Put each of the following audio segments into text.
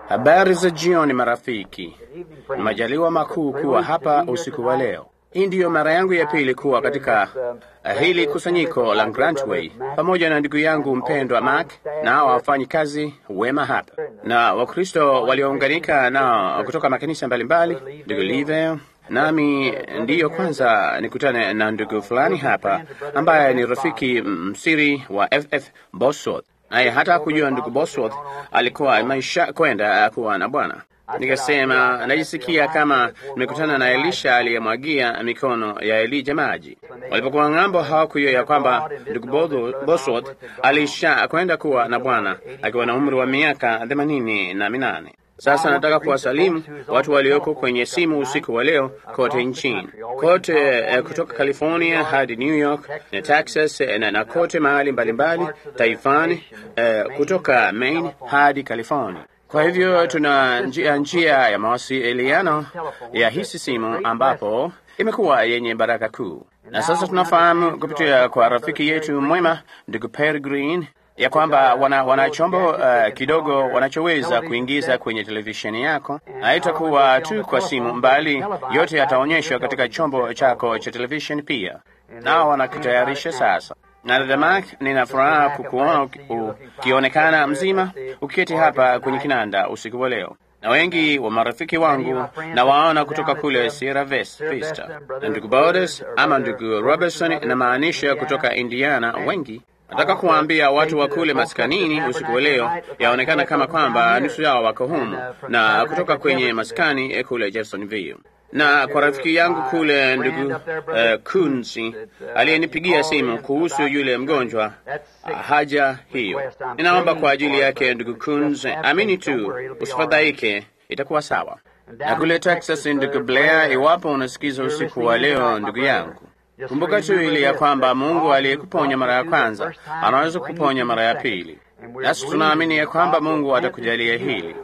Habari za jioni marafiki, ni majaliwa makuu kuwa hapa usiku wa leo. Hii ndiyo mara yangu ya pili kuwa katika uh, hili kusanyiko la Grantway pamoja na ndugu yangu mpendwa Mark na wafanyi kazi wema hapa na Wakristo waliounganika nao kutoka makanisa mbalimbali, ndugu Live nami ndiyo kwanza nikutane na ndugu fulani hapa ambaye ni rafiki msiri wa FF Bosworth, naye hata kujua ndugu Bosworth alikuwa maisha kwenda kuwa na Bwana. Nikasema najisikia kama nimekutana na Elisha aliyemwagia mikono ya Elija maji. Walipokuwa ng'ambo, hawakujua ya kwamba ndugu Bosworth alisha kwenda kuwa na Bwana akiwa na umri wa miaka themanini na minane. Sasa nataka kuwasalimu watu walioko kwenye simu usiku wa leo kote nchini, kote eh, kutoka California hadi New York na Texas eh, na, na kote mahali mbalimbali taifani eh, kutoka Maine hadi California. Kwa hivyo tuna njia, njia ya mawasiliano ya hisi simu ambapo imekuwa yenye baraka kuu, na sasa tunafahamu kupitia kwa rafiki yetu mwema ndugu Perry Green ya kwamba wana, wana chombo uh, kidogo wanachoweza kuingiza kwenye televisheni yako. Haitakuwa tu kwa simu, mbali yote yataonyeshwa katika chombo chako cha televisheni pia, nao wanakitayarisha sasa. Na dada Mark, nina furaha kukuona ukionekana mzima ukiketi hapa kwenye kinanda usiku wa leo, na wengi wa marafiki wangu na waona kutoka kule Sierra Vista, na ndugu Bodes ama ndugu Robertson, inamaanisha kutoka Indiana wengi Nataka kuwaambia watu wa kule maskanini usiku wa leo, yaonekana kama kwamba nusu yao wako humu na kutoka kwenye maskani kule Jeffersonville. Na kwa rafiki yangu kule ndugu uh, Kunzi aliyenipigia simu kuhusu yule mgonjwa uh, haja hiyo, ninaomba kwa ajili yake ndugu Kunzi, amini tu, usifadhaike, itakuwa sawa. Na kule Texas ndugu Blair, iwapo unasikiza usiku wa leo, ndugu yangu Kumbuka tu ili ya kwamba Mungu aliyekuponya mara ya kwanza anaweza kuponya mara ya pili, nasi tunaamini ya kwamba Mungu atakujalia hili.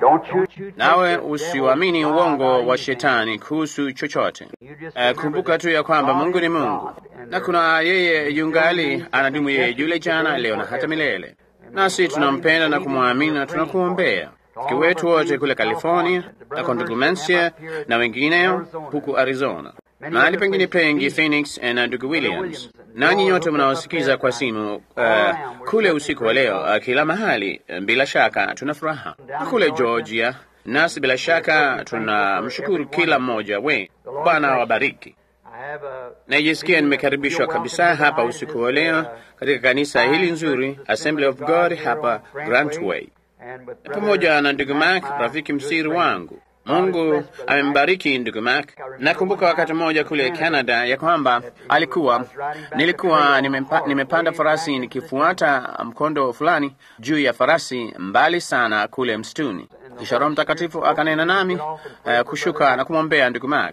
Nawe usiuamini uongo wa shetani kuhusu chochote. Uh, kumbuka tu ya kwamba Mungu ni Mungu na kuna yeye yungali anadumu, yeye yule jana, leo na hata milele, nasi tunampenda na kumwamini na tunakuombea kiwetu wote kule California na kwa ndugu Mensia na wengineo huku Arizona mahali pengine pengi Phoenix na ndugu Williams, nanyi nyote mnaosikiza kwa simu uh, kule usiku wa leo uh, kila mahali, bila shaka tuna furaha kule Georgia, nasi bila shaka tunamshukuru kila mmoja we. Bwana wabariki. Najisikia nimekaribishwa kabisa hapa usiku wa leo katika kanisa hili nzuri Assembly of God hapa Grantway, pamoja na ndugu Mark, rafiki msiri wangu. Mungu amembariki ndugu Mark. Nakumbuka wakati mmoja kule Canada ya kwamba alikuwa nilikuwa nimempa, nimepanda farasi nikifuata mkondo fulani juu ya farasi mbali sana kule msituni, kisha Roho Mtakatifu akanena nami uh, kushuka na kumwombea ndugu Mark.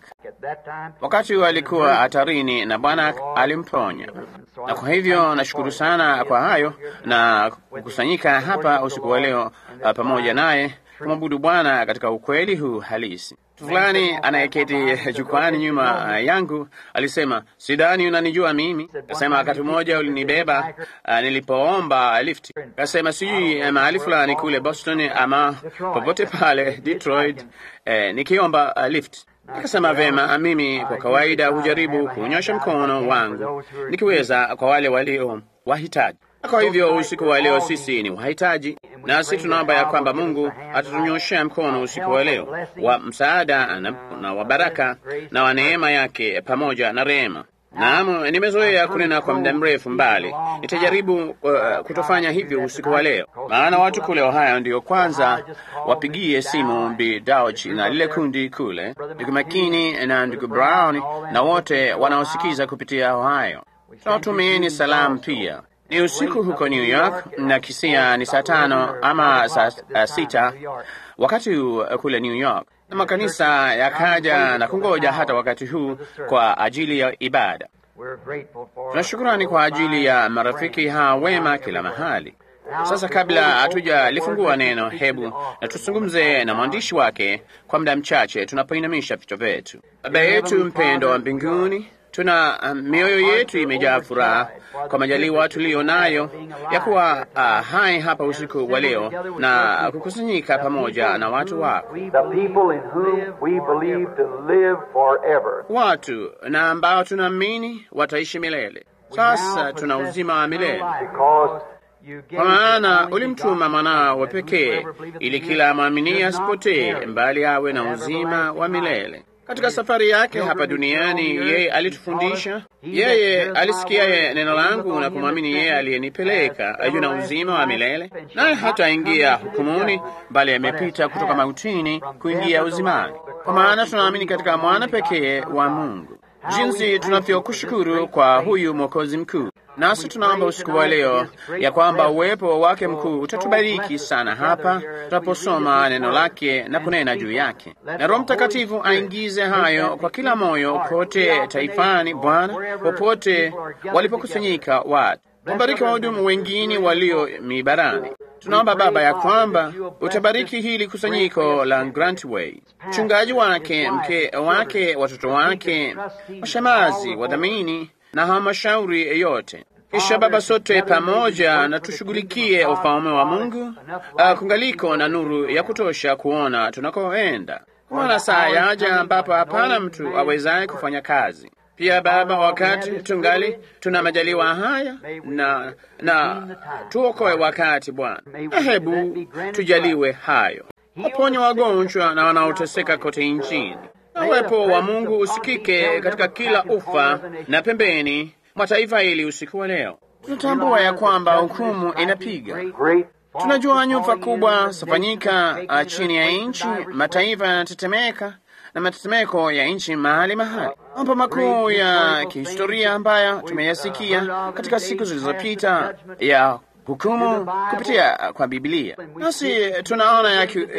Wakati huo alikuwa hatarini na Bwana alimponya, na kwa hivyo nashukuru sana kwa hayo na kukusanyika hapa usiku wa leo uh, pamoja naye kumwabudu Bwana katika ukweli huu halisi. Fulani anayeketi jukwani nyuma yangu alisema, sidhani unanijua mimi. Kasema wakati mmoja ulinibeba uh, nilipoomba lifti. Kasema sijui mahali fulani kule Boston ama popote pale Detroit, eh, nikiomba uh, lift. Nikasema vema, mimi kwa kawaida hujaribu kunyosha mkono wangu nikiweza kwa wale walio wahitaji. Kwa hivyo usiku wa leo sisi ni wahitaji, nasi tunaomba ya kwamba Mungu atatunyoshea mkono usiku wa leo wa msaada na, na wa baraka na wa neema yake pamoja na rehema. Naam, nimezoea kunena kwa muda mrefu mbali. Nitajaribu uh, kutofanya hivyo usiku wa leo, maana watu kule Ohio ndio kwanza wapigie simu Bi Dauch na lile kundi kule, ndugu Makini na ndugu Brown na wote wanaosikiza kupitia Ohio. Tunawatumieni salamu pia. Ni usiku huko New York na kisia ni saa tano ama saa uh, sita wakati huu kule New York, na makanisa yakaja na kungoja hata wakati huu kwa ajili ya ibada. Tunashukurani kwa ajili ya marafiki hawa wema kila mahali. Sasa kabla hatujalifungua neno, hebu na tuzungumze na mwandishi wake kwa muda mchache tunapoinamisha vichwa vyetu. Baba yetu mpendo wa mbinguni tuna uh, mioyo yetu imejaa furaha kwa majaliwa tuliyo nayo ya kuwa uh, hai hapa usiku wa leo na kukusanyika pamoja na watu wako, The people in whom we believe to live forever. watu na ambao tunaamini wataishi milele. Sasa tuna uzima wa milele Because you gave kwa maana your only ulimtuma begotten mwanao Son, that pekee whosoever believeth ili in him kila amwaminie should not asipotee, perish, mbali awe na but have uzima wa everlasting milele. life. Katika safari yake hapa duniani, yeye alitufundisha, yeye alisikia neno langu na kumwamini yeye aliyenipeleka ayu na uzima wa milele, naye hataingia hukumuni, bali amepita kutoka mautini kuingia uzimani. Kwa maana tunaamini katika mwana pekee wa Mungu. Jinsi tunavyokushukuru kwa huyu mwokozi mkuu. Nasi tunaomba usiku wa leo ya kwamba uwepo wake mkuu utatubariki sana hapa tunaposoma neno lake na kunena juu yake, na Roho Mtakatifu aingize hayo kwa kila moyo kote taifani, Bwana, popote walipokusanyika watu. Wabariki wahudumu wengine walio mibarani. Tunaomba Baba ya kwamba utabariki hili kusanyiko la Grantway, mchungaji wake, mke wake, watoto wake, washemazi, wadhamini na halmashauri yote. Kisha Baba, sote pamoja na tushughulikie ufalme wa Mungu, uh, kungaliko na nuru ya kutosha kuona tunakoenda, kuona saa yaja ambapo hapana mtu awezaye kufanya kazi. Pia Baba, wakati tungali tuna majaliwa haya na na tuokoe wakati Bwana, na hebu tujaliwe hayo, waponye wagonjwa na wanaoteseka kote nchini, na uwepo wa Mungu usikike katika kila ufa na pembeni mwa taifa hili usiku wa leo. Tunatambua ya kwamba hukumu inapiga. Great Tunajua nyufa kubwa zafanyika uh, chini ya nchi, mataifa yanatetemeka na matetemeko ya nchi mahali mahali, mambo makuu ya kihistoria ambayo tumeyasikia katika siku zilizopita ya hukumu kupitia kwa Biblia, nasi tunaona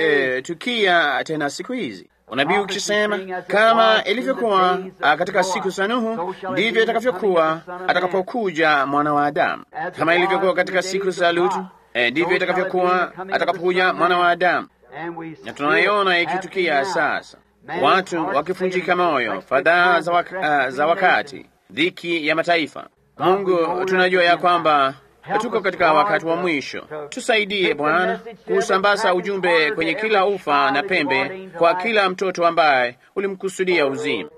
yakitukia tena siku hizi unabii ukisema kama ilivyokuwa ah, katika siku za Nuhu ndivyo itakavyokuwa atakapokuja mwana wa Adamu. Kama ilivyokuwa katika siku za Lutu eh, ndivyo itakavyokuwa atakapokuja mwana wa Adamu. Na tunaiona ikitukia sasa, watu wakifunjika moyo, fadhaa za, wak ah, za wakati, dhiki ya mataifa. Mungu, tunajua ya kwamba tuko katika wakati wa mwisho. Tusaidie Bwana kusambaza ujumbe kwenye kila ufa na pembe, kwa kila mtoto ambaye ulimkusudia uzima.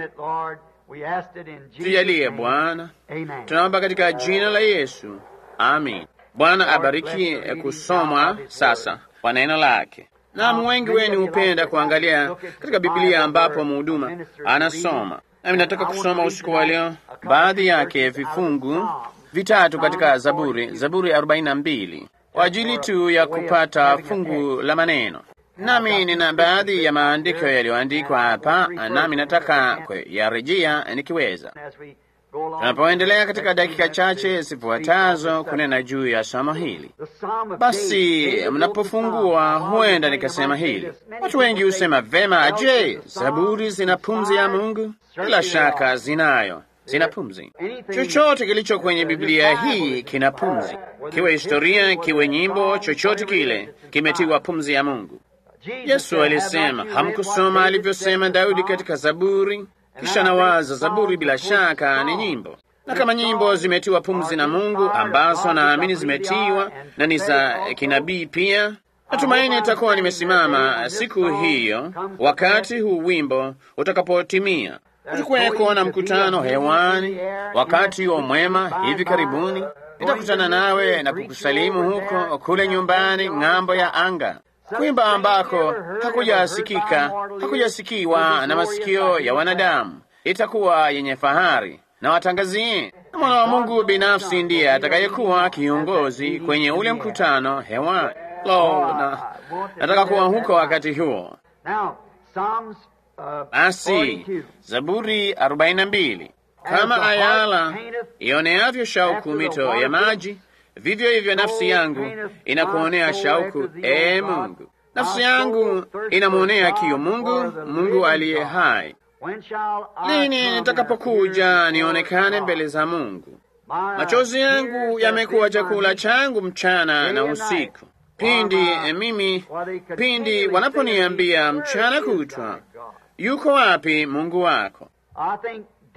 Tujalie Bwana, tunaomba katika jina la Yesu, amin. Bwana abariki kusomwa sasa kwa neno lake. Naam, wengi wenu hupenda kuangalia katika Biblia ambapo mhuduma anasoma, nami nataka kusoma usiku wa leo baadhi yake vifungu vitatu katika Zaburi, Zaburi 42 kwa ajili tu ya kupata fungu la maneno. Nami nina baadhi ya maandiko yaliyoandikwa hapa, nami nataka kuyarejea nikiweza. Tunapoendelea katika dakika chache zifuatazo kunena juu ya somo hili, basi mnapofungua, huenda nikasema hili. Watu wengi husema vema, je, Zaburi zina pumzi ya Mungu? Bila shaka zinayo zina pumzi. Chochote kilicho kwenye Biblia hii kina pumzi, kiwe historia, kiwe nyimbo, chochote kile kimetiwa pumzi ya Mungu. Yesu alisema, hamkusoma alivyosema Daudi katika Zaburi? Kisha nawaza, Zaburi bila shaka ni nyimbo, na kama nyimbo zimetiwa pumzi na Mungu, ambazo naamini zimetiwa na ni za kinabii pia, natumaini itakuwa nimesimama siku hiyo, wakati huu wimbo utakapotimia Utakuweko na mkutano hewani wakati wa mwema hivi karibuni. Nitakutana nawe na kukusalimu huko kule nyumbani ng'ambo ya anga, kuimba ambako hakujasikika hakujasikiwa na masikio ya wanadamu. Itakuwa yenye fahari na watangazie, na mwana wa Mungu binafsi ndiye atakayekuwa kiongozi kwenye ule mkutano hewani. Lo, na nataka kuwa huko wakati huo. Basi Zaburi 42 kama ayala ioneavyo shauku mito ya maji, vivyo hivyo nafsi yangu inakuonea shauku, ee Mungu. Nafsi yangu inamwonea kiu Mungu, Mungu aliye hai. Lini nitakapokuja nionekane mbele za Mungu? Machozi yangu yamekuwa chakula changu mchana na usiku, pindi mimi pindi wanaponiambia mchana kutwa, yuko wapi Mungu wako?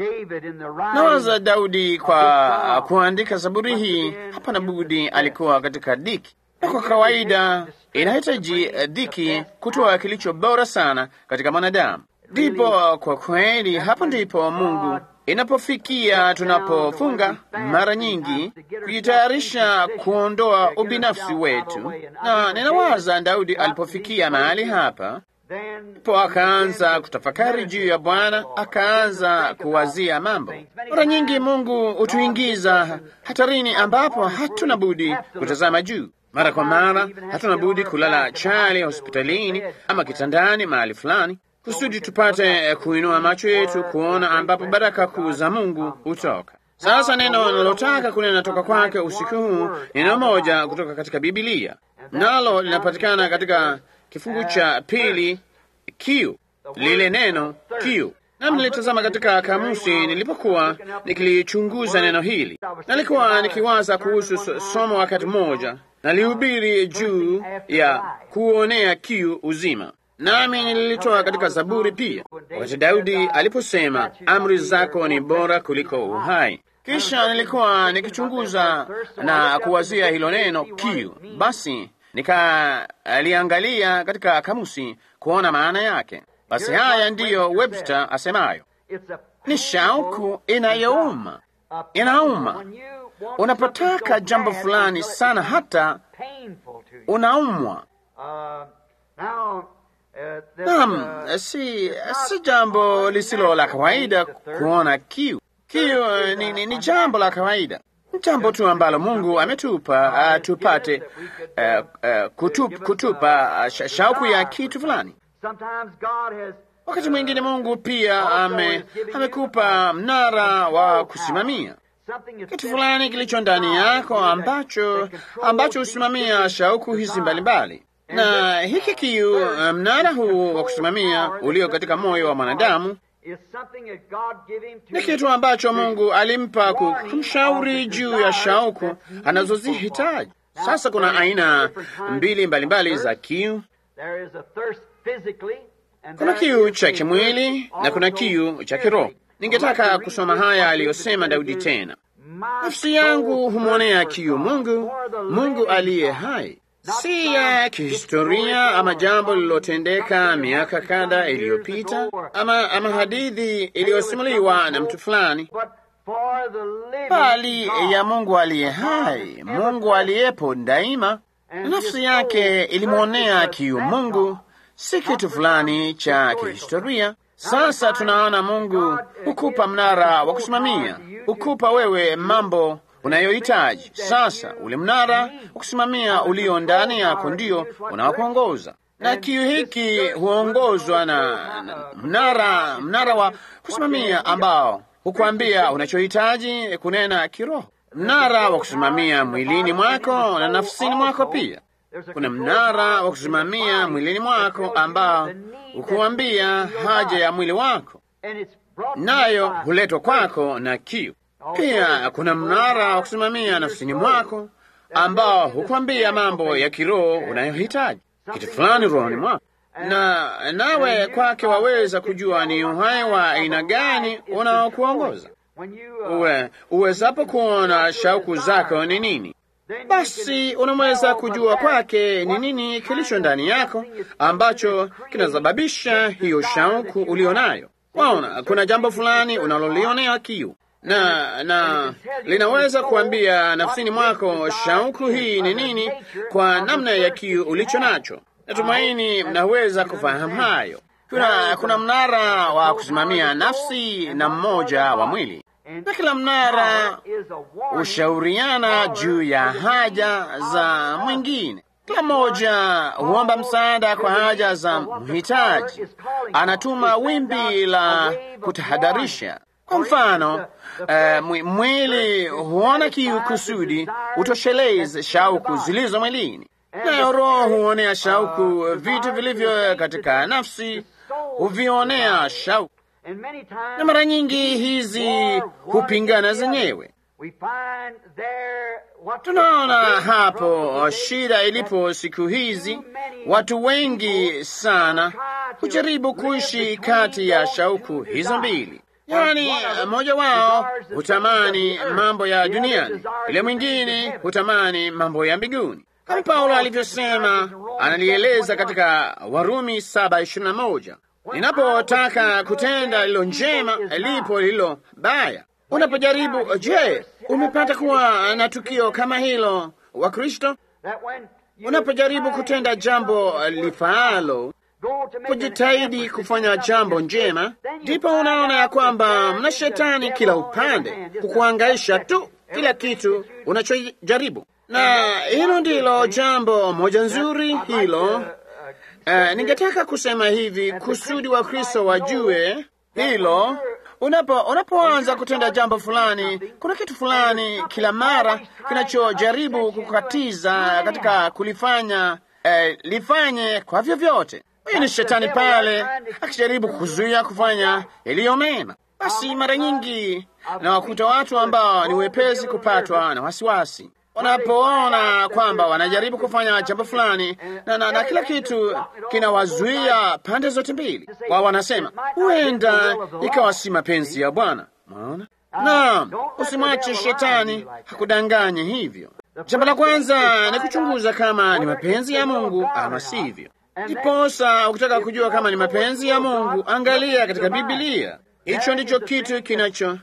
Nawaza Daudi kwa kuandika zaburi hii, hapana budi alikuwa katika dhiki, na kwa kawaida inahitaji dhiki kutoa kilicho bora sana katika mwanadamu. Ndipo kwa kweli, hapo ndipo Mungu inapofikia tunapofunga mara nyingi kujitayarisha kuondoa ubinafsi wetu, na ninawaza Daudi alipofikia mahali hapa po akaanza kutafakari juu ya Bwana, akaanza kuwazia mambo. Mara nyingi Mungu hutuingiza hatarini ambapo hatuna budi kutazama juu. Mara kwa mara hatuna budi kulala chali hospitalini ama kitandani mahali fulani, kusudi tupate kuinua macho yetu kuona ambapo baraka kuu za Mungu hutoka. Sasa neno nalotaka kunena toka kwake usiku huu, neno moja kutoka katika Bibilia, nalo linapatikana katika kifungu cha pili kiu, lile neno kiu. Nami nilitazama katika kamusi nilipokuwa nikilichunguza neno hili, nalikuwa nikiwaza kuhusu somo wakati mmoja, nalihubiri juu ya kuonea kiu uzima, nami nililitoa katika Zaburi pia, wakati Daudi aliposema amri zako ni bora kuliko uhai. Kisha nilikuwa nikichunguza na kuwazia hilo neno kiu, basi nikaliangalia katika kamusi kuona maana yake. Basi haya ndiyo Webster asemayo, ni shauku inayouma, inauma unapotaka jambo fulani sana, hata unaumwa. Naam, si, si jambo lisilo la kawaida kuona kiu. Kiu ni, ni, ni jambo la kawaida jambo tu ambalo Mungu ametupa uh, tupate uh, uh, kutup, kutupa uh, shauku ya kitu fulani. Wakati mwingine Mungu pia ame, amekupa mnara wa kusimamia kitu fulani kilicho ndani yako ambacho ambacho husimamia shauku hizi mbalimbali, na hiki kiu, mnara huu wa kusimamia ulio katika moyo wa mwanadamu ni kitu ambacho Mungu alimpa kumshauri juu ya shauku anazozihitaji. Sasa kuna aina mbili mbalimbali mbali za kiu. Kuna kiu cha kimwili na kuna kiu cha kiroho. Ningetaka kusoma haya aliyosema Daudi tena, nafsi yangu humwonea kiu Mungu, Mungu aliye hai si ya kihistoria ama jambo lililotendeka miaka kadha iliyopita ama, ama hadithi iliyosimuliwa na mtu fulani, bali ya Mungu aliye hai, Mungu aliyepo daima. Nafsi yake ilimwonea kiu Mungu, si kitu fulani cha kihistoria. Sasa tunaona Mungu hukupa mnara wa kusimamia, hukupa wewe mambo unayohitaji. Sasa ule mnara wa kusimamia ulio ndani yako ndio unaokuongoza, na kiu hiki huongozwa na, na mnara mnara wa kusimamia ambao hukuambia unachohitaji kunena kiroho, mnara wa kusimamia mwilini mwako na nafsini mwako pia. Kuna mnara wa kusimamia mwilini mwako ambao hukuambia haja ya mwili wako, nayo huletwa kwako na kiu. Pia kuna mnara wa kusimamia nafsini mwako ambao hukwambia mambo ya kiroho unayohitaji, kitu fulani rohoni mwako, na nawe kwake waweza kujua ni uhai wa aina gani unaokuongoza. Uwe uwezapo kuona shauku zako ni nini, basi unaweza kujua kwake ni nini kilicho ndani yako ambacho kinasababisha hiyo shauku ulio nayo. Waona, kuna jambo fulani unalolionea kiu na na linaweza kuambia nafsini mwako shauku hii ni nini, kwa namna ya kiu ulicho nacho. Natumaini mnaweza kufahamu hayo. Kuna, kuna mnara wa kusimamia nafsi na mmoja wa mwili, na kila mnara hushauriana juu ya haja za mwingine. Kila mmoja huomba msaada kwa haja za mhitaji, anatuma wimbi la kutahadharisha. Kwa mfano, uh, mwili huona kiu kusudi utosheleze shauku zilizo mwilini, nayo roho huonea shauku vitu vilivyo katika nafsi, huvionea shauku, na mara nyingi hizi hupingana zenyewe. Tunaona hapo shida ilipo siku hizi. Watu wengi sana hujaribu kuishi kati ya shauku hizo mbili. yaani mmoja wao hutamani mambo ya duniani, yule mwingine hutamani mambo ya mbinguni, kama Paulo alivyosema, analieleza katika Warumi saba ishirini na moja ninapotaka kutenda lilo njema, lipo lilo baya. Unapojaribu, je, umepata kuwa na tukio kama hilo wa Kristo? Unapojaribu kutenda jambo lifaalo, kujitahidi kufanya jambo njema, ndipo unaona ya kwamba mna shetani kila upande kukuangaisha tu kila kitu unachojaribu, na hilo ndilo jambo moja nzuri hilo. Uh, ningetaka kusema hivi kusudi wa Kristo wajue hilo. Unapo unapoanza kutenda jambo fulani, kuna kitu fulani kila mara kinachojaribu kukatiza katika kulifanya eh, lifanye kwa vyovyote. Huyu ni shetani pale akijaribu kuzuia kufanya yaliyo mema. Basi mara nyingi na wakuta watu ambao ni wepesi kupatwa na wasiwasi wanapoona kwamba wanajaribu kufanya jambo fulani na, na, na kila kitu kinawazuia pande zote mbili, wao wanasema huenda ikawa si mapenzi ya Bwana. Unaona? Naam, usimwache shetani hakudanganye hivyo. Jambo la kwanza ni kuchunguza kama ni mapenzi ya Mungu ama sivyo. Ndiposa ukitaka kujua kama ni mapenzi ya Mungu, angalia katika Biblia. Hicho ndicho kitu kinacho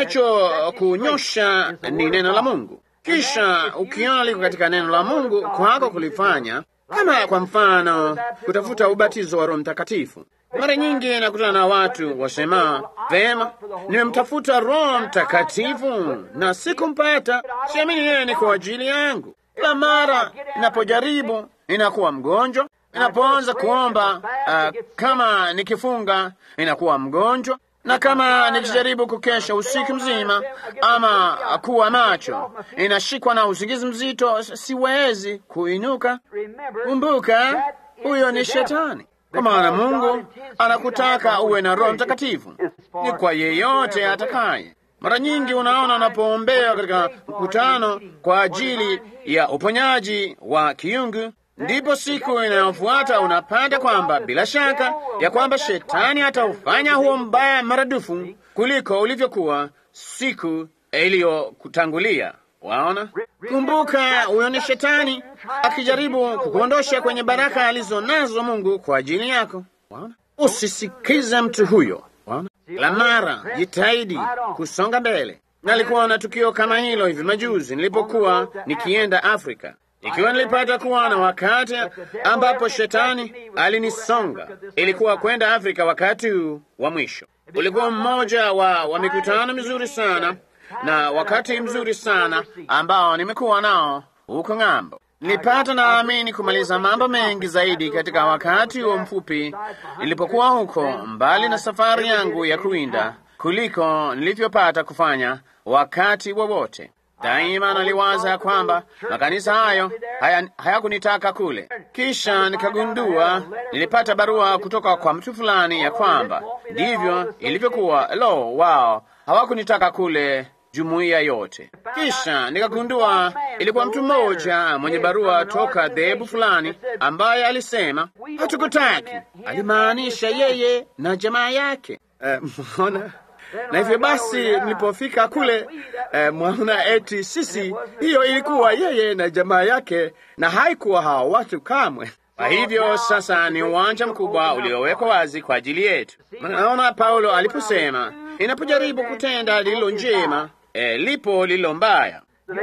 kinachokunyosha ni neno la Mungu. Kisha ukiona liko katika neno la Mungu kwako kulifanya, kama kwa mfano kutafuta ubatizo wa Roho Mtakatifu. Mara nyingi nakutana na watu wasema, vema, nimemtafuta Roho Mtakatifu na sikumpata, siamini yeye ni kwa ajili yangu. Kila mara ninapojaribu ninakuwa mgonjwa, ninapoanza kuomba uh, kama nikifunga ninakuwa mgonjwa na kama nikijaribu kukesha usiku mzima ama kuwa macho, inashikwa na usingizi mzito, siwezi kuinuka. Kumbuka, huyo ni Shetani, kwa maana Mungu anakutaka uwe na Roho Mtakatifu, ni kwa yeyote atakaye. Mara nyingi unaona unapoombewa katika mkutano kwa ajili ya uponyaji wa kiungu ndipo siku inayofuata unapata kwamba bila shaka ya kwamba shetani ataufanya huo mbaya maradufu kuliko ulivyokuwa siku iliyokutangulia. Waona, kumbuka, huyo ni shetani akijaribu kukuondosha kwenye baraka alizo nazo Mungu kwa ajili yako. Waona, usisikize mtu huyo. Waona, la mara jitahidi kusonga mbele. Nalikuwa na tukio kama hilo hivi majuzi nilipokuwa nikienda Afrika ikiwa nilipata kuwa na wakati ambapo shetani alinisonga, ilikuwa kwenda Afrika wakati huu wa mwisho. Ulikuwa mmoja wa, wa mikutano mizuri sana na wakati mzuri sana ambao nimekuwa nao huko ng'ambo. Nilipata naamini kumaliza mambo mengi zaidi katika wakati huo mfupi nilipokuwa huko, mbali na safari yangu ya kuwinda, kuliko nilivyopata kufanya wakati wowote. Daima naliwaza kwamba makanisa hayo hayakunitaka haya kule. Kisha nikagundua, nilipata barua kutoka kwa mtu fulani ya kwamba ndivyo ilivyokuwa. Lo, wao hawakunitaka kule jumuiya yote. Kisha nikagundua ilikuwa mtu mmoja mwenye barua toka dhehebu fulani ambaye alisema hatukutaki. Alimaanisha yeye na jamaa yake. Mbona? na hivyo basi nilipofika kule eh, mwaona eti sisi, hiyo ilikuwa yeye na jamaa yake, na haikuwa hawa watu kamwe. Kwa hivyo sasa ni uwanja mkubwa uliowekwa wazi kwa ajili yetu. Naona Paulo aliposema inapojaribu kutenda lililo njema, eh, lipo lililo mbaya.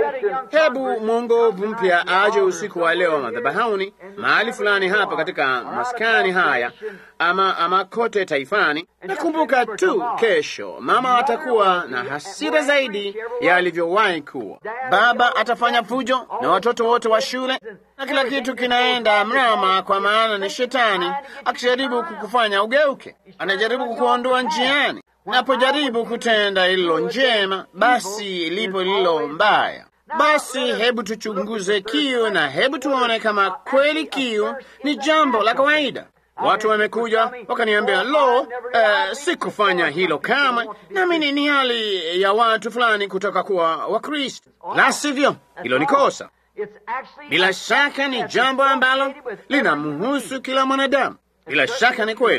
Hebu mwongovu mpya aje usiku wa leo madhabahuni mahali fulani hapa katika maskani haya ama, ama kote taifani. Nakumbuka tu kesho mama atakuwa na hasira zaidi ya alivyowahi kuwa. Baba atafanya fujo na watoto wote wa shule na kila kitu kinaenda mrama, kwa maana ni shetani akijaribu kukufanya ugeuke, anajaribu kukuondoa njiani. Napojaribu kutenda lililo njema, basi lipo lililo mbaya. Basi hebu tuchunguze kiu na hebu tuone kama kweli kiu ni jambo la kawaida. Watu wamekuja wakaniambia, lo, uh, sikufanya hilo kamwe, nami ni hali ya watu fulani kutoka kuwa Wakristo. La sivyo, hilo ni kosa. Bila shaka ni jambo ambalo linamhusu kila mwanadamu. Bila shaka ni kweli.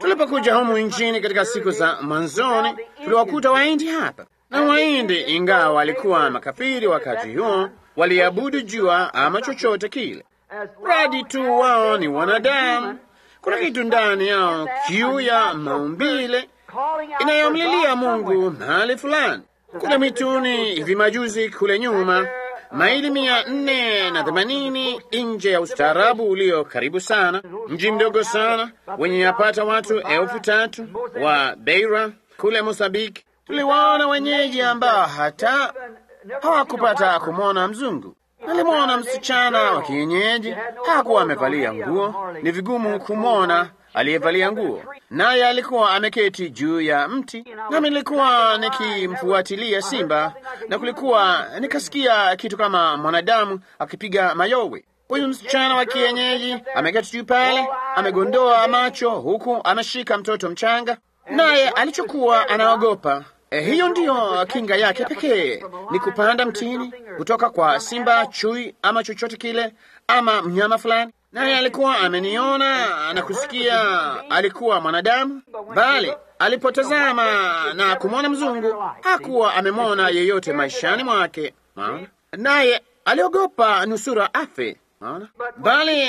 Tulipokuja humu nchini katika siku za mwanzoni, tuliwakuta Wahindi hapa, na Wahindi ingawa walikuwa makafiri wakati huo, waliabudu jua ama chochote kile, radi tu wao ni wanadamu. Kuna kitu ndani yao, kiu ya maumbile inayomlilia Mungu mahali fulani. Kule mituni hivi majuzi kule nyuma, maili mia nne na themanini nje ya ustaarabu ulio karibu sana, mji mdogo sana wenye yapata watu elfu tatu wa Beira kule Mosambiki, tuliwaona wenyeji ambao hata hawakupata kumwona mzungu. Alimwona msichana wa kienyeji, hakuwa amevalia nguo, ni vigumu kumwona aliyevalia nguo, naye alikuwa ameketi juu ya mti, nami nilikuwa nikimfuatilia simba, na kulikuwa nikasikia kitu kama mwanadamu akipiga mayowe. Huyu msichana wa kienyeji ameketi juu pale, amegondoa macho huku ameshika mtoto mchanga, naye alichokuwa anaogopa Eh, hiyo ndiyo kinga yake pekee ni kupanda mtini kutoka kwa simba, chui ama chochote kile ama mnyama fulani. Naye alikuwa ameniona na kusikia alikuwa mwanadamu, bali alipotazama na kumwona mzungu hakuwa amemwona yeyote maishani mwake, maana naye aliogopa nusura afe. Maana bali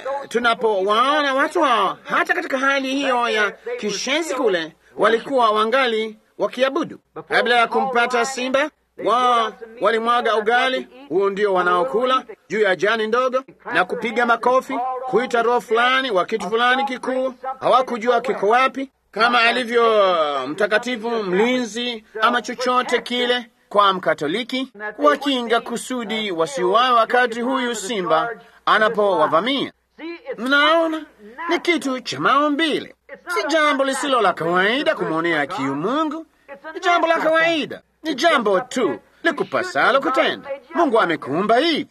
tunapowaona watu hao hata katika hali hiyo ya kishenzi kule, walikuwa wangali wakiabudu kabla ya kumpata simba wao walimwaga ugali, huo ndio wanaokula juu ya jani ndogo na kupiga makofi, kuita roho fulani wa kitu fulani kikuu. Hawakujua kiko wapi, kama alivyo mtakatifu mlinzi ama chochote kile kwa Mkatoliki, wakinga kusudi wasiuawe wakati huyu simba anapowavamia. Mnaona, ni kitu cha maumbile, si jambo lisilo la kawaida kumwonea kiu Mungu. Ni jambo la kawaida, ni jambo tu likupasalo kutenda. Mungu amekuumba hivi,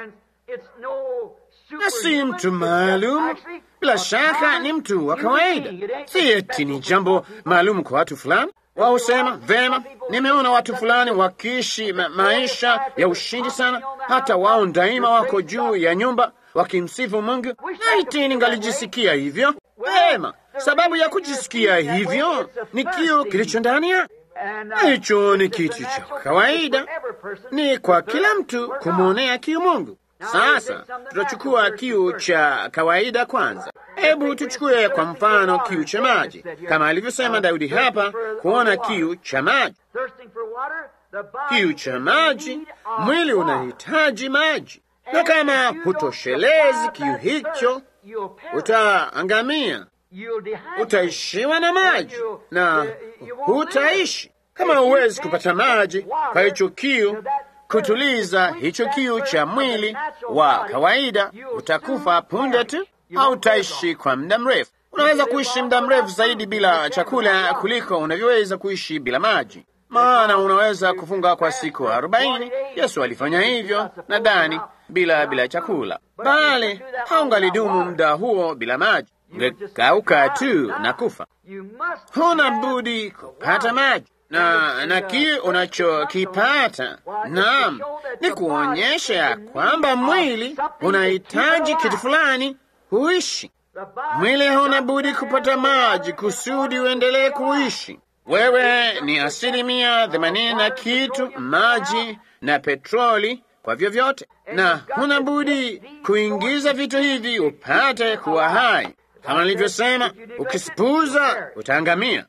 na si mtu maalum. Bila shaka ni mtu wa kawaida, si eti ni jambo maalum kwa watu fulani. Wao husema vema, nimeona watu fulani wakiishi ma maisha ya ushindi sana, hata wao daima wako juu ya nyumba wakimsifu Mungu. Laiti ningalijisikia hivyo. Vema, sababu ya kujisikia hivyo ni kiu kilicho ndani yake. Hicho ni kitu cha kawaida, ni kwa kila mtu kumwonea kiu Mungu. Sasa tutachukua kiu cha kawaida kwanza. Hebu tuchukue kwa mfano kiu cha maji, kama alivyosema Daudi hapa, kuona kiu cha maji. Kiu cha maji, mwili unahitaji maji, na kama hutoshelezi kiu hicho, utaangamia, utaishiwa na maji na hutaishi. Kama huwezi kupata maji kwa hicho kiu kutuliza hicho kiu cha mwili wa kawaida, utakufa punde tu. Hautaishi kwa muda mrefu. Unaweza kuishi muda mrefu zaidi bila chakula kuliko unavyoweza kuishi bila maji, maana unaweza kufunga kwa siku arobaini. Yesu alifanya hivyo nadhani, bila bila chakula, bali haungalidumu muda huo bila maji, ungekauka tu na kufa. Huna budi kupata maji na na kiu unachokipata, naam, ni kuonyesha ya kwamba mwili unahitaji kitu fulani huishi. Mwili hauna budi kupata maji kusudi uendelee kuishi. Wewe ni asilimia themanini na kitu maji na petroli kwa vyovyote, na huna budi kuingiza vitu hivi upate kuwa hai. Kama nilivyosema, ukisipuza utaangamia.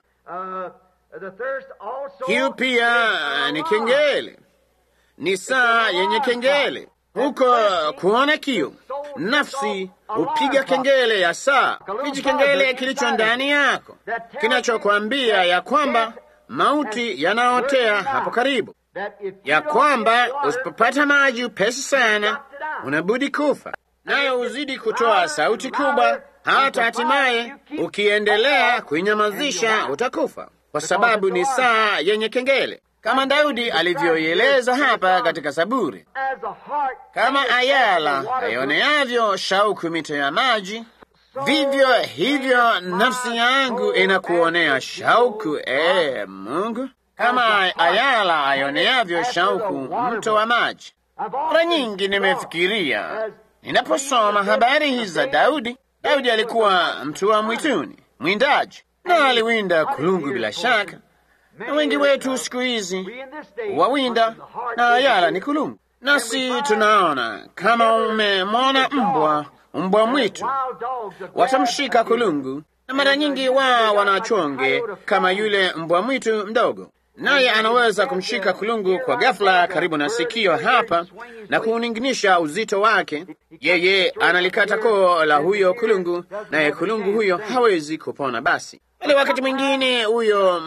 Kiu pia ni kengele, ni saa yenye kengele. Huko kuona kiu, nafsi hupiga kengele ya saa, hichi kengele kilicho ndani yako kinachokwambia ya kwamba mauti yanaotea hapo karibu, ya kwamba usipopata maji upesi sana unabudi kufa, nayo uzidi kutoa sauti kubwa, hata hatimaye ukiendelea kuinyamazisha utakufa kwa sababu ni saa yenye kengele, kama Daudi alivyoieleza hapa katika Zaburi. Kama ayala aioneavyo shauku mito ya maji, vivyo hivyo nafsi yangu inakuonea shauku, ee Mungu, kama ayala aioneavyo shauku mto wa maji. Mara nyingi nimefikiria ninaposoma habari hizi za Daudi. Daudi alikuwa mtu wa mwituni mwindaji, na aliwinda kulungu bila shaka. Na wengi wetu siku hizi wawinda na ayala ni kulungu, nasi tunaona kama umemwona mbwa mbwa mwitu watamshika kulungu, na mara nyingi wao wanachonge kama yule mbwa mwitu mdogo, naye anaweza kumshika kulungu kwa ghafla karibu na sikio hapa na kuuninginisha uzito wake. Yeye analikata koo la huyo kulungu, naye kulungu huyo hawezi kupona. Basi ili wakati mwingine huyo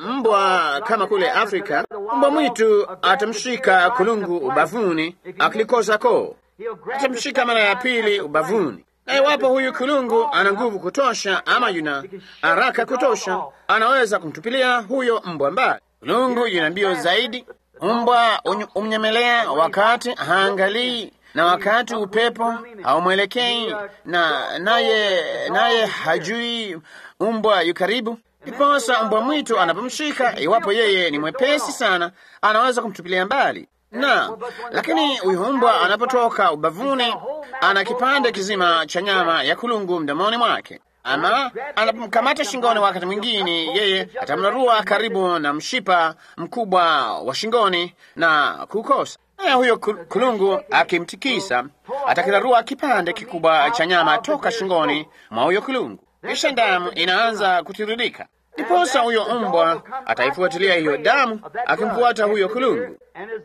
mbwa kama kule Afrika, mbwa mwitu atamshika kulungu ubavuni, akilikosa koo atamshika mara ya pili ubavuni, na iwapo huyu kulungu ana nguvu kutosha ama yuna haraka kutosha, anaweza kumtupilia huyo mbwa mbali. Kulungu yuna mbio zaidi. Mbwa umnyemelea wakati haangalii na wakati upepo haumwelekei, na naye naye hajui mbwa yu karibu. Ndiposa mbwa mwitu anapomshika, iwapo yeye ni mwepesi sana, anaweza kumtupilia mbali na lakini huyu mbwa anapotoka ubavuni, ana kipande kizima cha nyama ya kulungu mdomoni mwake, ama anapomkamata shingoni, wakati mwingine yeye atamrarua karibu na mshipa mkubwa wa shingoni na kukosa. Naye huyo kulungu akimtikisa, atakirarua kipande kikubwa cha nyama toka shingoni mwa huyo kulungu, kisha damu inaanza kutiririka. Ndiposa huyo mbwa ataifuatilia hiyo damu, akimfuata huyo kulungu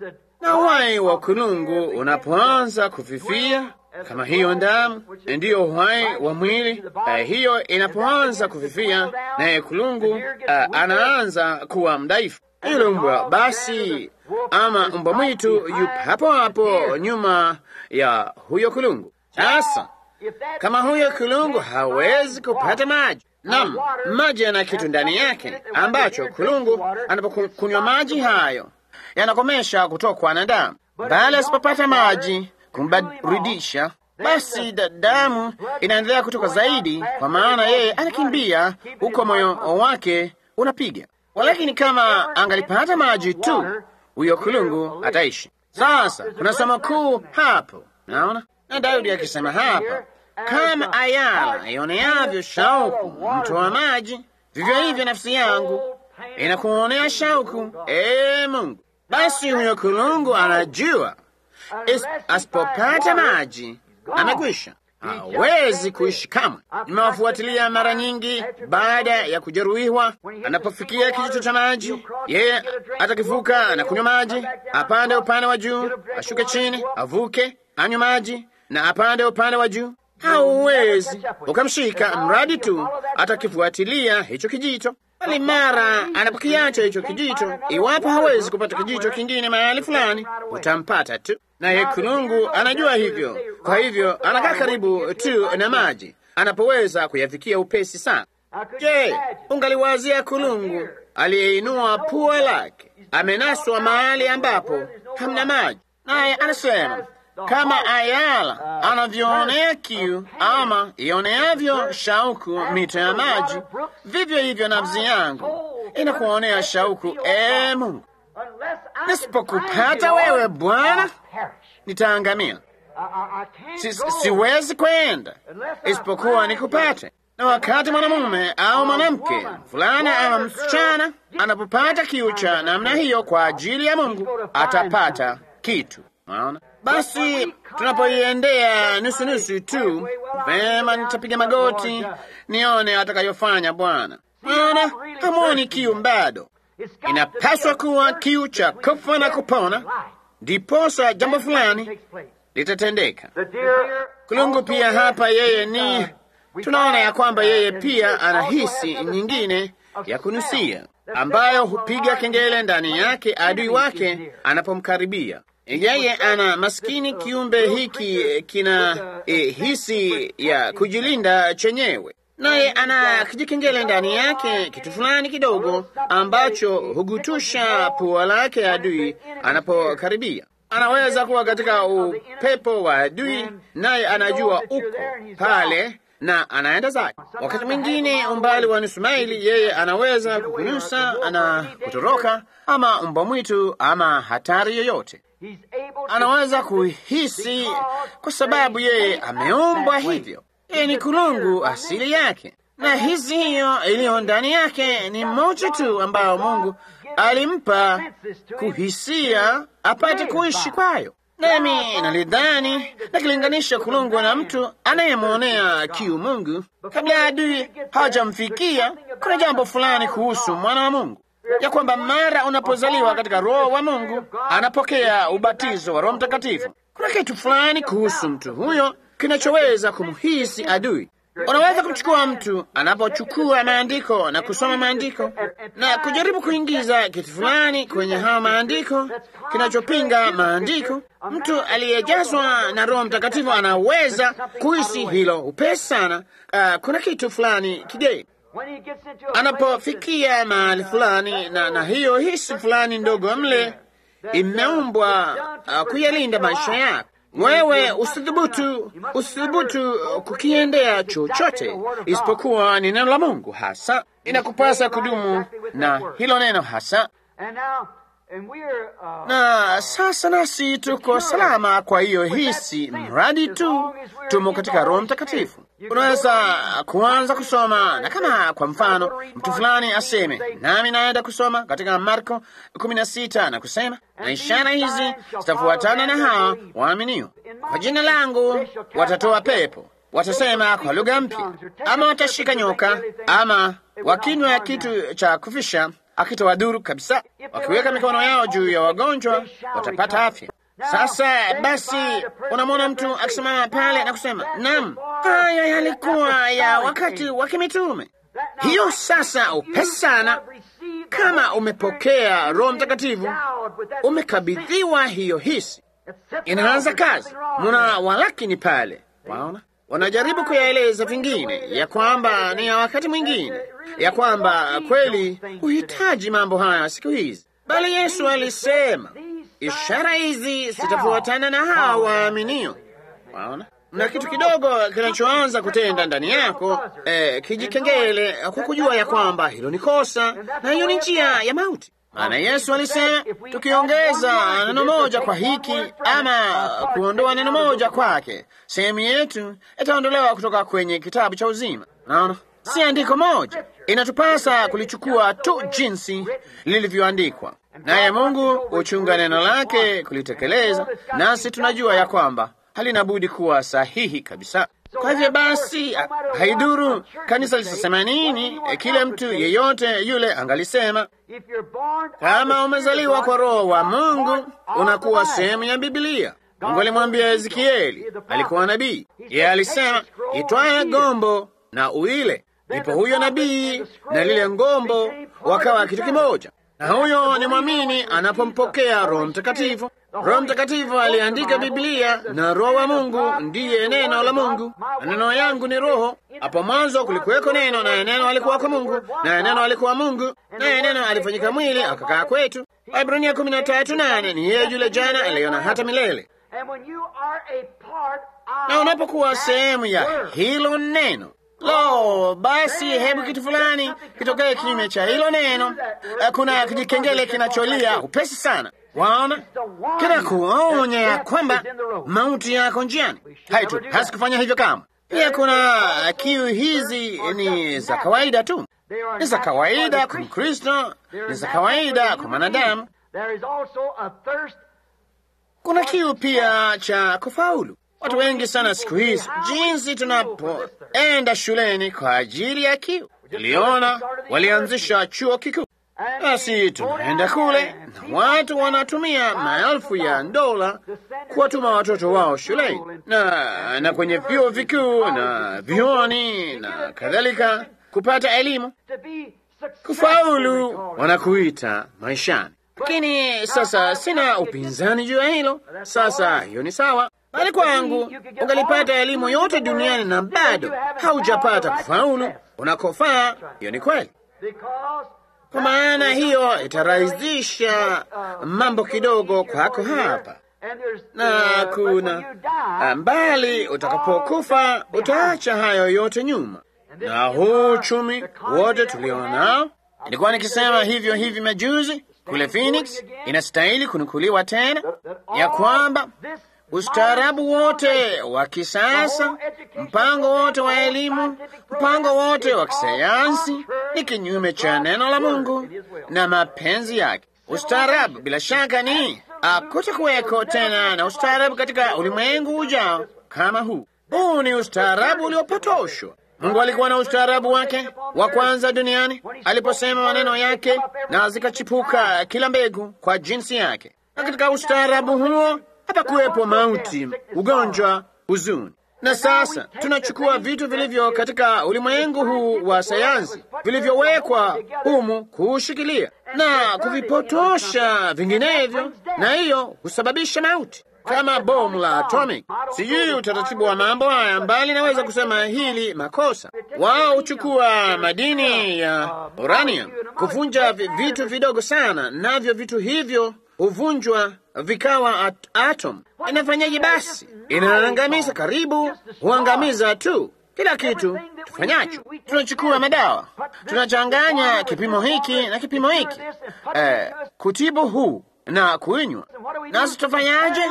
na uhai wa kulungu unapoanza kufifia, kama hiyo damu ndiyo uhai wa mwili uh, hiyo inapoanza kufifia, naye kulungu uh, anaanza kuwa mdhaifu. Yule mbwa basi, ama mbwa mwitu yupo hapo hapo nyuma ya huyo kulungu. Sasa kama huyo kulungu hawezi kupata maji Nam, maji yana kitu ndani yake ambacho kulungu anapokunywa maji hayo yanakomesha kutokwa na damu, bali asipopata maji kumbaridisha, basi damu inaendelea kutoka zaidi, kwa maana yeye anakimbia huko, moyo wake unapiga. Walakini kama angalipata maji tu, huyo kulungu ataishi. Sasa kuna somo kuu hapo, naona na Daudi akisema hapa kama ayala ioneavyo shauku mto wa maji, vivyo hivyo nafsi yangu inakuonea shauku, ee Mungu. Basi huyo kulungu anajua asipopata maji amekwisha, hawezi kuishi kamwe. Nimewafuatilia mara nyingi, baada ya kujeruhiwa, anapofikia kijito cha maji, yeye atakivuka na kunywa maji, apande upande wa juu, ashuke chini, avuke, anywe maji na apande upande wa juu hauwezi ukamshika mradi tu atakifuatilia hicho kijito, bali mara anapokiacha hicho kijito, iwapo hawezi kupata kijito kingine mahali fulani, utampata tu. Naye kulungu anajua hivyo, kwa hivyo anakaa karibu tu na maji anapoweza kuyafikia upesi sana. Je, ungaliwazia kulungu aliyeinua pua lake amenaswa mahali ambapo hamna maji, naye anasema kama ayala anavyoonea kiu ama ioneavyo shauku mito ya maji, vivyo hivyo nafsi yangu inakuonea shauku, ee Mungu. Nisipokupata wewe Bwana, nitaangamia. Si, siwezi kwenda isipokuwa nikupate. Na wakati mwanamume au mwanamke fulana ama msichana anapopata kiu cha namna hiyo kwa ajili ya Mungu, atapata kitu. Maona basi, tunapoiendea nusu nusu tu, vema, nitapiga magoti nione atakayofanya Bwana. Maana hamwoni kiu bado, inapaswa kuwa kiu cha kufa na kupona, ndiposa jambo fulani litatendeka. Kulungu pia hapa, yeye ni tunaona ya kwamba yeye pia ana hisi nyingine ya kunusia, ambayo hupiga kengele ndani yake adui wake anapomkaribia yeye. Ana maskini kiumbe hiki kina eh, hisi ya kujilinda chenyewe, naye ana kijikengele ndani yake, kitu fulani kidogo ambacho hugutusha pua lake adui anapokaribia. Anaweza kuwa katika upepo wa adui, naye anajua uko pale na anaenda zake. Wakati mwingine umbali wa nusu maili, yeye anaweza kukunyusa na kutoroka, ama mbwa mwitu ama hatari yoyote anaweza kuhisi, kwa sababu yeye ameumbwa hivyo. Yeye ni kulungu asili yake, na hizi hiyo iliyo ndani yake ni moja tu ambayo Mungu alimpa kuhisia apate kuishi kwayo. Nami nalidhani nakilinganisha kulungwa na mtu anayemwonea kiu Mungu kabla adui hajamfikia. Kuna jambo fulani kuhusu mwana wa Mungu ya kwamba mara unapozaliwa katika Roho wa Mungu anapokea ubatizo wa Roho Mtakatifu. Kuna kitu fulani kuhusu mtu huyo kinachoweza kumhisi adui. Unaweza kumchukua mtu anapochukua maandiko na kusoma maandiko na kujaribu kuingiza kitu fulani kwenye hayo maandiko kinachopinga maandiko. Mtu aliyejazwa na Roho Mtakatifu anaweza kuhisi hilo upesi sana. Uh, kuna kitu fulani kigeni anapofikia mahali fulani na, na hiyo hisi fulani ndogo mle imeumbwa uh, kuyalinda maisha yako wewe usithubutu, usithubutu kukiendea chochote isipokuwa ni neno la Mungu hasa. Inakupasa kudumu na hilo neno hasa. Na sasa nasi tuko salama kwa hiyo hisi, mradi tu tumo katika Roho Mtakatifu. Unaweza kuanza kusoma, na kama kwa mfano mtu fulani aseme, nami naenda kusoma katika Marko kumi na sita na kusema, na ishara hizi zitafuatana na hawa waaminio, kwa jina langu watatoa pepo, watasema kwa lugha mpya, ama watashika nyoka, ama wakinywa kitu cha kufisha akitawadhuru kabisa. Wakiweka mikono yao juu ya wagonjwa watapata afya. Sasa basi, unamwona mtu akisimama pale na kusema naam, haya yalikuwa ya wakati wa kimitume. Hiyo sasa, upesi sana, kama umepokea Roho Mtakatifu, umekabidhiwa hiyo hisi, inaanza kazi. Muna walakini pale, waona wanajaribu kuyaeleza vingine, ya kwamba ni ya wakati mwingine, ya kwamba kweli huhitaji mambo haya siku hizi, bali Yesu alisema ishara hizi zitafuatana na hawa waaminio. Waona, na kitu kidogo kinachoanza kutenda ndani yako eh, kijikengele kwa kujua ya kwamba hilo ni kosa na hiyo ni njia ya mauti. Maana Yesu alisema tukiongeza neno moja kwa hiki ama kuondoa neno moja kwake, sehemu yetu itaondolewa kutoka kwenye kitabu cha uzima. Naona si andiko moja, inatupasa kulichukua tu jinsi lilivyoandikwa, naye Mungu huchunga neno lake kulitekeleza, nasi tunajua ya kwamba halina budi kuwa sahihi kabisa. Kwa hivyo basi, haiduru kanisa litasema nini, kile mtu yeyote yule angalisema, kama umezaliwa kwa Roho wa Mungu unakuwa sehemu ya Biblia. Mungu alimwambia Ezekieli, alikuwa nabii, yeye alisema, itwaye gombo na uile. Ndipo huyo nabii na lile ngombo wakawa kitu kimoja, na huyo ni mwamini anapompokea Roho Mtakatifu. Roho Mtakatifu aliandika Biblia na Roho wa Mungu ndiye neno la Mungu. Maneno yangu ni roho. Hapo mwanzo kulikuweko neno, naye neno alikuwa kwa Mungu, naye neno alikuwa Mungu, naye neno alifanyika mwili akakaa kwetu. Waebrania kumi na tatu nane ni yeye yule jana, leo na hata milele. Na unapokuwa sehemu ya hilo neno Lo, basi hebu kitu fulani kitokee kinyume cha hilo neno. Kuna kijikengele kinacholia upesi sana, waona, kinakuonya ya kwamba mauti yako njiani. Haitu hasi kufanya hivyo kama pia. Kuna kiu hizi ni za kawaida tu, ni za kawaida kwa Mkristo, ni za kawaida kwa mwanadamu. Kuna kiu pia cha kufaulu. Watu wengi sana siku hizi, jinsi tunapoenda shuleni kwa ajili ya kiu. Tuliona walianzisha chuo kikuu, basi tunaenda kule na watu wanatumia maelfu ya dola kuwatuma watoto wao shuleni na, na kwenye vyuo vikuu na vyuoni na kadhalika kupata elimu, kufaulu wanakuita maishani. Lakini sasa sina upinzani juu ya hilo. Sasa hiyo ni sawa bali kwangu ungalipata elimu yote duniani na bado haujapata kufaulu unakofaa. Hiyo ni kweli, kwa maana hiyo itarahisisha mambo kidogo kwako hapa, na kuna mbali utakapokufa utaacha hayo yote nyuma, na huu uchumi wote tulionao. Ilikuwa nikisema hivyo hivi majuzi kule Phoenix, inastahili kunukuliwa tena ya kwamba Ustaarabu wote wa kisasa, mpango wote wa elimu, mpango wote wa kisayansi ni kinyume cha neno la Mungu na mapenzi yake. Ustaarabu bila shaka ni akutakuweko tena na ustaarabu katika ulimwengu ujao kama huu. Huu ni ustaarabu uliopotoshwa. Mungu alikuwa na ustaarabu wake wa kwanza duniani aliposema maneno yake na zikachipuka kila mbegu kwa jinsi yake, na katika ustaarabu huo hapakuwepo mauti, ugonjwa, huzuni. Na sasa tunachukua vitu vilivyo katika ulimwengu huu wa sayansi vilivyowekwa humu kuushikilia na kuvipotosha vinginevyo, na hiyo husababisha mauti kama bomu la atomic. Sijui utaratibu wa mambo haya, mbali naweza kusema hili makosa. Wao huchukua madini ya uranium kuvunja vitu vidogo sana, navyo vitu hivyo huvunjwa vikawa at atom. Inafanyaje basi? Inaangamiza, karibu huangamiza tu kila kitu tufanyacho. Tunachukua madawa, tunachanganya kipimo hiki na kipimo hiki, eh, kutibu huu na kuinywa, nasi tutafanyaje?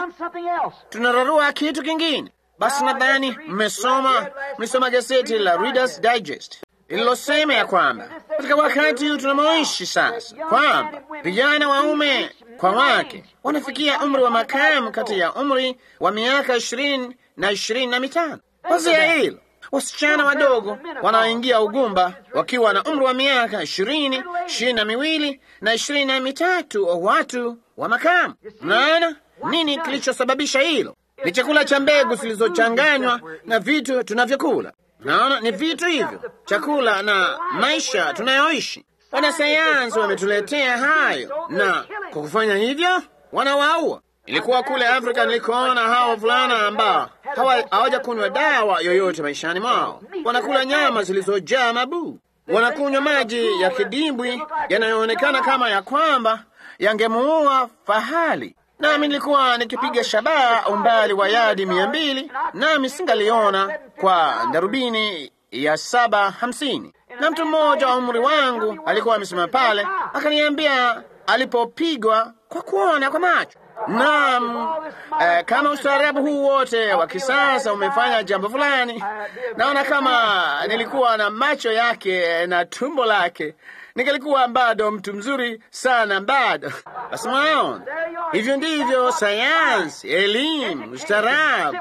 Tunararua kitu kingine. Basi nadhani mmesoma mmesoma gazeti la Reader's Digest lililosema ya kwamba katika wakati huu tunamoishi sasa, kwamba vijana waume kwa wake wanafikia umri wa makamu kati ya umri wa miaka ishirini na ishirini na mitano. Wazia hilo, wasichana wadogo wanaoingia ugumba wakiwa na umri wa miaka ishirini, ishirini na miwili na ishirini na mitatu, watu wa makamu. Mnaona nini kilichosababisha hilo? Ni chakula cha mbegu zilizochanganywa na vitu tunavyokula. Naona ni vitu hivyo, chakula na maisha tunayoishi. Wanasayansi wametuletea hayo, na kwa kufanya hivyo wanawaua. Ilikuwa kule Afrika nilikoona hawa wavulana ambao hawajakunywa dawa yoyote maishani mwao, wanakula nyama zilizojaa mabuu, wanakunywa maji ya kidimbwi yanayoonekana kama ya kwamba yangemuua fahali nami nilikuwa nikipiga shabaha umbali wa yadi mia mbili nami singaliona kwa darubini ya saba hamsini na mtu mmoja wa umri wangu alikuwa amesimama pale akaniambia alipopigwa kwa kuona kwa macho. Naam, eh, kama ustaarabu huu wote wa kisasa umefanya jambo fulani, naona kama nilikuwa na macho yake na tumbo lake ningelikuwa bado mtu mzuri sana bado. Basi mwaona, hivyo ndivyo sayansi, elimu, ustaarabu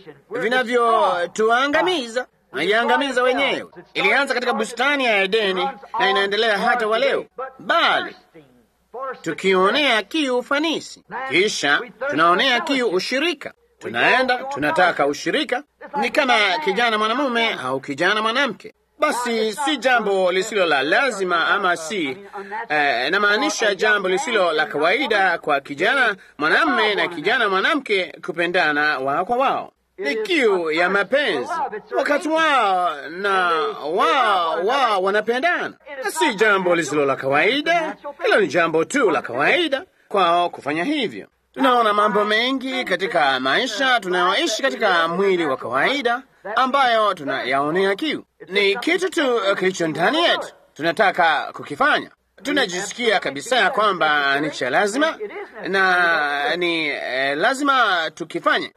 vinavyotuangamiza naiangamiza wenyewe. Ilianza katika bustani ya Edeni na inaendelea hata wa leo, bali tukionea kiu ufanisi, kisha tunaonea kiu ushirika. Tunaenda tunataka ushirika, ni kama kijana mwanamume au kijana mwanamke. Basi si jambo lisilo la lazima ama si eh, namaanisha jambo lisilo la kawaida kwa kijana mwanamume na kijana mwanamke kupendana wao kwa wao. Ni kiu ya mapenzi wakati wao na wao wao wanapendana, na si jambo lisilo la kawaida. Hilo ni jambo tu la kawaida kwao kufanya hivyo. Tunaona mambo mengi katika maisha tunayoishi katika mwili wa kawaida ambayo tunayaonea kiu. Ni kitu tu kilicho ndani yetu, tunataka kukifanya. Tunajisikia kabisa ya kwamba ni cha lazima na ni eh, lazima tukifanye.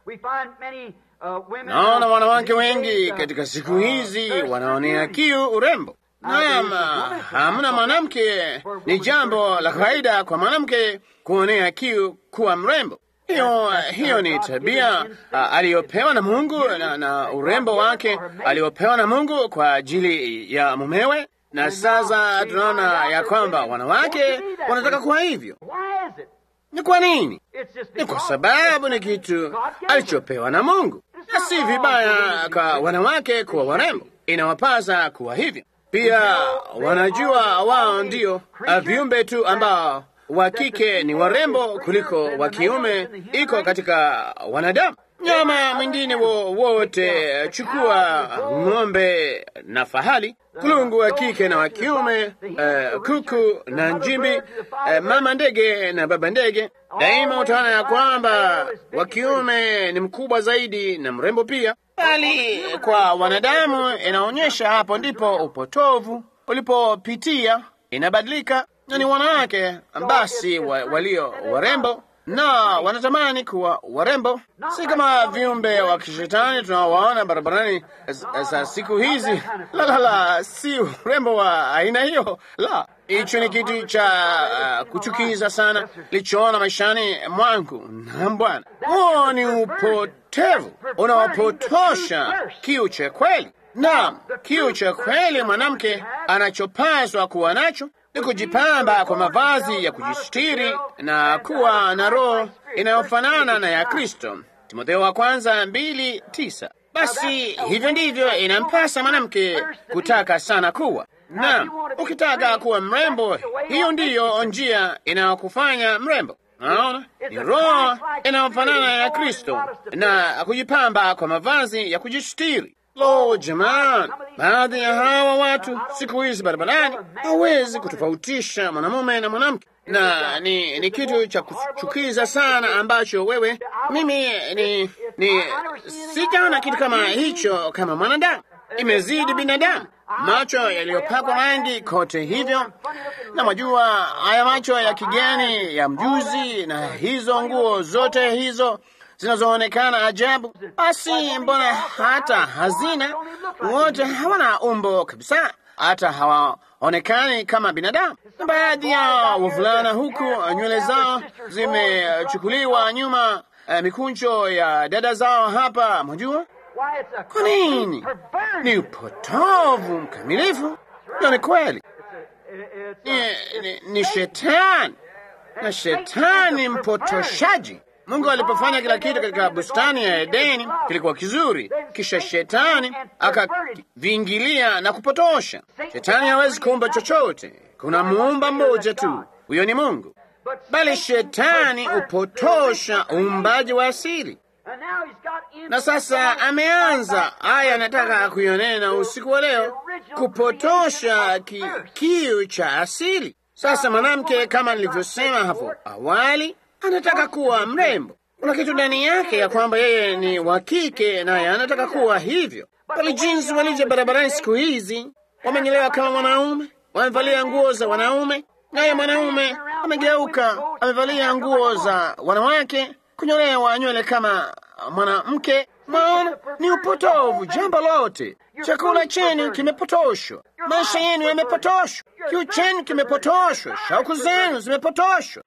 Naona wanawake wengi katika siku hizi wanaonea kiu urembo. Naam, hamna mwanamke, ni jambo la kawaida kwa mwanamke kuonea kiu kuwa mrembo. Hiyo hiyo ni tabia uh, aliyopewa na Mungu na, na urembo wake aliopewa na Mungu kwa ajili ya mumewe, na sasa tunaona ya kwamba wanawake wanataka kuwa hivyo. Ni kwa nini? Ni kwa sababu ni kitu alichopewa na Mungu, na si vibaya kwa wanawake kuwa warembo, inawapasa kuwa hivyo pia. Wanajua wao ndio viumbe tu ambao wa kike ni warembo kuliko wa kiume iko katika wanadamu. Nyama mwingine wowote, chukua ng'ombe na fahali, kulungu wa kike na wa kiume, uh, kuku na njimbi, uh, mama ndege na baba ndege, daima utaona ya kwamba wa kiume ni mkubwa zaidi na mrembo pia, bali kwa wanadamu inaonyesha hapo ndipo upotovu ulipopitia, inabadilika na ni wanawake basi wa, walio warembo na wanatamani kuwa warembo, si kama viumbe wa kishetani tunaowaona barabarani za siku hizi. La, la, la, si urembo wa aina hiyo. La, hicho ni kitu cha uh, kuchukiza sana lichoona maishani mwangu. Na Bwana, huo ni upotevu unaopotosha kiu cha kweli. Naam, kiu cha kweli mwanamke anachopaswa kuwa nacho ni kujipamba kwa mavazi ya kujistiri na kuwa na roho inayofanana na ya Kristo. Timotheo wa kwanza mbili tisa. Basi hivyo ndivyo inampasa mwanamke kutaka sana kuwa. Naam, ukitaka kuwa mrembo, hiyo ndiyo njia inayokufanya mrembo. Naona ni roho inayofanana na ya Kristo na kujipamba kwa mavazi ya kujistiri. Lo, jamani, baadhi ya hawa watu siku hizi barabarani hawezi kutofautisha mwanamume na mwanamke, na ni, ni kitu cha kuchukiza sana ambacho wewe mimi ni, ni sijaona kitu kama hicho kama mwanadamu. Imezidi binadamu, macho yaliyopakwa rangi kote hivyo, na mwajua haya macho ya kigeni ya mjuzi, na hizo nguo zote hizo zinazoonekana ajabu. Basi mbona hata hazina wote hawana umbo kabisa, hata hawaonekani kama binadamu. Na baadhi ya wavulana huku nywele zao zimechukuliwa nyuma, eh, mikunjo ya dada zao hapa, mwajua kwa nini? Ni upotovu mkamilifu. Na ni kweli, ni, ni, ni shetani na shetani mpotoshaji. Mungu alipofanya kila kitu katika bustani ya Edeni kilikuwa kizuri, kisha shetani akaviingilia na kupotosha. Shetani hawezi kuumba chochote, kuna muumba mmoja tu, huyo ni Mungu, bali shetani hupotosha uumbaji wa asili. Na sasa ameanza haya, anataka kuionena usiku wa leo, kupotosha ki, kiu cha asili. Sasa mwanamke, kama nilivyosema hapo awali, anataka kuwa mrembo. Kuna kitu ndani yake ya kwamba yeye ni wa kike, naye anataka kuwa hivyo. Bali jinsi walivyo barabarani siku hizi, wamenyelewa kama mwanaume, wamevalia nguo za wanaume, naye mwanaume amegeuka, amevalia nguo za wanawake, kunyolewa nywele kama mwanamke. Maana ni upotovu jambo lote. Chakula chenu kimepotoshwa, maisha yenu yamepotoshwa, kiu chenu kimepotoshwa, shauku zenu zimepotoshwa.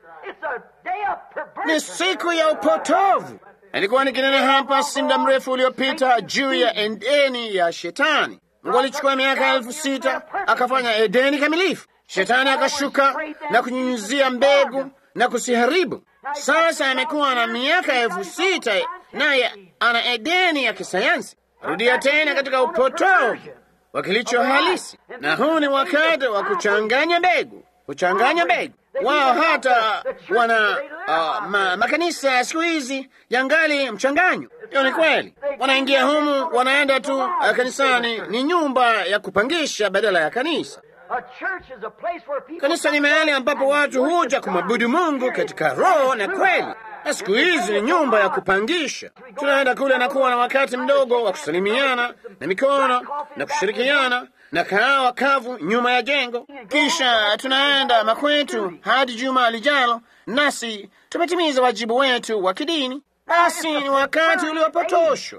Ni siku ya upotovu. Alikuwa nikinena hapa si muda mrefu uliopita juu ya Edeni ya Shetani. Mungu alichukua miaka elfu sita akafanya Edeni kamilifu. Shetani akashuka na kunyunyizia mbegu na kusiharibu. Sasa amekuwa na miaka elfu sita naye ana Edeni ya kisayansi. Rudia tena katika upotovu wa kilicho halisi, na huu ni wakati wa kuchanganya mbegu, kuchanganya mbegu. Wao hata wana uh, ma, makanisa siku hizi yangali mchanganyo. Hiyo ni kweli, wanaingia humu, wanaenda tu uh, kanisani. Ni nyumba ya kupangisha badala ya kanisa. Kanisa ni mahali ambapo watu huja kumwabudu Mungu katika roho na kweli, na siku hizi ni nyumba ya kupangisha. Tunaenda kule na kuwa na wakati mdogo wa kusalimiana na mikono na kushirikiana na kahawa kavu nyuma ya jengo, kisha tunaenda makwetu hadi juma lijalo, nasi tumetimiza wajibu wetu wa kidini. Basi ni wakati uliopotoshwa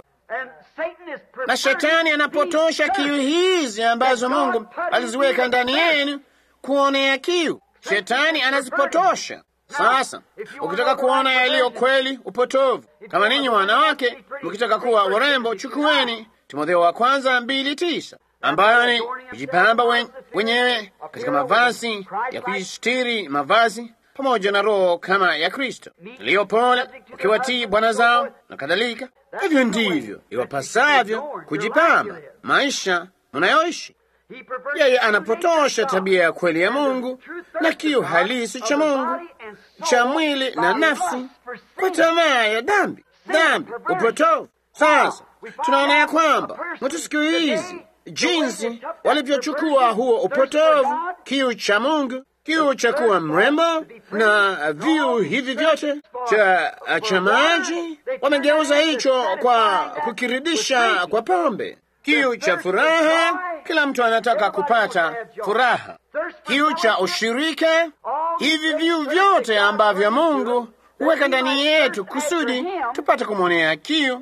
na shetani anapotosha kiu hizi ambazo Mungu aliziweka ndani yenu kuonea kiu. Shetani anazipotosha. Sasa ukitaka kuona yaliyo kweli, upotovu. Kama ninyi wanawake mkitaka kuwa warembo, chukueni Timotheo wa kwanza mbili tisa ambayo ni kujipamba wen, wenyewe katika mavazi ya kujistiri, mavazi pamoja na roho kama ya Kristo iliyopole, ukiwatii bwana zao na kadhalika. Hivyo ndivyo iwapasavyo kujipamba maisha mnayoishi. Yeye anapotosha tabia ya kweli ya Mungu na kiu halisi cha Mungu cha mwili na nafsi kwa tamaa ya dhambi, dhambi, upotovu. Sasa tunaona ya kwamba mtu siku hizi jinsi walivyochukua huo upotovu, kiu cha Mungu, kiu cha kuwa mrembo na viu hivi vyote cha, cha maji, wamegeuza hicho kwa kukiridisha kwa pombe. Kiu cha furaha, kila mtu anataka kupata furaha. Kiu cha ushirika, hivi viu vyote ambavyo Mungu huweka ndani yetu kusudi tupate kumwonea kiu.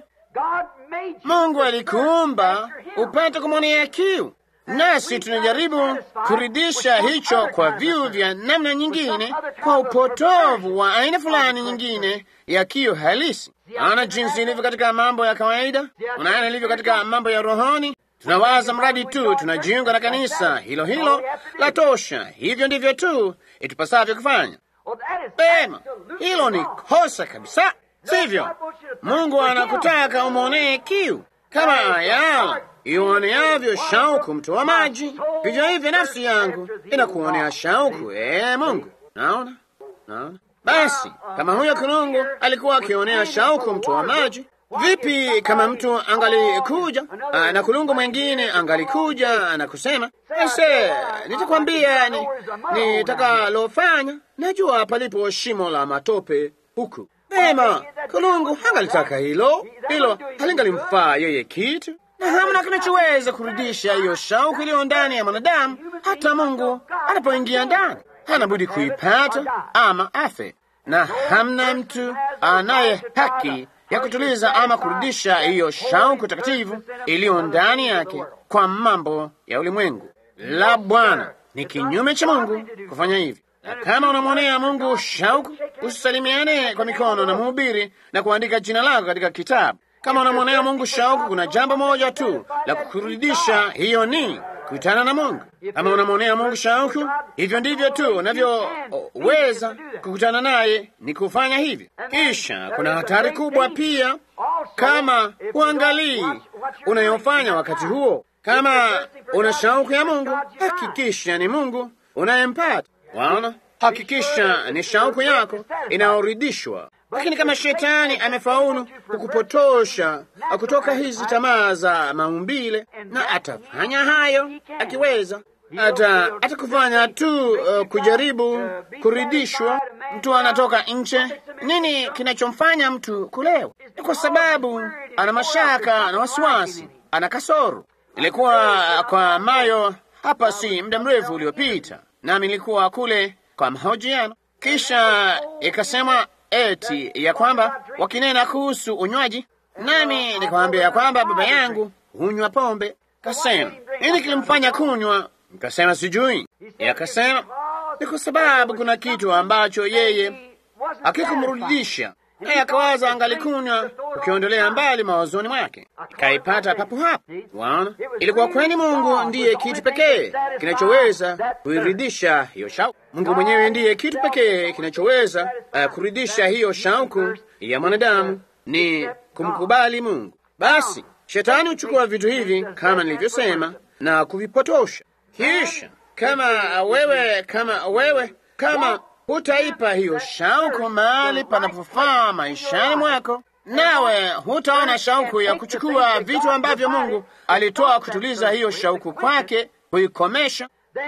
Mungu alikuumba upate kumwonea kiu, nasi tunajaribu kuridhisha hicho kwa viu vya namna nyingine, kwa upotovu wa aina fulani nyingine ya kiu halisi. Naona jinsi ilivyo katika mambo ya kawaida, unaona ilivyo katika mambo ya rohoni. Tunawaza mradi tu tunajiunga na kanisa hilo hilo la tosha. Hivyo ndivyo tu itupasavyo kufanya. Pema, hilo ni kosa kabisa, sivyo? Mungu anakutaka umwonee kiu kama ayala ioneavyo shauku mto wa maji, vivyo hivyo nafsi yangu inakuonea shauku, ee Mungu. Naona, naona. Basi kama huyo kulungu alikuwa akionea shauku mto wa maji, vipi kama mtu angalikuja na kulungu mwengine angalikuja na kusema ese, nitakwambia ni nitakalofanya, najua palipo shimo la matope huku. Ema, kulungu hangalitaka hilo, hilo halingalimfaa yeye kitu, na hamna kinachoweza kurudisha hiyo shauku iliyo ndani ya mwanadamu. Hata Mungu anapoingia ndani, hana budi kuipata ama afe, na hamna mtu anaye haki ya kutuliza ama kurudisha hiyo shauku takatifu iliyo ndani yake kwa mambo ya ulimwengu. La Bwana ni kinyume cha Mungu kufanya hivi. Na kama unamwonea Mungu shauku, usisalimiane kwa mikono na mhubiri na kuandika jina lako katika kitabu. Kama unamwonea Mungu shauku, kuna jambo moja tu la kukurudisha, hiyo ni kukutana na Mungu. Kama unamwonea Mungu shauku, hivyo ndivyo tu unavyoweza kukutana naye, ni kufanya hivi. Kisha kuna hatari kubwa pia, kama uangalii unayofanya wakati huo. Kama una shauku ya Mungu, hakikisha ni Mungu unayempata. Waona, hakikisha ni shauku yako inayoridhishwa. Lakini kama shetani amefaulu kukupotosha kutoka hizi tamaa za maumbile, na atafanya hayo akiweza, ata atakufanya tu uh, kujaribu kuridhishwa. Mtu anatoka nje, nini kinachomfanya mtu kulewa? Ni kwa sababu ana mashaka na wasiwasi, ana kasoro. Ilikuwa kwa Mayo hapa si muda mrefu uliopita, nami nilikuwa kule kwa mahojiano, kisha ikasema eti ya kwamba wakinena kuhusu unywaji, nami nikamwambia ya kwamba baba yangu hunywa pombe. Kasema nini kilimfanya kunywa? Nikasema sijui. Akasema ni kwa sababu kuna kitu ambacho yeye akikumrudisha naye akawaza angalikunywa ukiondolea mbali mawazoni mwake, ikaipata papo hapo. Waona, ilikuwa kwani Mungu ndiye kitu pekee kinachoweza kuiridhisha hiyo shauku. Mungu mwenyewe ndiye kitu pekee kinachoweza uh, kuridhisha hiyo shauku ya mwanadamu, ni kumkubali Mungu. Basi shetani huchukua vitu hivi kama nilivyosema na kuvipotosha, kisha kama wewe kama wewe kama hutaipa hiyo shauku mahali panapofaa maishani mwako, nawe hutaona shauku ya kuchukua vitu ambavyo Mungu alitoa kutuliza hiyo shauku kwake, kuikomesha,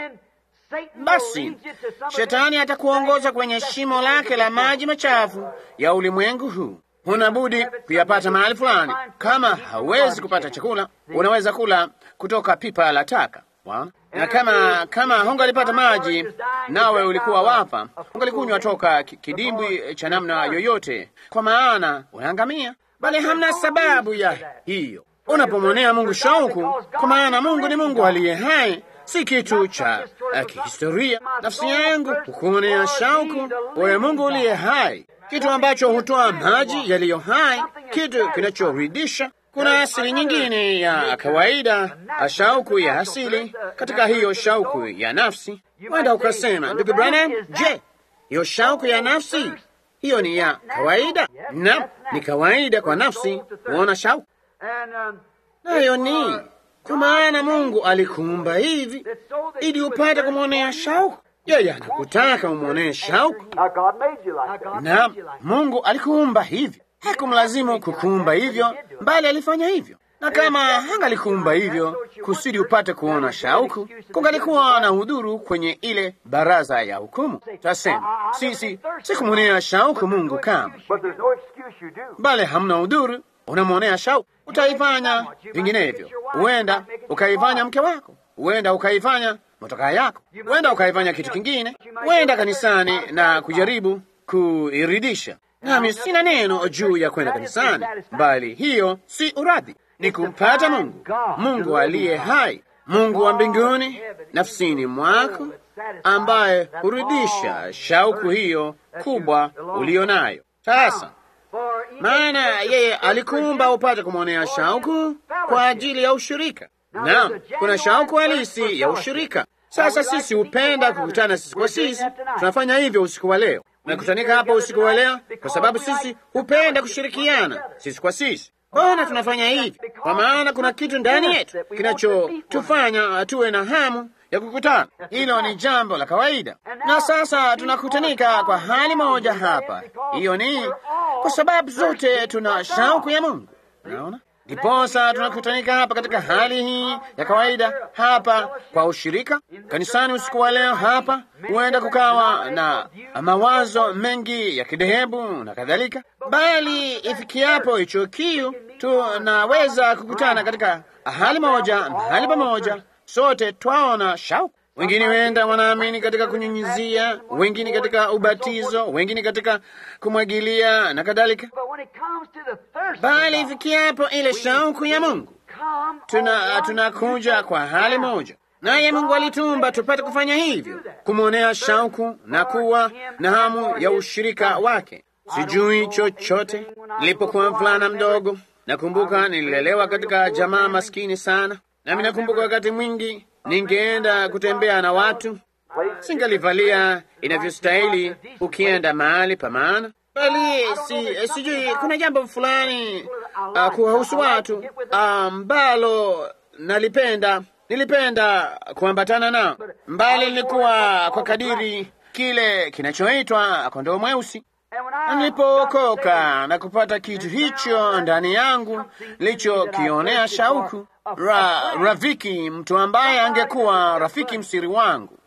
basi shetani atakuongoza kwenye shimo lake la maji machafu ya ulimwengu huu. Huna budi kuyapata mahali fulani. Kama hauwezi kupata chakula, unaweza kula kutoka pipa la taka. Waona? Na kama kama hungalipata maji nawe ulikuwa wafa, hungalikunywa toka kidimbwi cha namna yoyote, kwa maana unaangamia. Bali hamna sababu ya hiyo unapomwonea Mungu shauku, kwa maana Mungu ni Mungu aliye hai, si kitu cha uh, kihistoria. Nafsi yangu hukuonea shauku, wewe Mungu uliye hai, kitu ambacho hutoa maji yaliyo hai, kitu kinachoridhisha kuna asili nyingine ya kawaida, shauku ya asili katika hiyo shauku ya nafsi. Wenda ukasema, ndugu Branham, je, hiyo shauku ya nafsi hiyo ni ya kawaida? Na ni kawaida kwa nafsi kuona shauku, nayo ni kwa maana Mungu alikuumba hivi ili upate kumwonea shauku. Yeye anakutaka umwonee shauku, na Mungu alikuumba hivi hakumlazimu kukuumba hivyo, bali alifanya hivyo. Na kama hangalikuumba hivyo kusudi upate kuona shauku, kungalikuwa na udhuru kwenye ile baraza ya hukumu. Tasema sisi si kumwonea shauku Mungu kama, bali hamna udhuru, unamwonea shauku. Utaifanya vinginevyo, huenda ukaifanya mke wako, huenda ukaifanya motokaa yako, huenda ukaifanya kitu kingine, huenda kanisani na kujaribu kuiridisha nami sina neno juu ya kwenda kanisani, bali hiyo si uradhi, ni kumpata Mungu, Mungu aliye hai, Mungu wa mbinguni nafsini mwako, ambaye hurudisha shauku hiyo kubwa ulio nayo sasa. Maana yeye alikuumba upate kumwonea shauku kwa ajili ya ushirika. Naam, kuna shauku halisi ya ushirika. Sasa sisi hupenda kukutana sisi kwa sisi. Tunafanya hivyo usiku wa leo, tumekutanika hapa usiku wa leo kwa sababu sisi hupenda kushirikiana sisi kwa sisi. Mbona tunafanya hivi? Kwa maana kuna kitu ndani yetu kinachotufanya tuwe na hamu ya kukutana. Hilo ni jambo la kawaida, na sasa tunakutanika kwa hali moja hapa. Hiyo ni kwa sababu zote tuna shauku ya Mungu. Unaona, ndiposa tunakutanika hapa katika hali hii ya kawaida hapa kwa ushirika kanisani. Usiku wa leo hapa huenda kukawa na mawazo mengi ya kidhehebu na kadhalika, bali ifikiapo hicho kiu, tunaweza kukutana katika hali moja, mahali pamoja sote twaona shauku. Wengine wenda wanaamini katika kunyunyizia, wengine katika ubatizo, wengine katika kumwagilia na kadhalika, bali ifikiapo ile shauku ya Mungu tuna tunakuja kwa hali moja, naye Mungu alitumba tupate kufanya hivyo, kumwonea shauku na kuwa na hamu ya ushirika wake. Sijui chochote. Nilipokuwa mvulana mdogo, nakumbuka nililelewa katika jamaa maskini sana nami nakumbuka wakati mwingi ningeenda kutembea na watu, singalivalia inavyostahili ukienda mahali pa maana, bali si, sijui kuna jambo fulani uh, kuwahusu watu ambalo uh, nalipenda nilipenda kuambatana nao, mbali nilikuwa kwa kadiri kile kinachoitwa kondoo mweusi. Nilipookoka na kupata kitu hicho ndani yangu nilichokionea shauku Ra, rafiki, mtu ambaye angekuwa rafiki msiri wangu,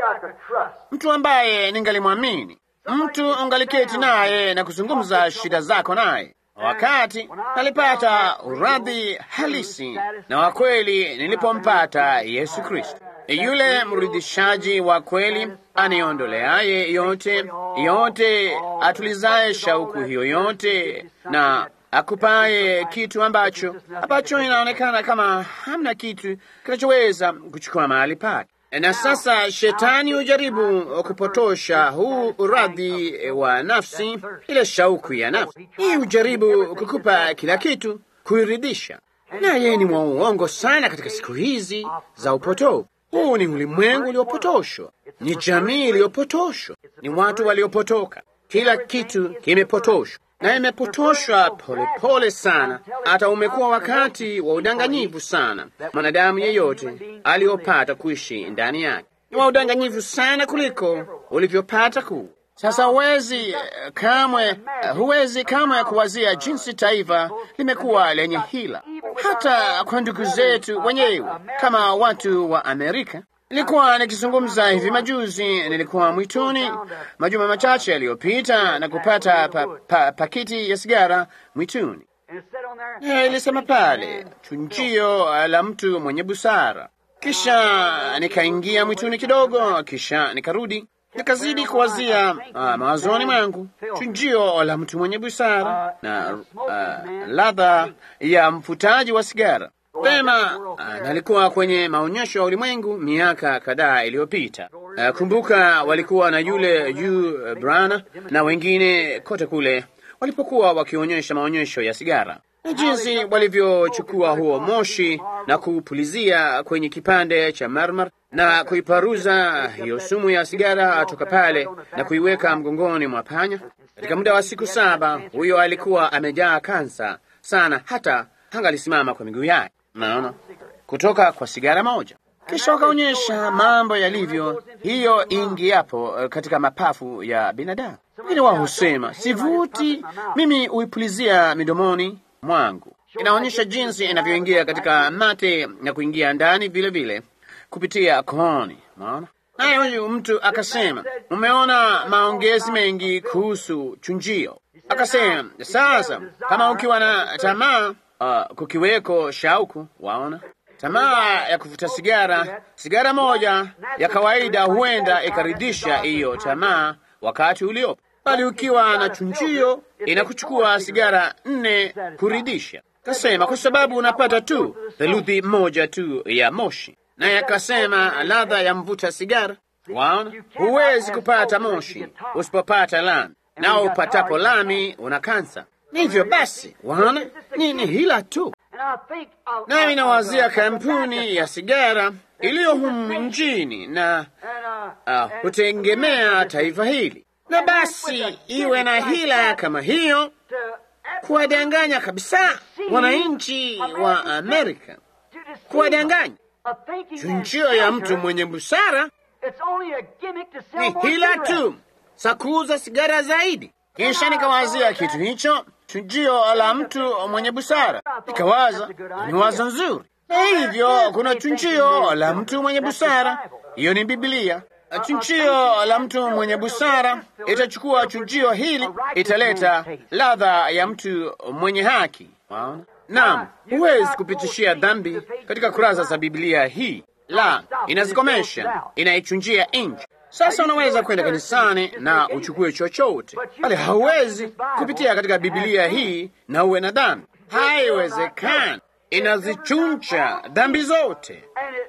mtu ambaye ningalimwamini, mtu ungaliketi naye na kuzungumza shida zako naye. Wakati nalipata uradhi halisi na wa kweli nilipompata Yesu Kristo, yule mridhishaji wa kweli, aniondoleaye yote yote, atulizaye shauku hiyo yote na akupaye kitu ambacho ambacho inaonekana kama hamna kitu kinachoweza kuchukua mahali pake. Na sasa shetani hujaribu kupotosha huu uradhi wa nafsi, ile shauku ya nafsi hii, hujaribu kukupa kila kitu kuiridhisha, na yeye ni mwa uongo sana katika siku hizi za upotovu. Huu ni ulimwengu uliopotoshwa, ni jamii iliyopotoshwa, ni watu waliopotoka, kila kitu kimepotoshwa na imepotoshwa polepole sana, hata umekuwa wakati wa udanganyifu sana. Mwanadamu yeyote aliyopata kuishi ndani yake ni wa udanganyifu sana kuliko ulivyopata kuu. Sasa huwezi kamwe, huwezi kamwe kuwazia jinsi taifa limekuwa lenye hila, hata kwa ndugu zetu wenyewe kama watu wa Amerika. Nilikuwa nikizungumza hivi majuzi, nilikuwa mwituni majuma machache yaliyopita na kupata pa, pa, pakiti ya sigara mwituni. E, ilisema pale chunjio la mtu mwenye busara. Kisha nikaingia mwituni kidogo, kisha nikarudi nikazidi kuwazia uh, mawazoni mwangu chunjio la mtu mwenye busara na uh, ladha ya mfutaji wa sigara. Pema nalikuwa kwenye maonyesho ya ulimwengu miaka kadhaa iliyopita. Uh, kumbuka walikuwa na yule yu uh, Brana na wengine kote kule walipokuwa wakionyesha maonyesho ya sigara na jinsi walivyochukua huo moshi na kuupulizia kwenye kipande cha marmar na kuiparuza hiyo sumu ya sigara toka pale na kuiweka mgongoni mwa panya. Katika muda wa siku saba, huyo alikuwa amejaa kansa sana, hata hangalisimama kwa miguu yake. Naona kutoka kwa sigara moja. Kisha wakaonyesha mambo yalivyo hiyo ingiapo katika mapafu ya binadamu. Wengine wao husema sivuti, mimi huipulizia midomoni mwangu. Inaonyesha jinsi inavyoingia katika mate na kuingia ndani vile vile kupitia kooni. Maona naye huyu mtu akasema, umeona maongezi mengi kuhusu chunjio. Akasema, sasa kama ukiwa na tamaa uh, kukiweko shauku, waona tamaa ya kuvuta sigara, sigara moja ya kawaida huenda ikaridhisha hiyo tamaa wakati uliopo bali ukiwa na chunjio inakuchukua sigara nne kuridisha. Kasema kwa sababu unapata tu theluthi moja tu ya moshi, naye akasema ladha ya mvuta sigara. Waona, huwezi kupata moshi usipopata lami, nao upatapo lami una kansa. Hivyo basi, waona, ni hila tu. Nami nawazia kampuni ya sigara iliyo humu nchini na uh, hutegemea taifa hili, na basi iwe na hila kama hiyo, kuwadanganya kabisa wananchi wa Amerika, kuwadanganya. Chunjio ya mtu mwenye busara ni hila tu za kuuza sigara zaidi. Kisha nikawazia kitu hicho, chunjio la mtu mwenye busara. Nikawaza ni wazo nzuri, na hivyo kuna chunjio la mtu mwenye busara, hiyo ni Biblia. Chunjio la mtu mwenye busara itachukua chunjio hili, italeta ladha ya mtu mwenye haki. Waona? Naam, huwezi kupitishia dhambi katika kurasa za Biblia hii, la, inazikomesha, inaichunjia nje. Sasa unaweza kwenda kanisani na uchukue chochote, bali hauwezi kupitia katika Biblia hii na uwe na dhambi. Haiwezekani. Inazichuncha dhambi zote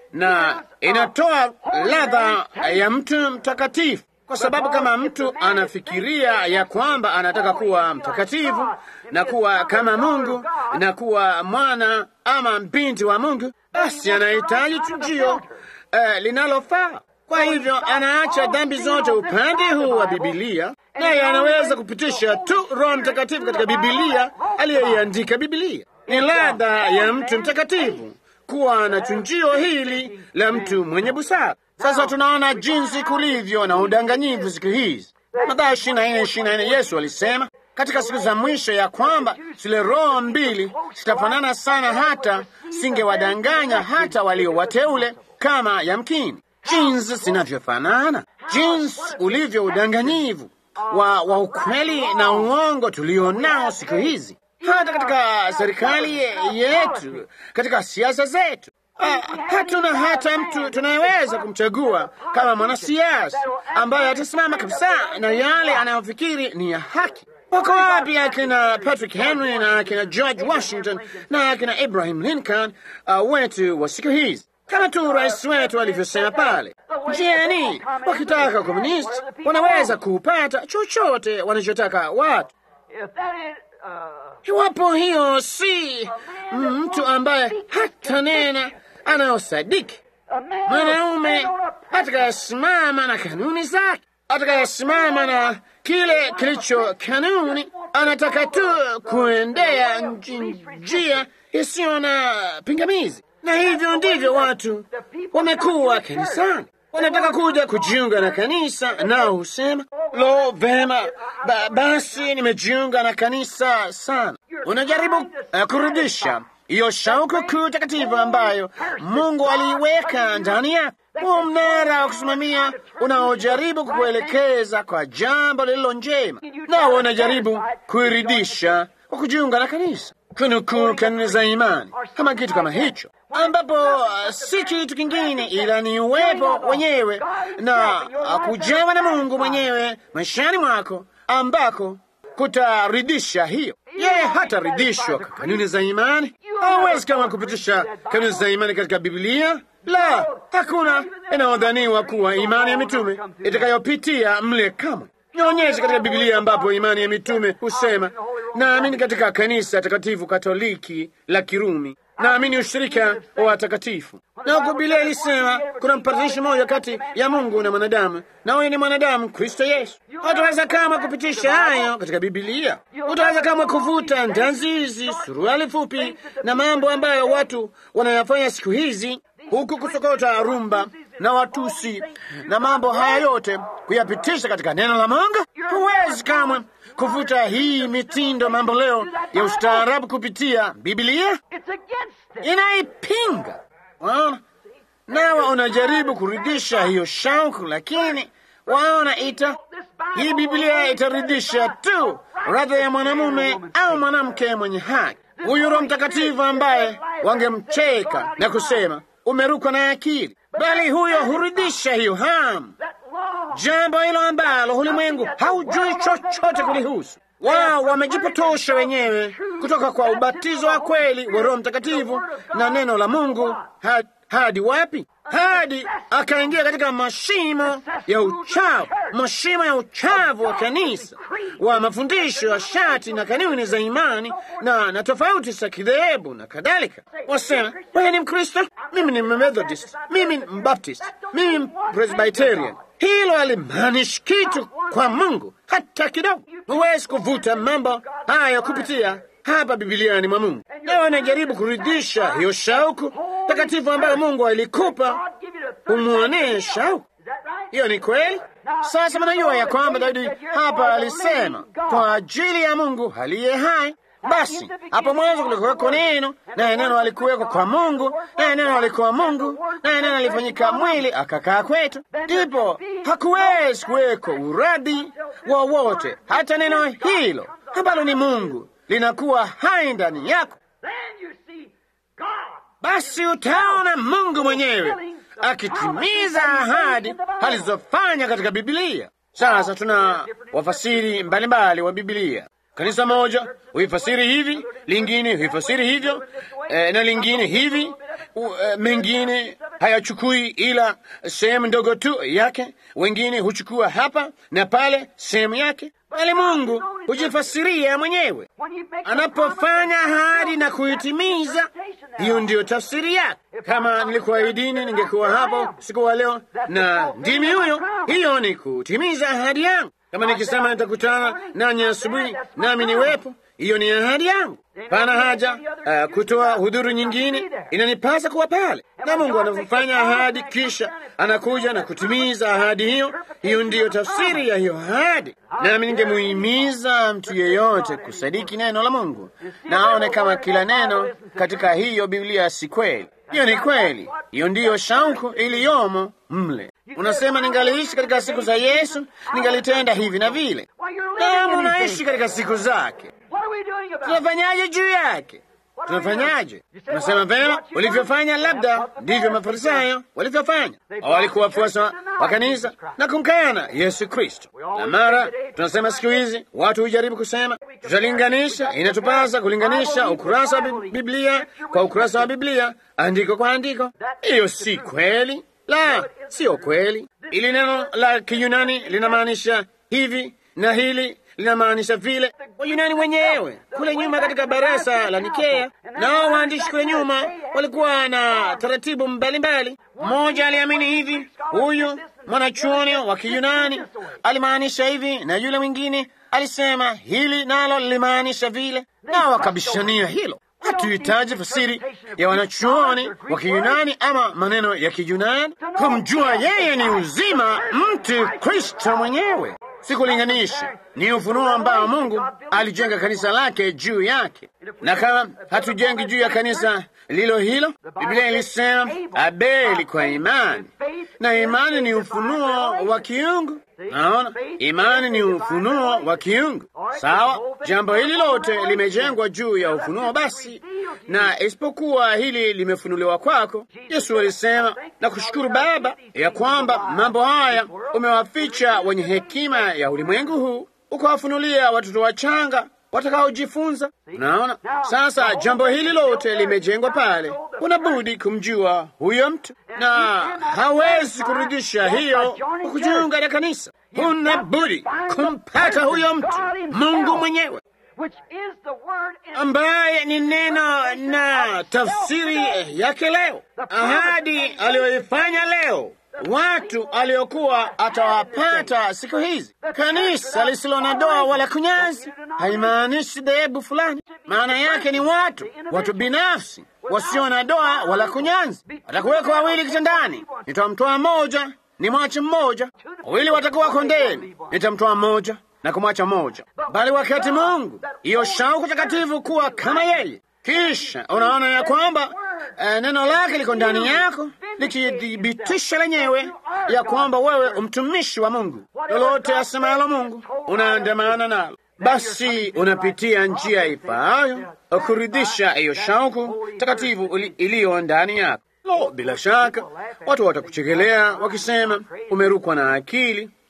na inatoa ladha ya mtu mtakatifu, kwa sababu kama mtu anafikiria ya kwamba anataka kuwa mtakatifu na kuwa kama Mungu na kuwa mwana ama binti wa Mungu, basi anahitaji chujio uh, linalofaa. Kwa hivyo anaacha dhambi zote upande huu wa Bibilia, naye anaweza kupitisha tu Roho Mtakatifu katika Bibilia aliyeiandika Bibilia. Ni ladha ya mtu mtakatifu kuwa na chunjio hili la mtu mwenye busara. Sasa tunaona jinsi kulivyo na udanganyifu siku hizi. Mathayo ishirini na nne ishirini na nne Yesu alisema katika siku za mwisho ya kwamba zile roho mbili zitafanana sana, hata singewadanganya hata walio wateule kama yamkini jinsi zinavyofanana, jinsi ulivyo udanganyivu wa, wa ukweli na uongo tulio nao siku hizi, hata katika serikali yetu, katika siasa zetu. Uh, hatuna hata mtu tunayeweza kumchagua kama mwanasiasa ambaye atasimama kabisa na yale anayofikiri ni ya haki. Wako wapi akina Patrick Henry na akina George Washington na akina Abraham Lincoln uh, wetu wa siku hizi? Kama tu rais wetu alivyosema pale, njiani, wakitaka komunisti wanaweza kupata chochote wanachotaka watu. Iwapo hiyo si mtu ambaye hata nena anayosadiki, mwanaume atakayesimama na kanuni zake, atakayesimama na kile kilicho kanuni, anataka tu kuendea njia isiyo na pingamizi na hivyo ndivyo watu wamekuwa kanisani, wanataka kuja kujiunga na kanisa, nao husema lo, vema ba, basi nimejiunga na kanisa sana. Unajaribu uh, kurudisha hiyo shauku kuu takatifu ambayo Mungu aliiweka ndani yako, huo mnara wa kusimamia unaojaribu kukuelekeza kwa jambo lililo njema, nao unajaribu kuiridisha kwa kujiunga na kanisa, kunukuu kanuni za imani kama kitu kama hicho ambapo uh, si kitu kingine ila ni uwepo wenyewe na uh, kujawa na Mungu mwenyewe maishani mwako ambako kutaridisha hiyo. Yeye hataridhishwa kwa kanuni za imani. Hawezi kama kupitisha kanuni za imani katika Biblia. La, hakuna inayodhaniwa kuwa imani ya mitume itakayopitia mle kamwe. Nionyeshe katika Biblia ambapo imani ya mitume husema, naamini katika kanisa takatifu Katoliki la Kirumi naamini ushirika wa watakatifu. Na huko Biblia ilisema kuna mpatanishi mmoja kati ya Mungu na mwanadamu, na huyo ni mwanadamu Kristo Yesu. Utaweza kama kupitisha hayo katika Biblia? Utaweza kama kuvuta ndanzi hizi, suruali fupi na mambo ambayo watu wanayafanya siku hizi, huku kusokota rumba na watusi na mambo haya yote kuyapitisha katika neno la Mungu? Huwezi kamwe kuvuta hii mitindo mambo leo ya ustaarabu kupitia Biblia, inaipinga. Waona, nawa unajaribu kurudisha hiyo shauku, lakini waona, ita hii Biblia itaridhisha tu radha ya mwanamume au mwanamke mwenye haki, huyu Roho Mtakatifu ambaye wangemcheka na kusema umerukwa na akili, bali huyo hurudisha hiyo hamu jambo hilo ambalo ulimwengu haujui chochote kulihusu. Wao wamejipotosha wenyewe kutoka kwa ubatizo wa kweli wa Roho Mtakatifu na neno la Mungu ha, hadi wapi? Hadi akaingia katika mashimo ya uchafu, mashimo ya uchafu wa kanisa, wa mafundisho ya shati na kanuni za imani na, na tofauti za kidhehebu na kadhalika. Wasema wewe ni Mkristo, mimi ni Methodist, mimi ni Mbaptist, mimi ni Presbyterian. Hilo halimaanishi kitu kwa Mungu hata kidogo. Huwezi kuvuta mambo haya kupitia hapa Bibiliani mwa Mungu, na wanajaribu kuridhisha hiyo shauku takatifu ambayo Mungu alikupa umwonee shauku. Hiyo ni kweli. Sasa mnajua ya kwamba Daudi hapa alisema kwa ajili ya Mungu aliye hai. Basi hapo mwanzo kulikuweko neno, naye neno alikuweko kwa Mungu, naye neno alikuwa Mungu, naye neno alifanyika mwili akakaa kwetu. Ndipo hakuwezi kuweko uradi wowote, hata neno hilo ambalo ni Mungu linakuwa hai ndani yako. Basi utaona Mungu mwenyewe akitimiza ahadi alizofanya katika Bibilia. Sasa tuna wafasiri mbalimbali wa Bibilia. Kanisa moja huifasiri hivi, lingine huifasiri hivyo, e, na lingine hivi. U, e, mengine hayachukui ila sehemu ndogo tu yake, wengine huchukua hapa na pale sehemu yake, bali Mungu hujifasiria mwenyewe anapofanya ahadi na kuitimiza. Hiyo ndiyo tafsiri yake. Kama nilikuahidini ningekuwa hapo siku wa leo na ndimi huyo, hiyo ni kutimiza ahadi yangu. Kama nikisema nitakutana nanyi asubuhi nami niwepo, hiyo ni ahadi yangu. Pana haja uh, kutoa hudhuru nyingine, inanipasa kuwa pale. Na Mungu anapofanya ahadi, kisha anakuja na kutimiza ahadi hiyo. Hiyo ndiyo tafsiri ya hiyo ahadi. Nami ningemuhimiza mtu yeyote kusadiki neno la Mungu na aone kama kila neno katika hiyo Biblia si kweli. Hiyo ni kweli, hiyo ndiyo shauku iliyomo mle. Unasema ningaliishi katika siku za Yesu, ningalitenda hivi na vile. Naam, unaishi katika siku zake. Tunafanyaje juu yake? Tunafanyaje? Unasema vema, ulivyofanya labda ndivyo Mafarisayo walivyofanya. Walikuwa wafuasi wa kanisa na kumkana Yesu Kristo. Na mara tunasema siku hizi watu hujaribu kusema tutalinganisha, inatupasa kulinganisha ukurasa wa Biblia kwa ukurasa wa Biblia, andiko kwa andiko. Hiyo si kweli. La, sio kweli. Ili neno la Kiyunani linamaanisha hivi na hili linamaanisha vile. Wayunani wenyewe kule nyuma katika barasa la Nikea, nao waandishi kule nyuma walikuwa na taratibu mbalimbali. Mmoja aliamini hivi, huyu mwanachuoni wa Kiyunani alimaanisha hivi, na yule mwingine alisema hili nalo lilimaanisha vile, nao wakabishania hilo. Hatuhitaji fasiri ya wanachuoni wa Kiyunani ama maneno ya Kiyunani kumjua yeye ni uzima, mtu Kristo mwenyewe. Sikulinganisha, ni ufunuo ambao Mungu alijenga kanisa lake juu yake, na kama hatujengi juu ya kanisa lilo hilo, Biblia ilisema Abeli kwa imani, na imani ni ufunuo wa kiungu. Naona imani ni ufunuo wa kiungu. Sawa, jambo hili lote limejengwa juu ya ufunuo. Basi na isipokuwa hili limefunuliwa kwako, Yesu alisema na kushukuru Baba ya kwamba mambo haya umewaficha wenye hekima ya ulimwengu huu, ukawafunulia watoto wachanga watakaojifunza. Unaona, sasa jambo hili lote limejengwa pale. Unabudi kumjua huyo mtu, na hawezi kurudisha hiyo kwa kujiunga na kanisa. Unabudi kumpata huyo mtu, Mungu mwenyewe ambaye ni neno na tafsiri yake leo, ahadi aliyoifanya leo watu aliokuwa atawapata siku hizi. Kanisa lisilo na doa wala kunyanzi haimaanishi dhehebu fulani. Maana yake ni watu, watu binafsi wasio na doa wala kunyanzi. Watakuweko wawili kitandani, nitamtoa mmoja ni mwache mmoja. Wawili watakuwa kondeni, nitamtoa mmoja na kumwacha mmoja. Bali wakati Mungu hiyo shauku takatifu kuwa kama yeye kisha unaona ya kwamba uh, neno lake liko ndani yako likithibitisha lenyewe ya kwamba wewe umtumishi wa Mungu. Lolote asemalo Mungu unaandamana nalo, basi unapitia njia ifaayo kuridhisha hiyo shauku takatifu iliyo ndani yako. Lo, bila shaka watu watakuchekelea wakisema umerukwa na akili,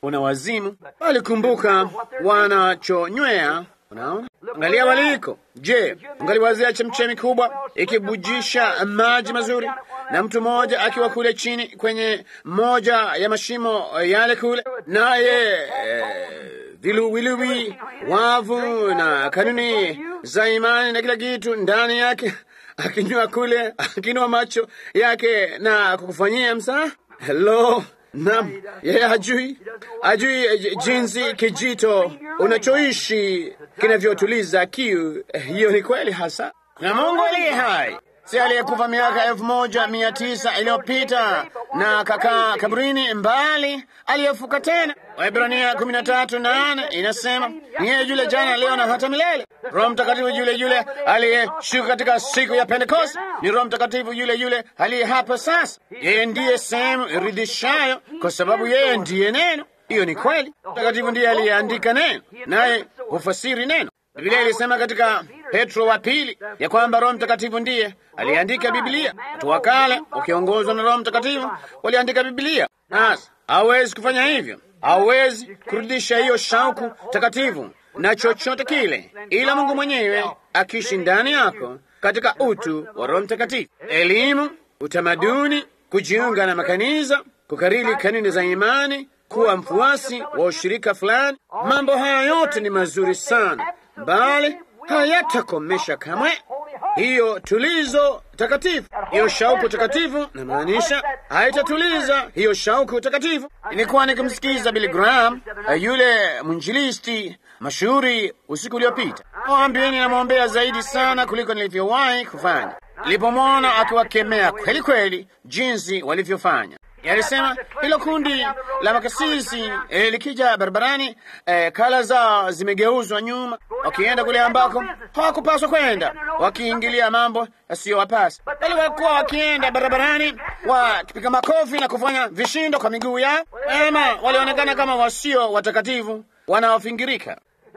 una wazimu, bali kumbuka wanachonywea. Unaona, angalia waliko. Je, ungaliwazia chemchemi kubwa ikibujisha maji mazuri, na mtu mmoja akiwa kule chini kwenye moja ya mashimo yale kule, naye eh, viluwiluwi, wavu na kanuni za imani na kila kitu ndani yake, akinywa kule, akinua macho yake na kukufanyia msaa. Hello, Naam, yeye hajui, hajui jinsi kijito unachoishi kinavyotuliza kiu. Hiyo ni kweli hasa, na Mungu aliye hai si aliyekufa miaka elfu moja mia tisa iliyopita na kakaa kaburini, mbali aliyefuka tena. Waebrania kumi na tatu nane inasema ni yeye yule jana, leo na hata milele. Roho Mtakatifu yule yule aliyeshuka katika siku ya Pentekoste ni Roho Mtakatifu yule yule aliye hapa sasa. Yeye ndiye sehemu iridhishayo, kwa sababu yeye ndiye neno. Hiyo ni kweli. Mtakatifu ndiye aliyeandika neno, naye hufasiri neno. Biblia ilisema katika Petro wa pili ya kwamba Roho Mtakatifu ndiye aliandika Biblia. Watu wa kale wakiongozwa na Roho Mtakatifu waliandika Biblia. Sasa hawezi kufanya hivyo, hawezi kurudisha hiyo shauku takatifu na chochote kile, ila Mungu mwenyewe akiishi ndani yako katika utu wa Roho Mtakatifu. Elimu, utamaduni, kujiunga na makanisa, kukariri kanuni za imani, kuwa mfuasi wa ushirika fulani, mambo haya yote ni mazuri sana, bali hayatakomesha kamwe hiyo tulizo takatifu, hiyo shauku takatifu. Namaanisha haitatuliza hiyo shauku takatifu. Nilikuwa nikimsikiza Billy Graham, yule mwinjilisti mashuhuri, usiku uliopita. Waambieni, namwombea zaidi sana kuliko nilivyowahi kufanya. Nilipomwona akiwakemea kweli kweli jinsi walivyofanya Yalisema hilo kundi la makasisi eh, likija barabarani eh, kala zao zimegeuzwa nyuma, wakienda kule ambako hawakupaswa kwenda, wakiingilia mambo yasiyowapasa, bali walikuwa wakienda barabarani wakipiga makofi na kufanya vishindo kwa miguu yao, ema walionekana kama wasio watakatifu wanaofingirika.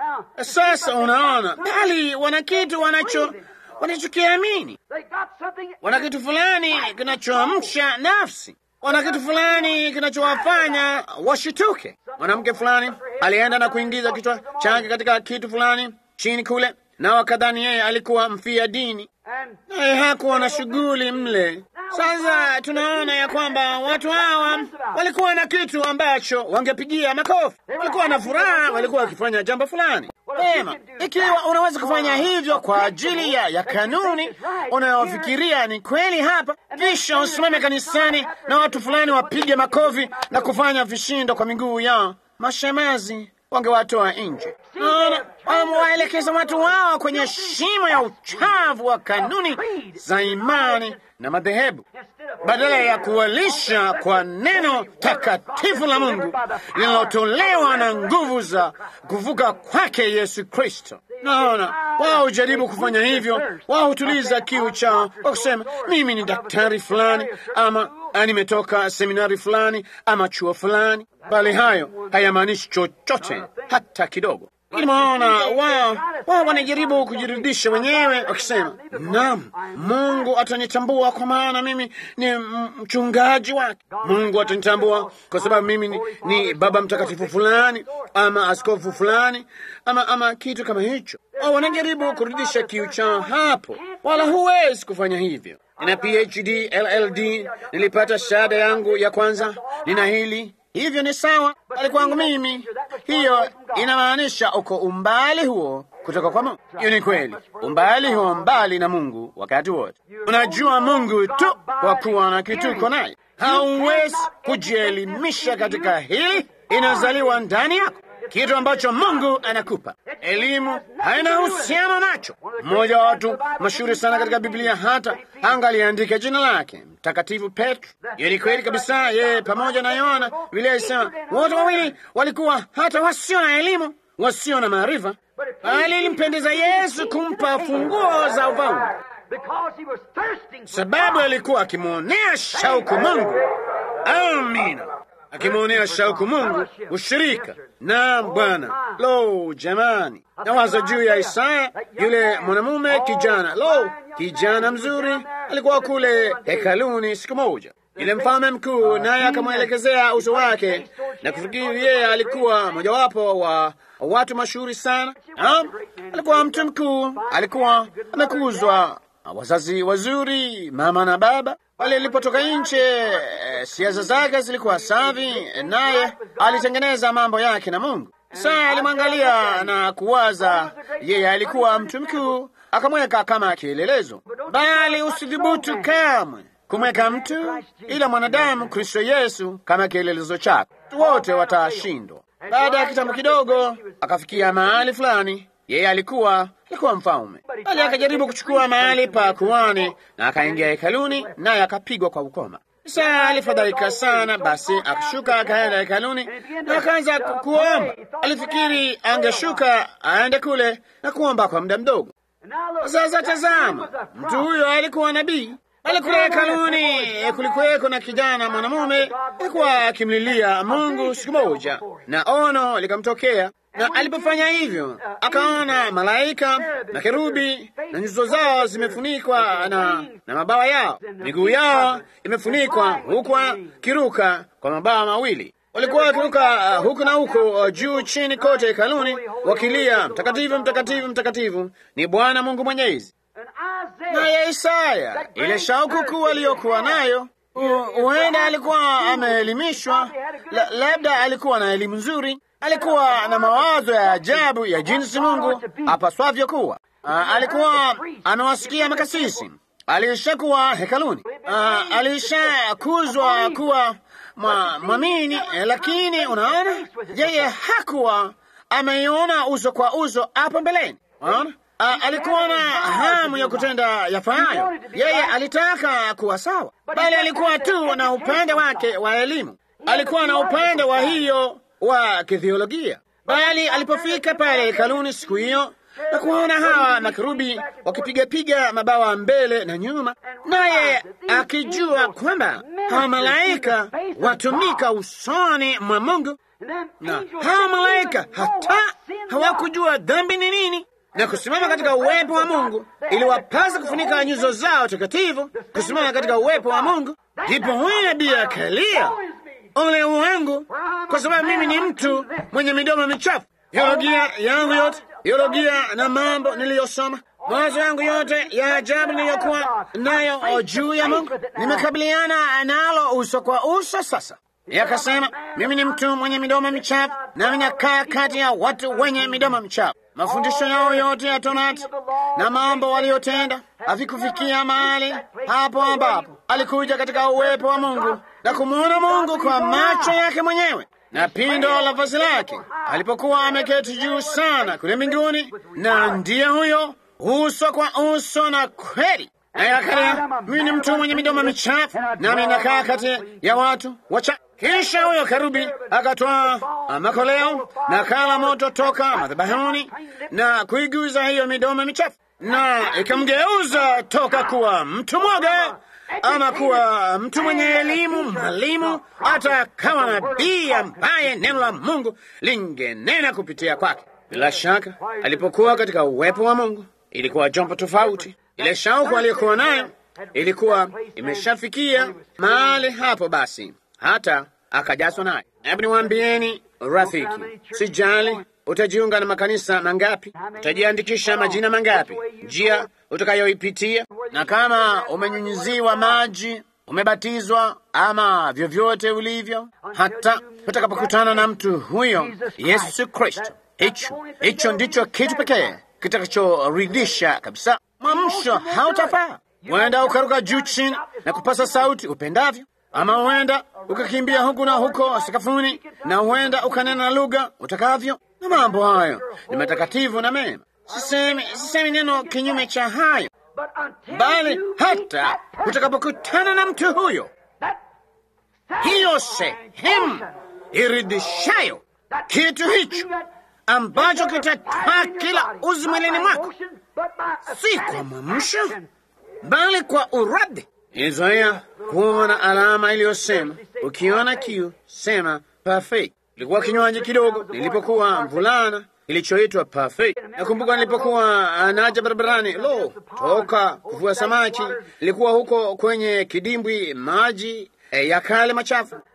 Sasa unaona, bali wana kitu wanacho wanachokiamini, wana kitu fulani kinachoamsha nafsi wana kitu fulani kinachowafanya washituke. Mwanamke fulani alienda na kuingiza kichwa chake katika kitu fulani chini kule, na wakadhani yeye alikuwa mfia dini, naye hakuwa na shughuli mle. Sasa tunaona ya kwamba watu hawa walikuwa na kitu ambacho wangepigia makofi, walikuwa na furaha, walikuwa wakifanya jambo fulani Ema, ikiwa unaweza kufanya hivyo kwa ajili ya, ya kanuni unayofikiria ni kweli hapa, kisha usimame kanisani na watu fulani wapige makofi na kufanya vishindo kwa miguu yao, mashemazi wangewatoa nje. Naona wamewaelekeza watu wao kwenye shimo ya uchafu wa kanuni za imani na madhehebu badala ya kuwalisha kwa neno takatifu la Mungu linalotolewa na nguvu za kuvuka kwake Yesu Kristo. Naona wao hujaribu kufanya hivyo, wao hutuliza kiu chao kwa kusema mimi ni daktari fulani, ama nimetoka seminari fulani, ama chuo fulani, bali hayo hayamaanishi chochote hata kidogo. Nimeona wao wao wanajaribu kujirudisha wenyewe wakisema, naam, Mungu atanitambua kwa maana mimi ni mchungaji wake. Mungu atanitambua kwa sababu mimi ni, ni baba mtakatifu fulani ama askofu fulani ama, ama kitu kama hicho. Wao wanajaribu kurudisha kiu chao hapo, wala huwezi kufanya hivyo. Nina PhD, LLD, nilipata shahada yangu ya kwanza, nina hili hivyo ni sawa, bali kwangu mimi hiyo inamaanisha uko umbali huo kutoka kwa Mungu. Hiyo ni kweli, umbali huo mbali na Mungu wakati wote. Unajua Mungu tu kwa kuwa na kituko naye. Hauwezi kujielimisha katika hili, inazaliwa ndani yako, kitu ambacho Mungu anakupa. Elimu haina uhusiano nacho. Mmoja wa watu mashuhuri sana katika Biblia hata angaliandika jina lake Mtakatifu Petro. Hiyo ni kweli kabisa. Yeye pamoja na Yohana, Biblia ilisema wote wawili walikuwa hata wasio na elimu, wasio na maarifa, bali ilimpendeza Yesu kumpa funguo za ufalme, sababu alikuwa akimwonea shauku Mungu. Amina, akimwonea shauku Mungu ushirika na Bwana. Lo, jamani, nawaza juu ya Isaya, yule mwanamume kijana. Lo, kijana mzuri, alikuwa kule hekaluni siku moja, yule mfalme mkuu, naye akamwelekezea uso wake na kufikiri yeye alikuwa mojawapo wa watu mashuhuri sana. Naam, alikuwa mtu mkuu, alikuwa amekuzwa wazazi wazuri, mama na baba. Pale ilipotoka nje, siasa zake zilikuwa safi, naye alitengeneza mambo yake na Mungu. Saa alimwangalia na kuwaza, yeye alikuwa mtu mkuu, akamweka kama kielelezo, bali usidhubutu kamwe kumweka mtu ila mwanadamu Kristo Yesu kama kielelezo chako. Wote watashindwa. Baada ya kitambo kidogo, akafikia mahali fulani. Yeye alikuwa alikuwa mfalme, bali akajaribu kuchukua mahali pa kuhani na akaingia hekaluni, naye akapigwa kwa ukoma. Saa alifadhaika sana, basi akashuka akaenda hekaluni na akaanza kuomba. Alifikiri angeshuka aende kule na kuomba kwa muda mdogo. Sasa tazama, mtu huyo alikuwa nabii. Alikula hekaluni, kulikuweko na kijana mwanamume alikuwa akimlilia Mungu siku moja, na ono likamtokea na alipofanya hivyo akaona malaika na kerubi na nyuso zao zimefunikwa na, na mabawa yao, miguu yao imefunikwa huku kiruka kwa mabawa mawili. Walikuwa wakiruka uh, huku na huku uh, juu chini kote hekaluni wakilia, mtakatifu, mtakatifu, mtakatifu ni Bwana Mungu Mwenyezi. Naye Isaya, ile shauku kuu aliyokuwa nayo huenda alikuwa ameelimishwa, la, labda alikuwa na elimu nzuri, alikuwa na mawazo ya ajabu ya jinsi Mungu apaswavyo kuwa. Uh, alikuwa amewasikia makasisi, alishakuwa hekaluni, uh, alishakuzwa kuwa mwamini, lakini unaona, yeye hakuwa ameiona uso kwa uso hapo mbeleni. Unaona, uh, alikuwa na hamu ya kutenda yafahayo. Yeye alitaka kuwa sawa, bali alikuwa tu na upande wake wa elimu, alikuwa na upande wa hiyo wa kithiolojia. Bali alipofika pale hekaluni siku hiyo na kuwaona hawa makerubi wakipigapiga mabawa mbele na nyuma, naye akijua kwamba hawa malaika watumika usoni mwa Mungu, na hawa malaika hata hawakujua dhambi ni nini na kusimama katika uwepo wa Mungu iliwapasa kufunika nyuso zao takatifu, kusimama katika uwepo wa Mungu. Ndipo huyo nabii akalia, ole wangu, kwa sababu mimi ni mtu mwenye midomo michafu. Teolojia yangu yote, teolojia na mambo niliyosoma, mawazo yangu yote ya ajabu niliyokuwa nayo juu ya Mungu, nimekabiliana nalo uso kwa uso sasa. Yakasema mimi ni mtu mwenye midomo michafu, nami nakaa kati ya watu wenye midomo michafu. Mafundisho yao yote ya Torati na mambo waliyotenda havikufikia mahali hapo ambapo alikuja katika uwepo wa Mungu na kumwona Mungu kwa macho yake mwenyewe na pindo la vazi lake alipokuwa ameketi juu sana kule mbinguni, na ndiye huyo uso kwa uso na kweli. Naye akalia, mimi ni mtu mwenye midomo michafu, nami nakaa kati ya watu wacha. Kisha huyo kerubi akatwaa makoleo na kala moto toka madhabahuni na kuiguza hiyo midomo michafu, na ikamgeuza toka kuwa mtu mwoga ama kuwa mtu mwenye elimu, mwalimu, hata kama nabii ambaye neno la Mungu lingenena kupitia kwake. Bila shaka, alipokuwa katika uwepo wa Mungu ilikuwa jambo tofauti. Ile shauku aliyokuwa nayo ilikuwa imeshafikia mahali hapo, basi hata akajazwa naye. Hebu niwaambieni rafiki, sijali utajiunga na makanisa mangapi, utajiandikisha majina mangapi, njia utakayoipitia, na kama umenyunyiziwa maji, umebatizwa ama vyovyote ulivyo, hata utakapokutana na mtu huyo Yesu Kristo, hicho hicho ndicho kitu pekee kitakachoridhisha kabisa. Mwamsho hautafaa. Huenda ukaruka juu chini na kupasa sauti upendavyo, ama huenda ukakimbia huku na huko sakafuni, na huenda ukanena lugha utakavyo, na mambo hayo ni matakatifu na mema. Sisemi, sisemi neno kinyume cha hayo, bali hata utakapokutana na mtu huyo, hiyo sehemu iridhishayo, kitu hicho ambacho kitatwaa kila uzi mwilini mwako, si kwa mwamsho, bali kwa uradhi. Nilizoea kuona alama iliyosema ukiona kiu sema perfect. Ilikuwa kinywaji kidogo nilipokuwa mvulana kilichoitwa perfect. Nakumbuka nilipokuwa naja barabarani, lo, toka kuvua samaki, nilikuwa huko kwenye kidimbwi maji e, ya kale machafu.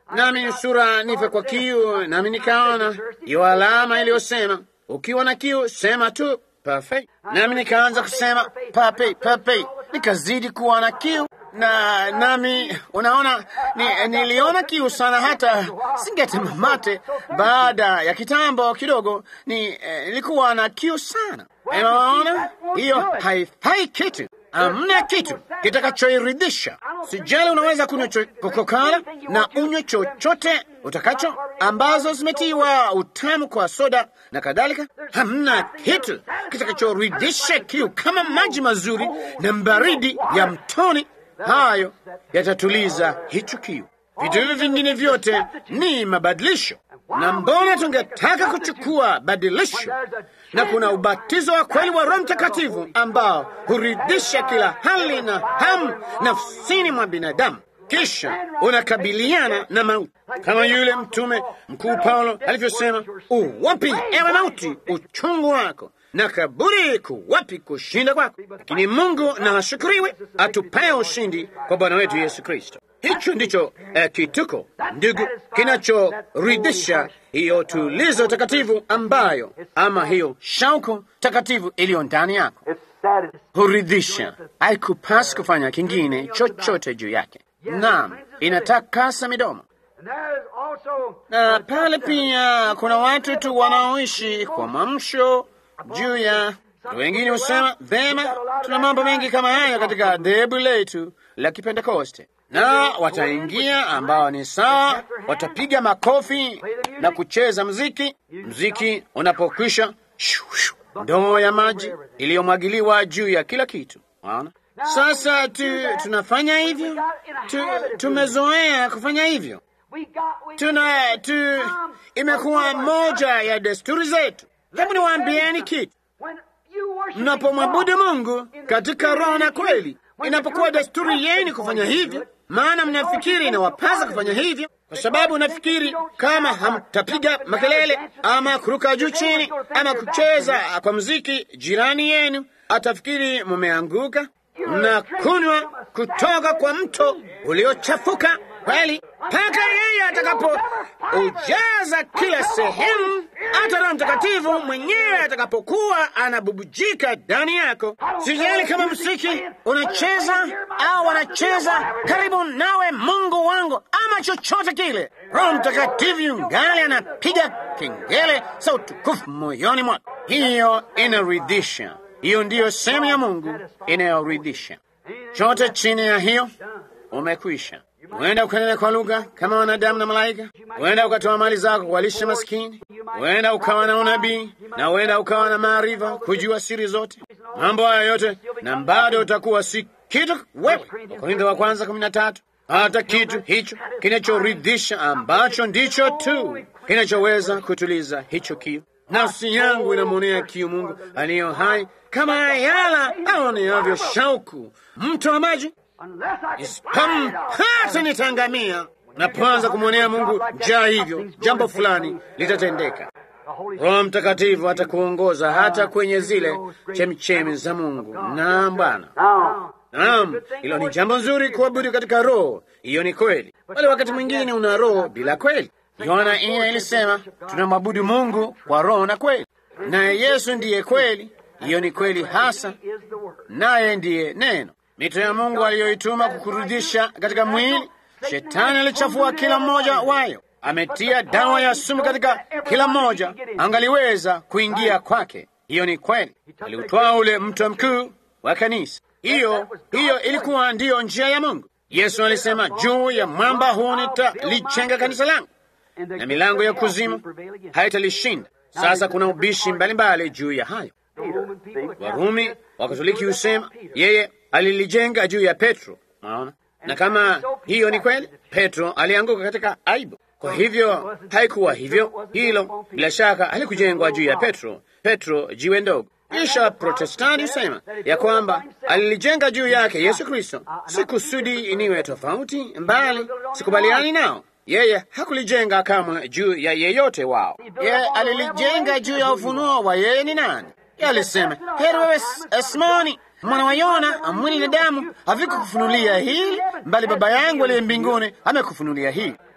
nami nusura nife kwa kiu, nami nikaona hiyo alama iliyosema ukiwa na kiu sema tu perfect. Nami nikaanza kusema pape pape, nikazidi kuwa na kiu na nami unaona ni, niliona kiu sana hata singetema mate. Baada ya kitambo kidogo ni eh, nilikuwa na kiu sana. Unaona, hiyo haifai kitu, amna kitu kitakachoiridhisha. Sijali, unaweza kunywa kokokala na unywe chochote utakacho ambazo zimetiwa utamu kwa soda na kadhalika. Hamna kitu kitakachoridhisha kiu kama maji mazuri na baridi ya mtoni. Hayo yatatuliza hicho kiu. Vitu hivyo vingine vyote ni mabadilisho, na mbona tungetaka kuchukua badilisho? Na kuna ubatizo wa kweli wa Roho Mtakatifu ambao huridhisha kila hali na hamu nafsini mwa binadamu, kisha unakabiliana na mauti, kama yule mtume mkuu Paulo alivyosema, uwapi ewe mauti uchungu wako na kaburi kuwapi kushinda kwako? Lakini Mungu na ashukuriwe atupaye ushindi kwa Bwana wetu Yesu Kristo. Hicho ndicho eh, kituko ndugu, kinachoridhisha hiyo tulizo takatifu ambayo, ama hiyo shauku takatifu iliyo ndani yako, huridhisha. Haikupasi kufanya kingine chochote juu yake. Naam, inatakasa midomo na pale pia kuna watu tu wanaoishi kwa mwamsho juu ya wengine husema vema, tuna mambo mengi kama hayo katika dhehebu letu la Kipentekoste, na wataingia ambao ni sawa, watapiga makofi na kucheza mziki. Mziki unapokwisha, ndoo ya maji iliyomwagiliwa juu ya kila kitu. Unaona, sasa tu, tunafanya hivyo tu, tumezoea kufanya hivyo tuna tu, imekuwa moja ya desturi zetu. Hebu niwaambieni kitu, mnapomwabudu Mungu katika roho na kweli, inapokuwa desturi yenu kufanya hivyo, maana mnafikiri inawapasa kufanya hivyo, kwa sababu nafikiri kama hamtapiga makelele ama kuruka juu chini ama kucheza kwa mziki, jirani yenu atafikiri mumeanguka. Mnakunywa kutoka kwa mto uliochafuka kweli mpaka yeye atakapo ujaza kila sehemu, hata Roho Mtakatifu mwenyewe atakapokuwa anabubujika ndani yako. Sijali kama msiki unacheza au wanacheza karibu nawe, Mungu wangu, ama chochote kile, Roho Mtakatifu yungali anapiga kengele za utukufu moyoni mwako. Hiyo inaridhisha. Hiyo ndiyo sehemu ya Mungu inayoridhisha. Chote chini ya hiyo umekwisha. Huenda ukanena kwa lugha kama wanadamu na malaika, huenda ukatoa mali zako kuwalisha maskini, huenda ukawa na unabii, na huenda ukawa na maarifa, kujua siri zote, mambo haya yote, na bado utakuwa si kitu wewe. Wakorintho wa kwanza kumi na tatu. Hata kitu hicho kinachoridhisha ambacho ndicho tu kinachoweza kutuliza hicho kiu. Nafsi yangu inamwonea kiu Mungu aliyo hai, kama ayala aoneavyo shauku mto wa maji isipompata nitangamia. Napoanza kumwonea Mungu njaa, hivyo jambo fulani litatendeka. Roho Mtakatifu atakuongoza hata kwenye zile chemchemi za Mungu. Naam Bwana, naam, hilo ni jambo nzuri kuabudu katika roho. Hiyo ni kweli, bali wakati mwingine una roho bila kweli. Yohana ine ilisema tunamwabudu Mungu kwa roho na kweli, naye Yesu ndiye kweli. Hiyo ni kweli hasa, naye ndiye neno mito ya Mungu aliyoituma kukurudisha katika mwili. Shetani alichafua kila mmoja wayo, ametia dawa ya sumu katika kila mmoja, angaliweza kuingia kwake. Hiyo ni kweli. Aliutwaa ule mto mkuu wa kanisa. Hiyo hiyo ilikuwa ndiyo njia ya Mungu. Yesu alisema, juu ya mwamba huu nitalijenga kanisa langu na milango ya kuzimu haitalishinda. Sasa kuna ubishi mbalimbali juu ya hayo. Warumi Wakatoliki husema yeye alilijenga juu ya Petro. Naona, na kama hiyo ni kweli, Petro alianguka katika aibu. Kwa hivyo haikuwa hivyo, hilo bila shaka halikujengwa juu ya Petro. Petro jiwe ndogo. Kisha Protestanti husema ya kwamba alilijenga juu yake Yesu Kristo. Si kusudi niwe tofauti, mbali sikubaliani nao. Yeye hakulijenga kamwe juu ya yeyote wao. Yeye alilijenga juu ya ufunuo wa yeye ni nani. Yeye alisema, heri wewe Simoni mwana wa Yona, mwili na damu havikukufunulia hili, bali Baba yangu aliye mbinguni amekufunulia hili.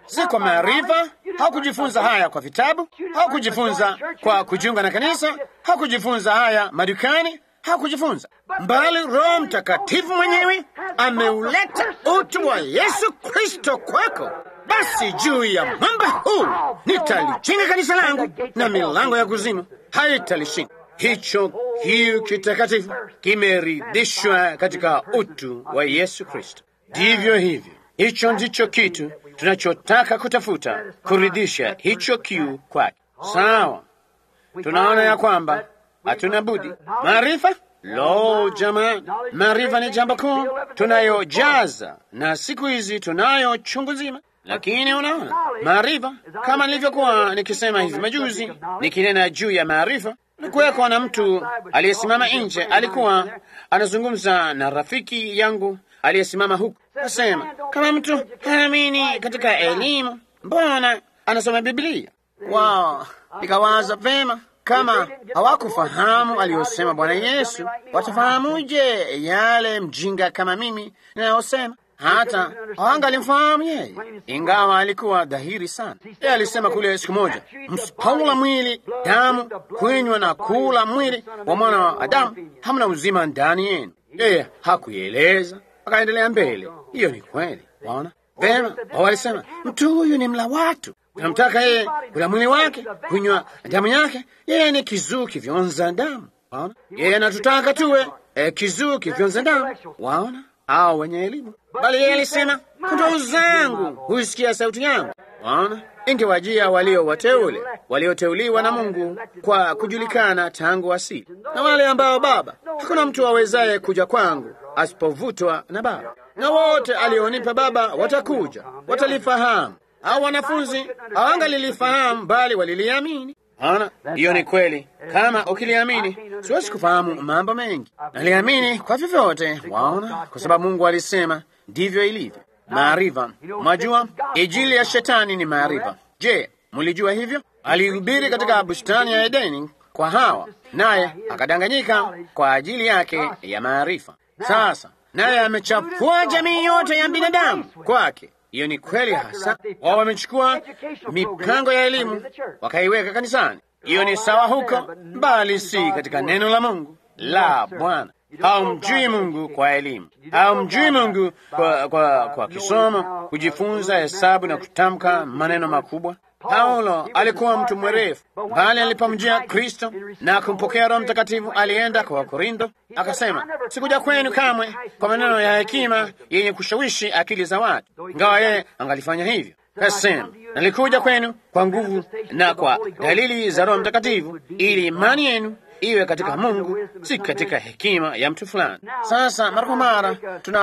si kwa maarifa. Hakujifunza haya kwa vitabu, hakujifunza kwa kujiunga na kanisa, hakujifunza haya madukani, hakujifunza mbali. Roho Mtakatifu mwenyewe ameuleta utu wa Yesu Kristo kwako. Basi juu ya mwamba huu nitalijenga kanisa langu, na milango ya kuzimu haitalishinda. Hicho kiu kitakatifu kimeridhishwa katika utu wa Yesu Kristo. Ndivyo hivyo, hicho ndicho kitu tunachotaka kutafuta, kuridhisha hicho kiu kwake. Sawa, tunaona ya kwamba hatuna budi maarifa. Lo, jamani, maarifa ni jambo kuu tunayojaza, na siku hizi tunayo chungu zima. Lakini unaona, maarifa, kama nilivyokuwa nikisema hivi majuzi, nikinena juu ya maarifa, nikuweko na mtu aliyesimama nje, alikuwa anazungumza na rafiki yangu aliyesimama huku, asema kama mtu haamini katika elimu, mbona anasoma Biblia? Wow, nikawaza vema kama hawakufahamu aliyosema Bwana Yesu, watafahamuje yale mjinga kama mimi ninayosema? Hata hawangalimfahamu yeye, ingawa alikuwa dhahiri sana. Yeye alisema kule siku moja, msipoula mwili damu, kunywa na kula mwili wa mwana wa Adamu, hamna uzima ndani yenu. Yeye hakuieleza, akaendelea mbele. Hiyo ni kweli, waona vema. Walisema mtu huyu ni mla watu tunamtaka yeye kula mwili wake, kunywa damu yake. Yeye ni kizuu kivyonza damu, waona. Yeye anatutaka tuwe eh, kizuu kivyonza damu, waona, au wenye elimu. Bali yeye alisema kondoo zangu huisikia sauti yangu, waona. Ingewajia walio wateule, walioteuliwa na Mungu kwa kujulikana tangu asili, na wale ambao Baba, hakuna mtu awezaye kuja kwangu asipovutwa na Baba, na wote alionipa Baba watakuja, watalifahamu au wanafunzi hawangalilifahamu bali waliliamini. Ana hiyo ni kweli. Kama ukiliamini, siwezi kufahamu mambo mengi, naliamini kwa vyovyote. Waona, kwa sababu Mungu alisema ndivyo ilivyo. Maarifa, mwajua ijili ya shetani ni maarifa. Je, mlijua hivyo? Alihubiri katika bustani ya Edeni kwa Hawa, naye akadanganyika kwa ajili yake ya maarifa. Sasa naye amechafua jamii yote ya binadamu kwake. Hiyo ni kweli hasa. Wao wamechukua mipango ya elimu wakaiweka kanisani. Hiyo ni sawa huko, bali si katika neno la Mungu la Bwana. Haumjui Mungu kwa elimu, haumjui Mungu kwa, kwa, kwa kisomo, kujifunza hesabu na kutamka maneno makubwa. Paulo alikuwa mtu mwerefu, bali alipomjia Kristo na kumpokea Roho Mtakatifu alienda kwa Wakorintho akasema, sikuja kwenu kamwe kwa maneno ya hekima yenye kushawishi akili za watu, ingawa yeye angalifanya hivyo. Kasema, nalikuja kwenu kwa nguvu na kwa dalili za Roho Mtakatifu, ili imani yenu iwe katika Mungu, si katika hekima ya mtu fulani. Sasa mara kwa mara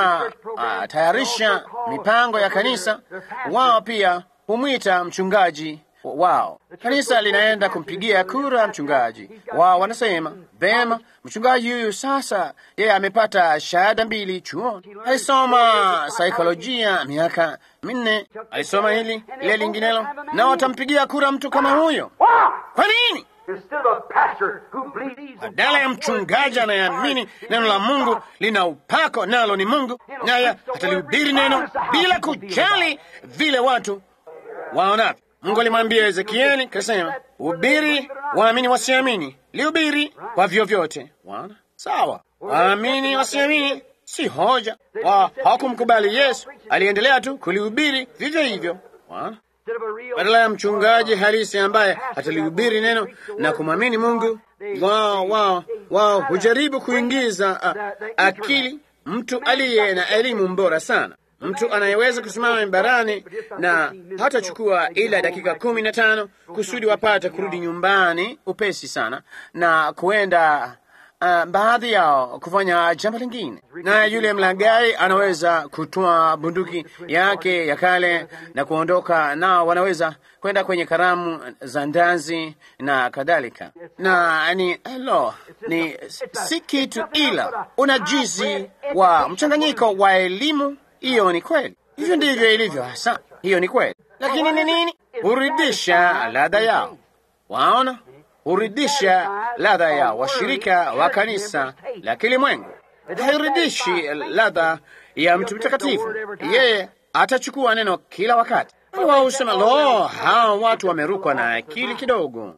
tunatayarisha mipango ya kanisa, wao pia humwita mchungaji wao. Kanisa linaenda kumpigia kura mchungaji wao, wanasema vema, mchungaji huyu sasa, yeye amepata shahada mbili chuoni, alisoma saikolojia miaka minne, alisoma hili lile linginelo, na watampigia kura mtu kama huyo. Kwa nini? Badala ya mchungaji anayeamini neno la Mungu lina upako, nalo ni Mungu, naye atalihubiri neno bila kujali vile watu waonavyo. Mungu alimwambia Ezekieli, kasema hubiri, waamini wasiamini, lihubiri kwa vyovyote. Wana sawa, waamini wasiamini si hoja. Wa hawakumkubali Yesu, aliendelea tu kulihubiri vivyo hivyo. Wana badala ya mchungaji halisi ambaye atalihubiri neno na kumwamini Mungu, wao wao wao hujaribu kuingiza a, akili mtu aliye na elimu bora sana mtu anayeweza kusimama mimbarani na hatachukua ila dakika kumi na tano kusudi wapate kurudi nyumbani upesi sana na kuenda uh, baadhi yao kufanya jambo lingine, na yule mlagai anaweza kutoa bunduki yake ya kale na kuondoka, nao wanaweza kwenda kwenye karamu za ndazi na kadhalika. Na ni lo, ni si kitu ila unajizi wa mchanganyiko wa elimu hiyo ni kweli, hivyo ndivyo ilivyo hasa. Hiyo ni kweli, lakini ni nini? Huridhisha ladha yao. Waona, huridhisha ladha ya washirika wa kanisa la kilimwengu, hairidhishi ladha ya mtu mtakatifu. Yeye atachukua neno kila wakati, Wao husema lo, hawa watu wamerukwa na akili kidogo,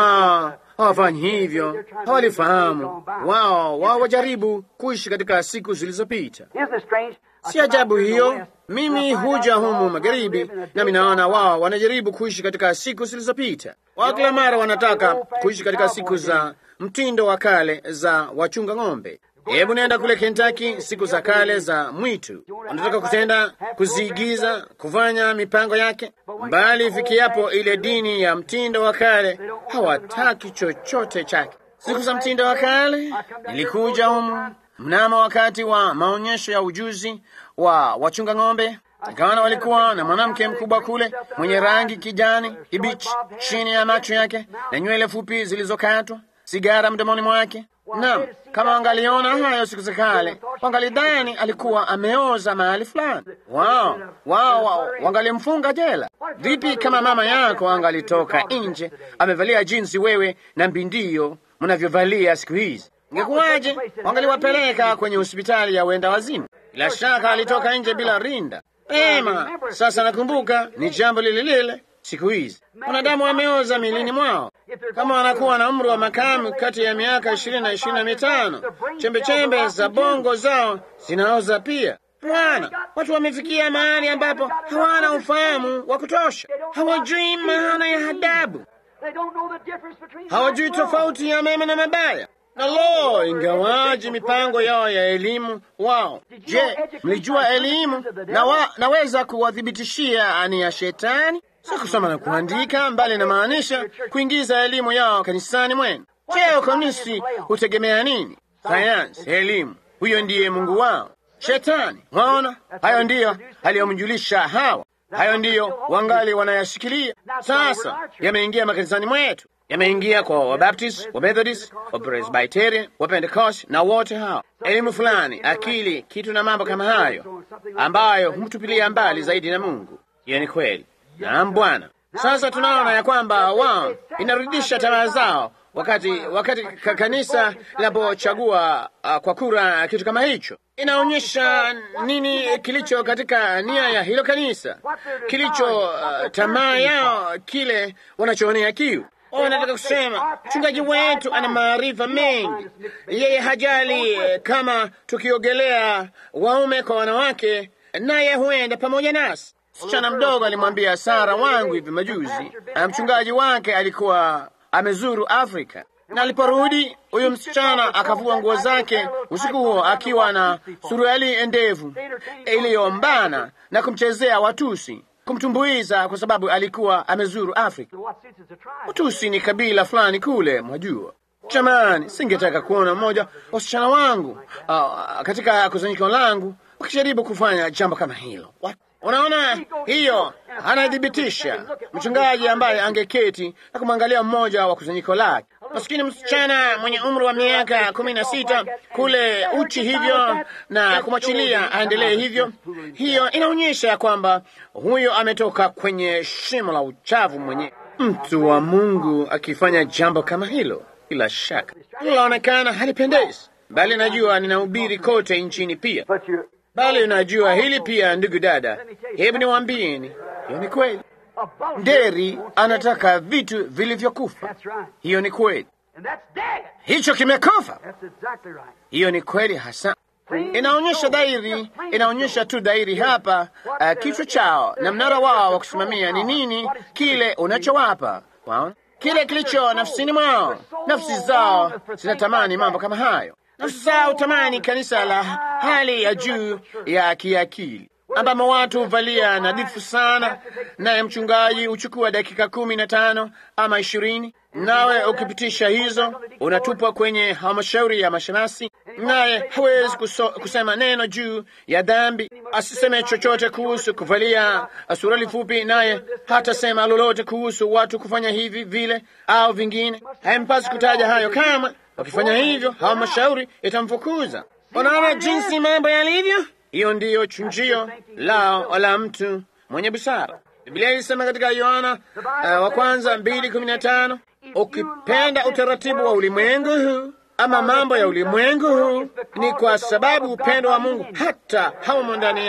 wa hawafanyi hivyo, hawalifahamu. Wao wao wajaribu kuishi katika siku zilizopita. Isn't it strange? Si ajabu hiyo. Mimi huja humu magharibi, nami naona wao wanajaribu kuishi katika siku zilizopita. Wao kila mara wanataka kuishi katika siku za mtindo wa kale za wachunga ng'ombe. Hebu nenda kule Kentucky, siku za kale za mwitu. Wanataka kutenda, kuziigiza, kufanya mipango yake, bali ifikiapo ile dini ya mtindo wa kale hawataki chochote chake. Siku za mtindo wa kale, nilikuja humu mnamo wakati wa maonyesho ya ujuzi wa wachunga ng'ombe. Nikaona walikuwa na mwanamke mkubwa kule mwenye rangi kijani kibichi chini ya macho yake na nywele fupi zilizokatwa, sigara mdomoni mwake. Naam, kama wangaliona hayo siku za kale, wangalidhani alikuwa ameoza mahali fulani. Wao wao wao wangalimfunga jela. Vipi kama mama yako angalitoka nje amevalia jinsi wewe na mbindio mnavyovalia siku hizi? Ingekuwaje? Wangaliwapeleka kwenye hospitali ya wenda wazimu. Bila shaka alitoka nje bila rinda. Ema, sasa nakumbuka ni jambo lile lile siku hizi. Wanadamu wameoza milini mwao. Kama wanakuwa na umri wa makamu kati ya miaka ishirini na ishirini na mitano, chembechembe za bongo zao zinaoza pia. Bwana, watu wamefikia mahali ambapo hawana ufahamu wa kutosha, hawajui maana ya adabu, They don't know the difference between hawajui right and wrong. tofauti ya mema na mabaya. Na lo, ingawaji mipango yao ya elimu wao. Je, mlijua elimu na wa, naweza kuwathibitishia ni ya shetani? Si kusoma na kuandika, mbali inamaanisha kuingiza elimu yao kanisani mwenu. Je, ukomisi hutegemea nini? Sayansi, elimu. Huyo ndiye Mungu wao. Shetani, waona, hayo ndiyo aliyomjulisha Hawa. Hayo ndiyo wangali wanayashikilia sasa. Yameingia makanisani mwetu, yameingia kwa Wabaptist, Wamethodist, Wapresbyterian, Wapentecost na wote hao. Elimu fulani, akili, kitu na mambo kama hayo ambayo humtupilia mbali zaidi na Mungu. Hiyo ni kweli. Naam Bwana. Sasa tunaona ya kwamba wao inarudisha tamaa zao wakati wakati ka- kanisa linapochagua uh, kwa kura kitu kama hicho, inaonyesha nini kilicho katika nia ya hilo kanisa, kilicho uh, tamaa yao, kile wanachoonea kiu. Wao wanataka kusema mchungaji wetu ana maarifa mengi, yeye hajali eh, kama tukiogelea waume kwa wanawake, naye huenda pamoja nasi. Msichana mdogo alimwambia Sara wangu hivi majuzi, na mchungaji wake alikuwa amezuru Afrika, na aliporudi huyu msichana akavua nguo zake usiku huo akiwa na suruali ndefu iliyombana na kumchezea Watusi, kumtumbuiza kwa sababu alikuwa amezuru Afrika. What suits is a tribe. Watusi ni kabila fulani kule, mwajua. Jamani, singetaka kuona mmoja wa wasichana wangu uh, katika kusanyiko langu wakijaribu kufanya jambo kama hilo. What? Unaona, hiyo anathibitisha mchungaji ambaye angeketi na kumwangalia mmoja wa kusanyiko lake, maskini msichana mwenye umri wa miaka kumi na sita kule uchi hivyo, na kumwachilia aendelee hivyo. Hiyo inaonyesha ya kwamba huyo ametoka kwenye shimo la uchafu mwenyewe. Mtu wa Mungu akifanya jambo kama hilo, bila shaka linaonekana halipendezi, bali najua ninahubiri kote nchini pia But you, bali unajua hili pia, ndugu dada, hebu niwaambieni, hiyo ni kweli. a bull Nderi anataka vitu vilivyokufa. That's right. Hiyo ni kweli, And that's dead. hicho kimekufa. That's exactly right. Hiyo ni kweli hasa. Inaonyesha dhahiri, inaonyesha tu dhahiri hapa uh, kichwa chao na mnara wao wa kusimamia ni nini kile unachowapa. Waona kile kilicho nafsini mwao. Nafsi zao zinatamani mambo kama hayo. Nafsi zao tamani kanisa la hali ya juu ya kiakili ambamo watu huvalia nadhifu sana, naye mchungaji huchukua dakika kumi na tano ama ishirini, nawe ukipitisha hizo unatupwa kwenye halmashauri ya mashemasi, naye hawezi kuso, kusema neno juu ya dhambi, asiseme chochote kuhusu kuvalia suruali fupi, naye hatasema lolote kuhusu watu kufanya hivi vile au vingine. Haimpasi kutaja hayo kama wakifanya hivyo halmashauri itamfukuza. Unaona jinsi mambo yalivyo. Hiyo ndiyo chunjio lao la mtu mwenye busara. Biblia ilisema katika Yohana uh, wa kwanza mbili kumi na tano ukipenda utaratibu wa ulimwengu huu ama mambo ya ulimwengu huu, ni kwa sababu upendo wa Mungu hata haumo ndani yako.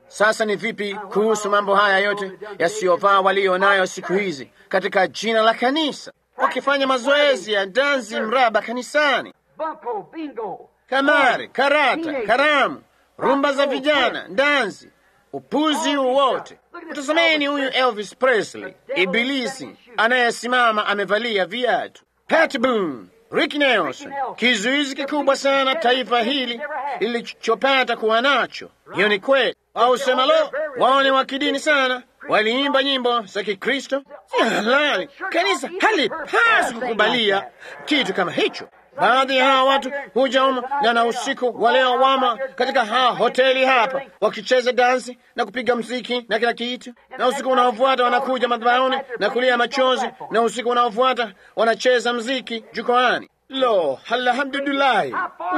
Sasa ni vipi kuhusu mambo haya yote yasiyofaa walio nayo siku hizi katika jina la kanisa, wakifanya mazoezi ya dansi mraba kanisani, Bunko, bingo. kamari, karata, karamu, rumba za vijana, dansi, upuzi huu wote. Mtazameni huyu Elvis Presley, ibilisi anayesimama amevalia viatu. Pat Boone, Rick Nelson, kizuizi kikubwa sana taifa hili lilichopata kuwa nacho. Hiyo ni kweli. Au sema lo, wao ni wa kidini sana, waliimba nyimbo za Kikristo. Si halali. Kanisa halipaswi kukubalia kitu kama hicho. Baadhi ya hawa watu huja humo na na usiku wa leo wama katika ha hoteli hapa wakicheza dansi na kupiga mziki na kila kitu, na usiku unaofuata wanakuja madhabahuni na kulia machozi, na usiku unaofuata wanacheza mziki jukwaani. Lo, alhamdulillahi!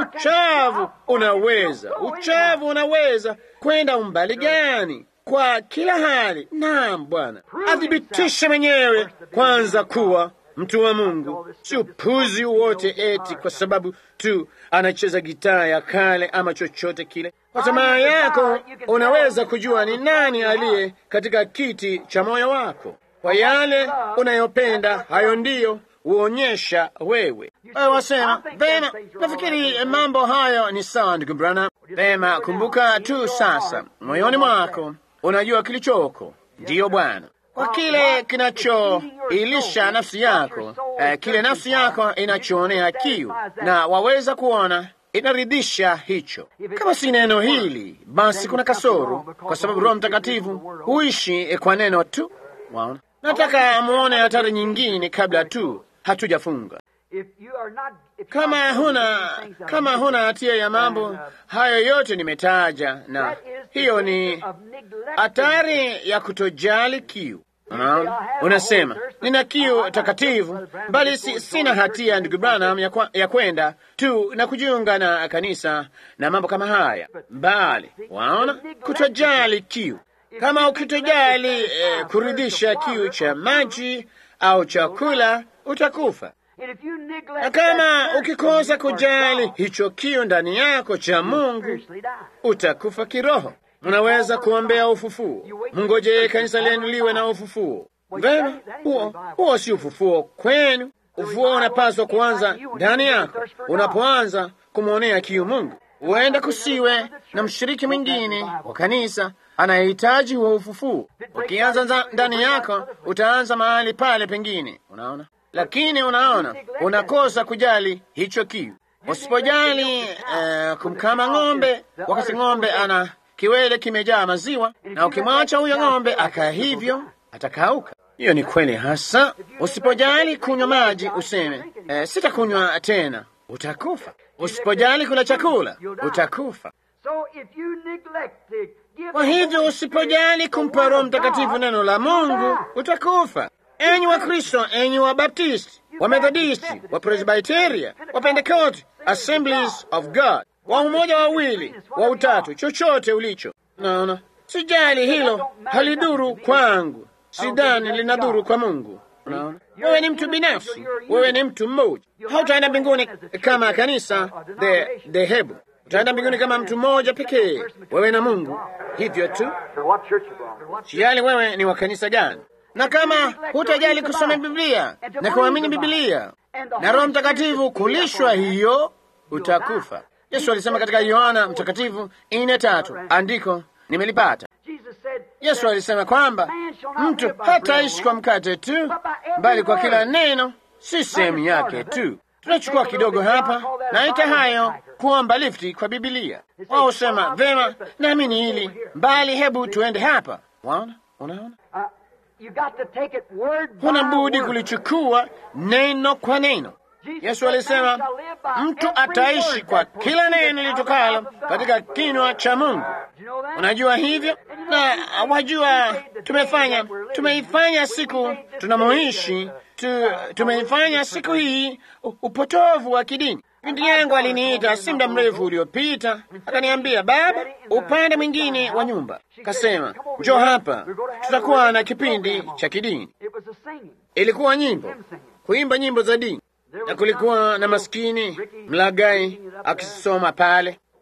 Uchavu unaweza, uchavu unaweza kwenda umbali gani? Kwa kila hali. Naam, Bwana athibitishe mwenyewe kwanza kuwa mtu wa Mungu, si upuzi wote eti kwa sababu tu anacheza gitaa ya kale ama chochote kile. Kwa tamaa yako unaweza kujua ni nani aliye katika kiti cha moyo wako. Kwa yale unayopenda, hayo ndiyo huonyesha wewe. Wewe wasema vema, nafikiri mambo hayo ni sawa, ndugu Branham. Vema, kumbuka tu sasa, moyoni mwako unajua kilichoko. Ndiyo Bwana, kwa kile kinachoilisha nafsi yako, eh, kile nafsi yako inachoonea kiu, na waweza kuona inaridhisha hicho. Kama si neno hili, basi kuna kasoro, kwa sababu Roho Mtakatifu huishi kwa neno tu. Waona, nataka muone hatari nyingine kabla tu hatujafunga. If you are not, if you Kama are not huna doing these things kama huna hatia ya mambo hayo yote nimetaja, na that is the hiyo danger ni of neglecting hatari ya kutojali kiu. Unaona, unasema nina kiu takatifu, bali si, sina hatia ndugu Branham ya, kwa, ya kwenda tu na kujiunga na kanisa na mambo kama haya, bali waona, kutojali kiu. Kama ukitojali eh, kuridhisha kiu cha maji au chakula, utakufa. And if you neglect Na kama that thirst ukikosa in you for kujali God, hicho kiu ndani yako cha Mungu, spiritually die. utakufa kiroho. Mnaweza kuombea ufufuo, mngojee kanisa lenu liwe na ufufuo. Vema, huo huo si ufufuo kwenu. Ufufuo unapaswa kuanza ndani yako, unapoanza kumwonea kiu Mungu. Huenda kusiwe na mshiriki mwingine wa kanisa anayehitaji huo ufufuo. Ukianza nza- ndani yako, utaanza mahali pale pengine, unaona. Lakini unaona, unakosa kujali hicho kiu. Usipojali eh, kumkama ng'ombe wakati ng'ombe ana kiwele kimejaa maziwa, na ukimwacha huyo ng'ombe akaa hivyo, atakauka. Hiyo ni kweli hasa. Usipojali kunywa maji, useme eh, sitakunywa tena, utakufa. Usipojali kula chakula, utakufa. So if you neglect to give Kwa the hivyo Holy usipojali Spirit kumpa the Roho word of Mtakatifu God, neno la Mungu, die. utakufa. Enyi wa Kristo, enyi wa Baptisti, wa Methodisti, wa Presbiteria, wa Pentecost, Assemblies of God, wa umoja wawili, wa utatu, chochote ulicho. Naona sijali hilo, halidhuru kwangu, sidhani linadhuru kwa Mungu. Unaona, wewe ni mtu binafsi, wewe ni mtu mmoja. Hautaenda mbinguni kama kanisa the dhehebu, utaenda mbinguni kama mtu mmoja pekee, wewe na Mungu, hivyo tu. For what church you belong to. Sijali wewe ni wa kanisa gani, na kama hutajali kusoma Biblia na kuamini Biblia na Roho Mtakatifu kulishwa hiyo, utakufa. Yesu alisema katika Yohana Mtakatifu ine tatu, andiko nimelipata. Jesus said, Yesu alisema kwamba mtu hataishi kwa mkate tu, bali kwa kila neno, si sehemu yake tu. Tunachukua kidogo hapa, naita hayo kuomba lifti kwa Bibilia. Wao husema vema, naamini hili, bali hebu tuende hapa. Waona, unaona, uh, you got to take it word by huna budi word. kulichukua neno kwa neno. Yesu alisema mtu ataishi kwa kila neno litokalo katika kinywa cha Mungu. Do you know that? Unajua hivyo, na wajua, tumefanya tumeifanya siku tunamoishi tu, tumeifanya siku hii u- upotovu wa kidini. Binti yangu aliniita si muda mrefu uliopita, akaniambia, baba, upande mwingine wa nyumba. Kasema, njoo hapa, tutakuwa na kipindi cha kidini. It was a singing. Ilikuwa nyimbo, kuimba nyimbo za dini, na kulikuwa na maskini mlagai akisoma pale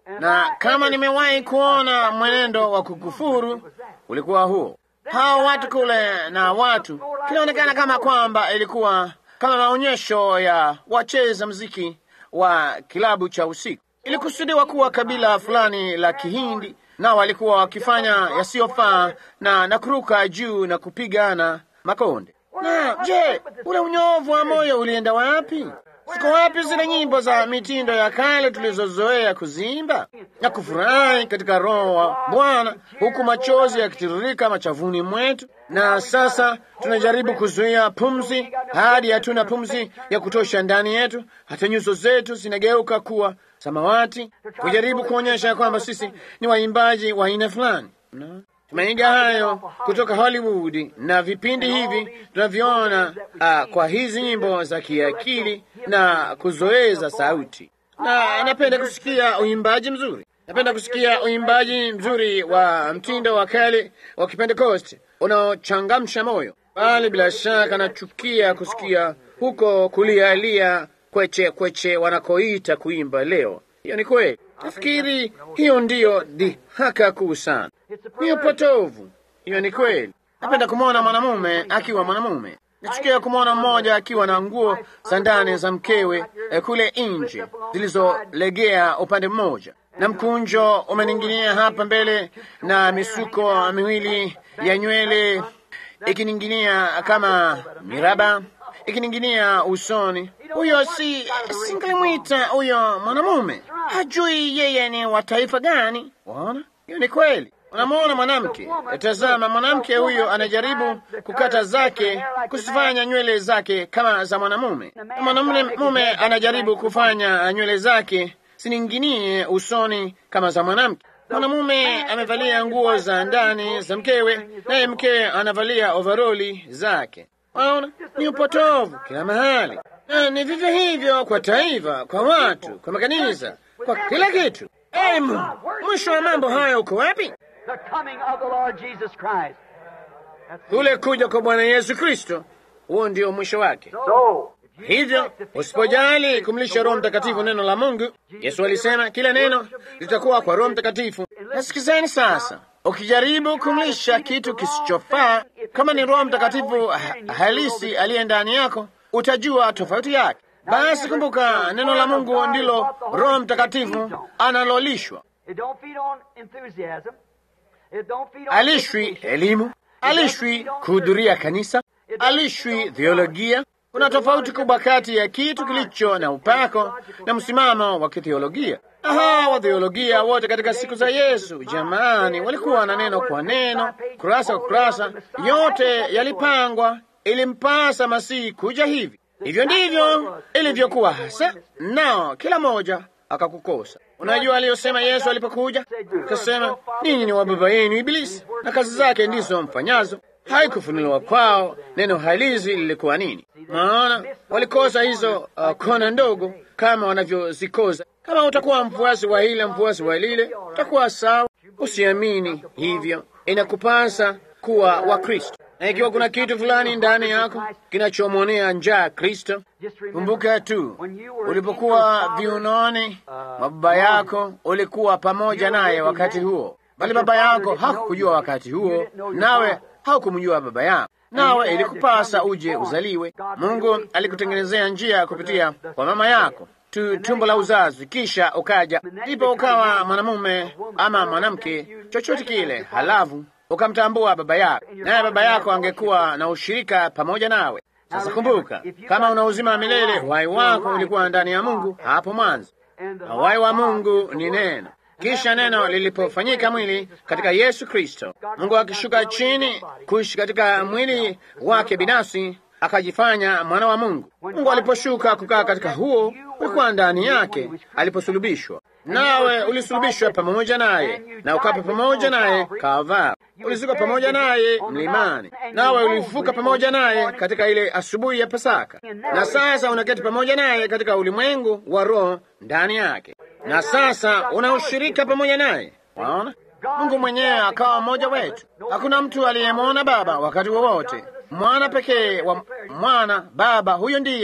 na kama nimewahi kuona mwenendo wa kukufuru ulikuwa huo. Hao watu kule na watu, kinaonekana kama kwamba ilikuwa kama maonyesho ya wacheza mziki wa kilabu cha usiku. Ilikusudiwa kuwa kabila fulani la Kihindi, nao walikuwa wakifanya yasiyofaa na na kuruka juu na kupigana makonde. Na je, ule unyovu wa moyo ulienda wapi? Ziko wapi zile nyimbo za mitindo ya kale tulizozoea kuziimba na kufurahi katika Roho wa Bwana, huku machozi yakitiririka machavuni mwetu? Na sasa tunajaribu kuzuia pumzi hadi hatuna pumzi ya kutosha ndani yetu, hata nyuso zetu zinageuka kuwa samawati, kujaribu kuonyesha kwamba sisi ni waimbaji wa aina fulani no. Tumeiga hayo kutoka Hollywood na vipindi hivi tunavyoona uh, kwa hizi nyimbo za kiakili na kuzoeza sauti, na napenda kusikia uimbaji mzuri. Napenda kusikia uimbaji mzuri wa mtindo wa kale wa Kipentekoste unaochangamsha moyo, bali bila shaka nachukia kusikia huko kulialia kweche kweche wanakoita kuimba leo. Hiyo ni kweli. Nafikiri hiyo ndiyo dhihaka kuu sana, hiyo potovu. Hiyo ni kweli. Napenda kumwona mwanamume akiwa mwanamume. Nachukia kumwona mmoja akiwa na nguo za ndani za mkewe eh, kule nje zilizolegea upande mmoja na mkunjo umening'inia hapa mbele na misuko miwili ya nywele ikining'inia kama miraba ikining'inia usoni. Huyo si singemwita huyo mwanamume, hajui yeye ni wa taifa gani. Waona, hiyo ni kweli. Unamwona mwanamke, tazama, mwanamke huyo anajaribu kukata zake, kusifanya nywele zake kama za mwanamume. Mwanamume mume anajaribu kufanya nywele zake sininginie usoni kama za mwanamke. Mwanamume amevalia nguo za ndani za mkewe, naye mkewe anavalia ovaroli zake. Waona, ni upotovu kila mahali, na ni vivyo hivyo kwa taifa, kwa watu, kwa makanisa, kwa kila kitu. Ee Mungu, mwisho wa mambo haya uko wapi? The coming of the Lord Jesus Christ. That's Kule kuja kwa Bwana Yesu Kristo, huo ndio mwisho wake. So, Hivyo usipojali kumlisha Roho Mtakatifu neno la Mungu, Yesu alisema kila neno litakuwa kwa Roho Mtakatifu. Nasikizeni sasa, ukijaribu kumlisha kitu kisichofaa, kama ni Roho Mtakatifu ha halisi aliye ndani yako, utajua tofauti yake. Basi kumbuka, neno la Mungu ndilo Roho Mtakatifu analolishwa. it don't feed on enthusiasm. It don't feed on Alishwi education. elimu, alishwi kuhudhuria kanisa, alishwi theolojia. Kuna tofauti kubwa kati ya kitu kilicho na upako na msimamo wa kitheolojia. Aha, wa theolojia wote katika siku za Yesu, jamani, walikuwa na neno kwa neno, kurasa kwa kurasa, yote yalipangwa. Ilimpasa Masihi kuja hivi. Hivyo ndivyo ilivyokuwa hasa, nao kila moja akakukosa. Unajua aliyosema Yesu alipokuja? Akasema, ninyi ni wa baba yenu Ibilisi, na kazi zake ndizo mfanyazo. Haikufunuliwa kwao neno halisi lilikuwa nini. Maana walikosa hizo uh, kona ndogo kama wanavyozikosa. Kama utakuwa mfuasi wa hile mfuasi wa lile, utakuwa sawa. Usiamini hivyo, inakupasa kuwa wa Kristo. Na ikiwa kuna kitu fulani ndani yako kinachomwonea njaa Kristo, kumbuka tu ulipokuwa viunoni mwa baba yako, ulikuwa pamoja naye wakati huo, bali baba yako hakukujua wakati huo, nawe haukumjua baba yako, nawe ilikupasa uje uzaliwe. Mungu alikutengenezea njia kupitia kwa mama yako tu tumbo la uzazi, kisha ukaja, ndipo ukawa mwanamume ama mwanamke, chochote kile, halafu ukamtambua baba yako, naye baba yako angekuwa na ushirika pamoja nawe. Sasa kumbuka, kama una uzima wa milele, uhai wako ulikuwa ndani ya Mungu hapo mwanzo, na uhai wa Mungu ni neno. Kisha neno lilipofanyika mwili katika Yesu Kristo, Mungu akishuka chini kuishi katika mwili wake binafsi, akajifanya mwana wa Mungu. Mungu aliposhuka kukaa katika huo, ulikuwa ndani yake aliposulubishwa, nawe ulisulubishwa pamoja naye na ukafa pamoja naye Kalvari. Ulizikwa pamoja naye mlimani, nawe ulifufuka pamoja naye katika ile asubuhi ya Pasaka, na sasa unaketi pamoja naye katika ulimwengu wa roho ndani yake, na sasa unaushirika pamoja naye. Waona, Mungu mwenyewe akawa mmoja wetu. Hakuna mtu aliyemwona Baba wakati wowote, mwana pekee wa mwana Baba, huyo ndiye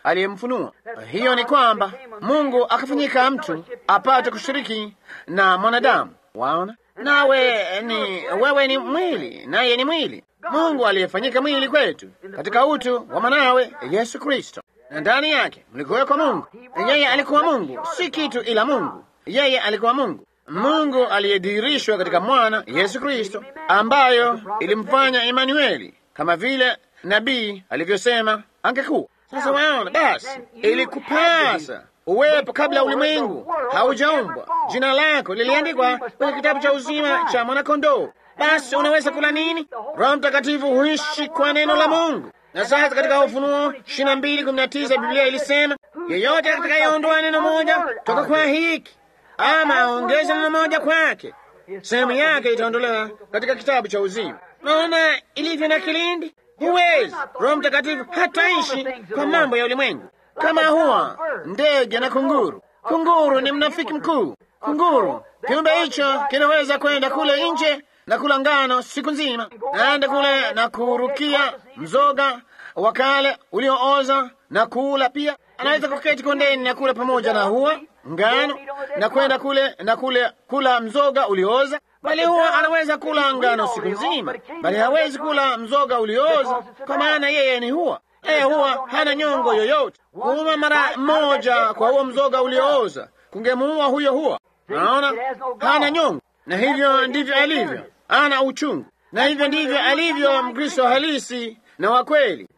aliyemfunua. Hiyo ni kwamba Mungu akafanyika mtu apate kushiriki na mwanadamu. Waona, nawe ni wewe ni mwili, naye ni mwili. Mungu aliyefanyika mwili kwetu katika utu wa mwanawe Yesu Kristo, na ndani yake mlikuwekwa Mungu. Yeye alikuwa Mungu, si kitu ila Mungu. Yeye alikuwa Mungu, Mungu aliyedhihirishwa katika mwana Yesu Kristo, ambayo ilimfanya Emanueli, kama vile nabii alivyosema angekuwa. Sasa waona, basi ilikupasa uwepo kabla ulimwengu haujaumbwa. Jina lako liliandikwa kwenye kitabu cha uzima cha mwanakondoo. Basi unaweza kula nini? Roho Mtakatifu huishi kwa neno la Mungu. Na sasa katika Ufunuo ishirini na mbili kumi na tisa Biblia ilisema yeyote atakayeondoa neno moja toka kwa hiki ama aongeze neno moja kwake, sehemu yake itaondolewa katika kitabu cha uzima. Naona ilivyo na kilindi, huwezi. Roho Mtakatifu hataishi kwa mambo ya ulimwengu kama huwa ndege na kunguru. Kunguru ni mnafiki mkuu. Kunguru, kiumbe hicho kinaweza kwenda kule nje na kula ngano siku nzima, naenda kule na kurukia mzoga wa kale uliooza na kuula pia. Anaweza kuketi kondeni na kula pamoja na huwa ngano na kwenda kule na kule kula mzoga uliooza, bali huwa anaweza kula ngano siku nzima, bali hawezi kula mzoga uliooza, kwa maana yeye ni huwa yeye huwa hana nyongo yoyote. Kuuma mara moja kwa huo mzoga uliooza kungemuua huyo huwa. Naona hana nyongo, na hivyo ndivyo alivyo, ana uchungu, na hivyo ndivyo alivyo Mkristo halisi na wa kweli.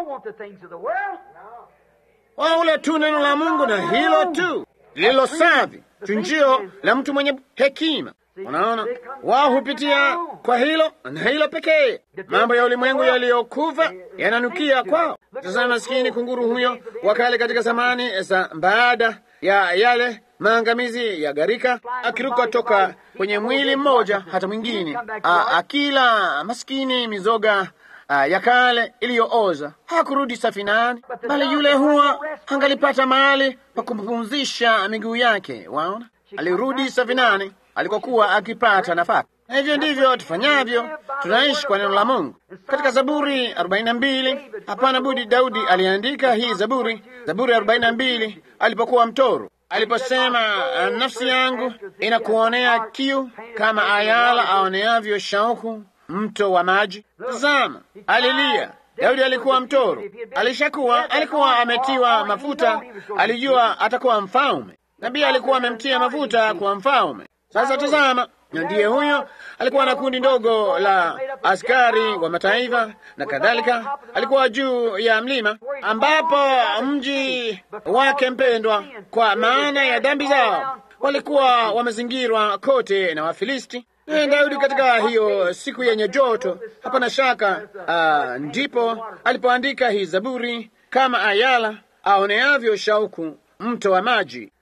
Waule tu neno la Mungu na hilo tu lililo safi, chunjio la mtu mwenye hekima. Unaona, wao hupitia kwa hilo na hilo pekee. Mambo ya ulimwengu yaliyokufa yananukia kwao. Sasa maskini kunguru huyo wakale katika zamani za baada ya yale maangamizi ya gharika, akiruka toka kwenye mwili mmoja hata mwingine, akila maskini mizoga a, ya kale iliyooza, hakurudi safinani, bali yule huwa angalipata mahali pa kumpumzisha miguu yake. Waona, alirudi safinani alikokuwa akipata nafaka. Na hivyo ndivyo tufanyavyo, tunaishi kwa neno la Mungu. Katika Zaburi 42 hapana budi, Daudi aliandika hii Zaburi, Zaburi 42 alipokuwa mtoro, aliposema, nafsi yangu inakuonea kiu kama ayala aoneavyo shauku mto wa maji. Tazama, alilia. Daudi alikuwa mtoro, alishakuwa, alikuwa ametiwa mafuta, alijua atakuwa mfalme. Nabii alikuwa amemtia mafuta kuwa mfalme. Sasa tazama, ndiye huyo alikuwa na kundi ndogo la askari wa mataifa na kadhalika. Alikuwa juu ya mlima ambapo mji wake mpendwa, kwa maana ya dhambi zao, walikuwa wamezingirwa kote na Wafilisti. Naye Daudi katika hiyo siku yenye joto, hapana shaka, uh, ndipo alipoandika hii Zaburi, kama ayala aoneavyo shauku mto wa maji.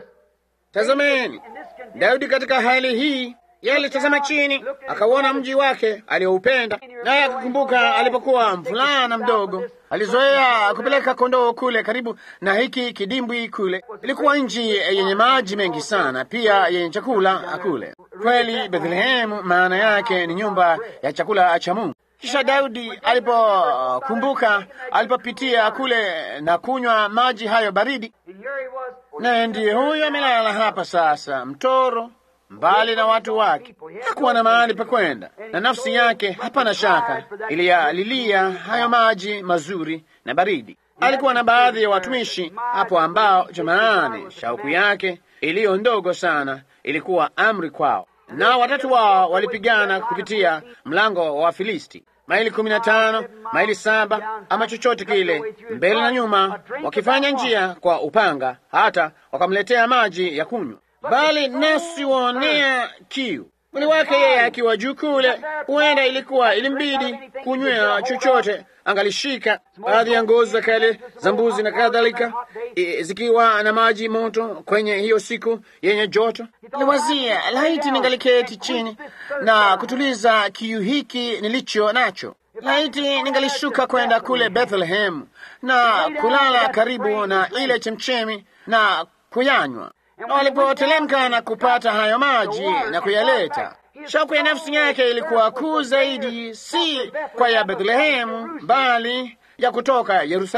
Tazameni, Daudi katika hali hii yalitazama chini, akauona mji wake alioupenda, naye akakumbuka alipokuwa mvulana mdogo, alizoea kupeleka kondoo kule karibu na hiki kidimbwi kule. Ilikuwa nchi yenye maji mengi sana, pia yenye chakula kule. Kweli Bethlehemu maana yake ni nyumba ya chakula cha Mungu. Kisha Daudi alipokumbuka alipopitia kule na kunywa maji hayo baridi, naye ndiye huyo amelala hapa sasa, mtoro mbali na watu wake, hakuwa na mahali pa kwenda, na nafsi yake hapana shaka iliyalilia hayo maji mazuri na baridi. Alikuwa na baadhi ya watumishi hapo ambao, jamani, shauku yake iliyo ndogo sana ilikuwa amri kwao, na watatu wao walipigana kupitia mlango wa Wafilisti maili kumi na tano maili saba ama chochote kile, mbele na nyuma, wakifanya njia kwa upanga, hata wakamletea maji ya kunywa. Bali nasi waonea kiu mwili wake yeye akiwa juu kule, huenda ilikuwa ilimbidi kunywea chochote angalishika. Baadhi ya ngozi za kale za mbuzi na kadhalika, zikiwa na maji moto kwenye hiyo siku yenye joto. Niwazia laiti ningaliketi chini na kutuliza kiu hiki nilicho nacho. Laiti ningalishuka kwenda kule Bethlehem na kulala karibu na ile chemchemi na kuyanywa walipotelemka na kupata hayo maji na kuyaleta, shauku ya nafsi yake ilikuwa kuu zaidi, si kwa ya Bethlehemu, bali ya kutoka Yerusalemu.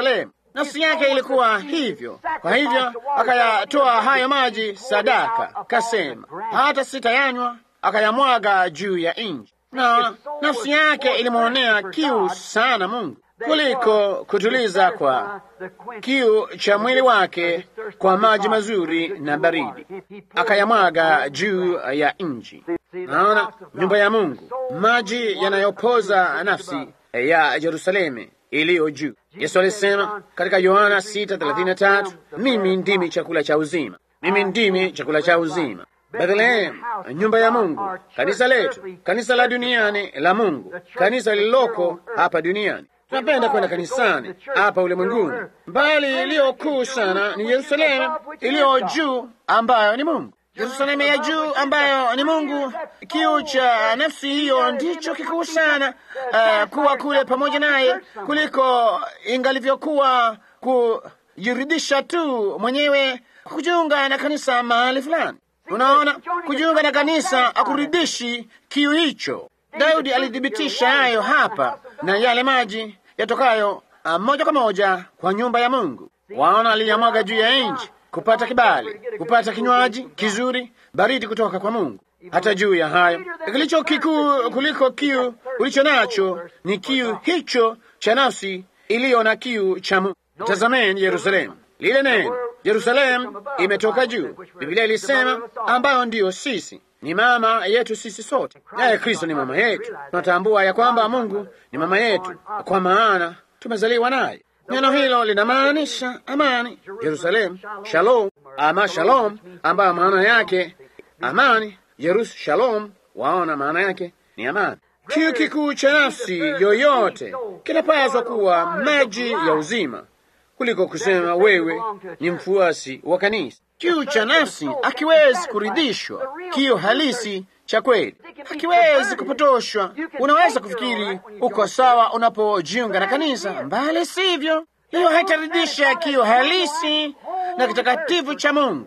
nafsi yake ilikuwa hivyo. Kwa hivyo akayatoa hayo maji sadaka, kasema hata sitayanywa, akayamwaga juu ya nchi. Na nafsi yake ilimwonea kiu sana Mungu kuliko kutuliza kwa kiu cha mwili wake kwa maji mazuri na baridi, akayamwaga juu ya nchi. Naona nyumba ya Mungu, maji yanayopoza nafsi ya Yerusalemu iliyo juu. Yesu alisema katika Yohana 6:33, mimi ndimi chakula cha uzima, mimi ndimi chakula cha uzima. Bethlehem, nyumba ya Mungu, kanisa letu, kanisa la duniani la Mungu, kanisa lililoko hapa duniani. Tunapenda kwenda kanisani hapa ulimwenguni, bali iliyo kuu sana ni Yerusalemu iliyo juu, ambayo ni Mungu. Yerusalemu ya juu ambayo ni Mungu. Kiu cha nafsi hiyo ndicho kikuu sana, uh, kuwa kule pamoja naye kuliko ingalivyokuwa kujiridhisha tu mwenyewe kujiunga na kanisa mahali fulani. Unaona, kujiunga na kanisa akuridhishi kiu hicho. Daudi alithibitisha hayo hapa na yale maji yatokayo uh, moja kwa moja kwa nyumba ya Mungu. Waona, aliyamwaga juu ya nchi kupata kibali, kupata kinywaji kizuri baridi kutoka kwa Mungu. Hata juu ya hayo, kilicho kikuu kuliko kiu ulicho nacho ni kiu hicho cha nafsi iliyo na kiu cha Mungu. Tazameni Yerusalemu, lile neno Yerusalemu imetoka juu. Biblia ilisema ambayo ndiyo sisi ni mama yetu sisi sote, naye Kristo ni mama yetu. Tunatambua ya kwamba Mungu ni mama yetu, kwa maana tumezaliwa naye. Neno hilo linamaanisha amani, Yerusalemu, shalom ama shalom, ambayo maana yake amani. Yerus shalom, waona maana yake ni amani. Kiu kikuu cha nafsi yoyote kinapaswa kuwa maji ya uzima kuliko kusema wewe ni mfuasi wa kanisa. Kiu cha nafsi akiwezi kuridhishwa, kiu halisi cha kweli hakiwezi kupotoshwa. Unaweza kufikiri uko sawa unapojiunga na kanisa, mbali sivyo. Hiyo haitaridhisha kiu halisi na kitakatifu cha Mungu,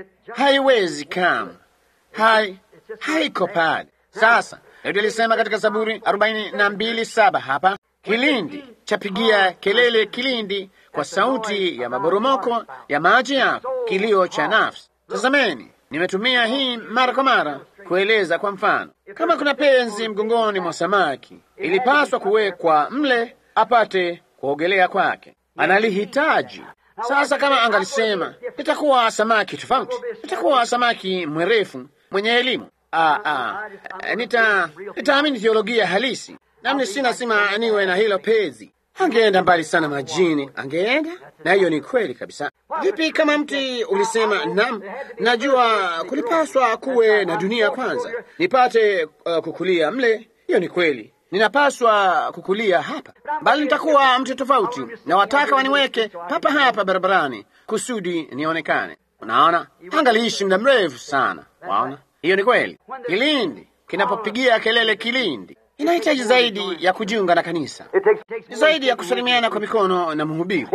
haiwezi kama hai haiko pale. Sasa Daudi alisema katika Zaburi arobaini na mbili saba hapa, kilindi chapigia kelele kilindi kwa sauti ya maboromoko ya maji yako, kilio cha nafsi. Tazameni, nimetumia hii mara kwa mara kueleza kwa mfano, kama kuna penzi mgongoni mwa samaki, ilipaswa kuwekwa mle apate kuogelea kwake, analihitaji. Sasa kama angalisema nitakuwa samaki tofauti, nitakuwa samaki mwerefu mwenye elimu, ah, ah, nita nitaamini theolojia halisi, nami si lazima niwe na hilo pezi Angeenda mbali sana majini, angeenda na hiyo ni kweli kabisa. Vipi kama mti ulisema, nam, najua kulipaswa kuwe na dunia kwanza nipate uh, kukulia mle. Hiyo ni kweli, ninapaswa kukulia hapa, bali nitakuwa mtu tofauti, na wataka waniweke papa hapa barabarani kusudi nionekane. Unaona, angaliishi muda mrefu sana. Waona, hiyo ni kweli. Kilindi kinapopigia kelele kilindi inahitaji zaidi ya kujiunga na kanisa, ni zaidi ya kusalimiana kwa mikono na mhubiri,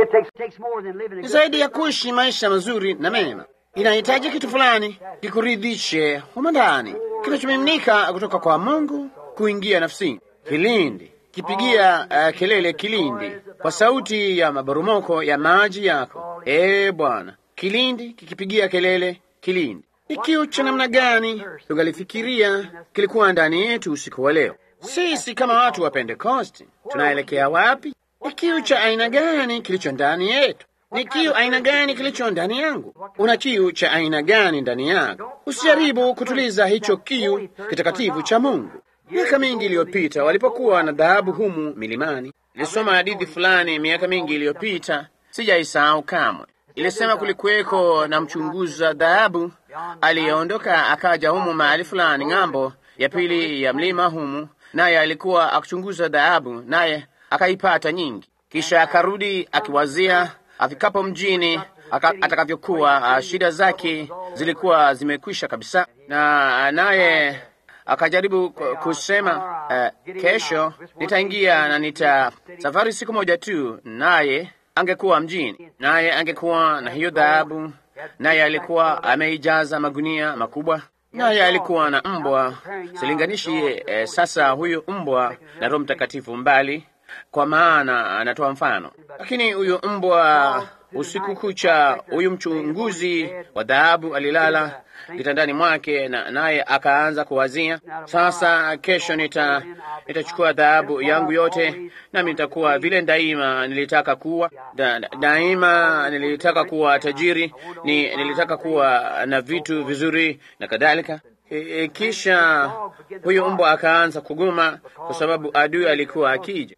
ni zaidi ya kuishi maisha mazuri na mema. Inahitaji kitu fulani kikuridhishe humo ndani, kinachomiminika kutoka kwa Mungu kuingia nafsini. Kilindi kipigia uh, kelele kilindi kwa sauti ya maboromoko ya maji yako, ee Bwana. Kilindi kikipigia kelele kilindi. Ni kiu cha namna gani tungalifikiria kilikuwa ndani yetu usiku wa leo? Sisi kama watu wa Pentekosti tunaelekea wapi? Ni kiu cha aina gani kilicho ndani yetu? Ni kiu aina gani kilicho ndani yangu? Una kiu cha aina gani ndani yako? Usijaribu kutuliza hicho kiu kitakatifu cha Mungu. Miaka mingi iliyopita, walipokuwa na dhahabu humu milimani, nilisoma hadithi fulani miaka mingi iliyopita, sijaisahau kamwe. Ilisema kulikuweko na mchunguza dhahabu aliyeondoka akaja humu mahali fulani ng'ambo ya pili ya mlima humu naye alikuwa akichunguza dhahabu, naye akaipata nyingi. Kisha akarudi akiwazia afikapo mjini atakavyokuwa. Uh, shida zake zilikuwa zimekwisha kabisa, na naye akajaribu kusema uh, kesho nitaingia na nita safari siku moja tu, naye angekuwa mjini, naye angekuwa na hiyo dhahabu, naye alikuwa ameijaza magunia makubwa naye alikuwa na mbwa silinganishi. Eh, sasa huyu mbwa na Roho Mtakatifu mbali kwa maana anatoa mfano. Lakini huyo mbwa usiku kucha, huyu mchunguzi wa dhahabu alilala kitandani mwake, na naye akaanza kuwazia, sasa kesho nita nitachukua dhahabu yangu yote, nami nitakuwa vile daima nilitaka kuwa da, da, daima nilitaka kuwa tajiri, ni nilitaka kuwa na vitu vizuri na kadhalika. E, e, kisha huyu mbwa akaanza kuguma kwa sababu adui alikuwa akija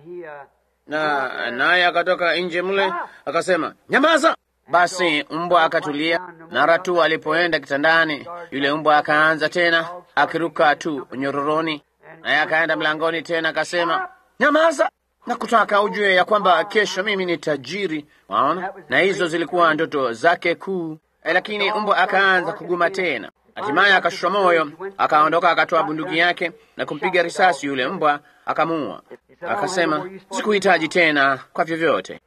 na naye akatoka nje mle akasema, nyamaza. Basi mbwa akatulia. Mara tu alipoenda kitandani, yule mbwa akaanza tena akiruka tu nyororoni, naye akaenda mlangoni tena akasema, nyamaza, na kutaka ujue ya kwamba kesho mimi ni tajiri. Waona, na hizo zilikuwa ndoto zake kuu. E, lakini mbwa akaanza kuguma tena. Hatimaye akashusha moyo, akaondoka, akatoa bunduki yake na kumpiga risasi yule mbwa, akamuua. Akasema, sikuhitaji tena kwa vyovyote.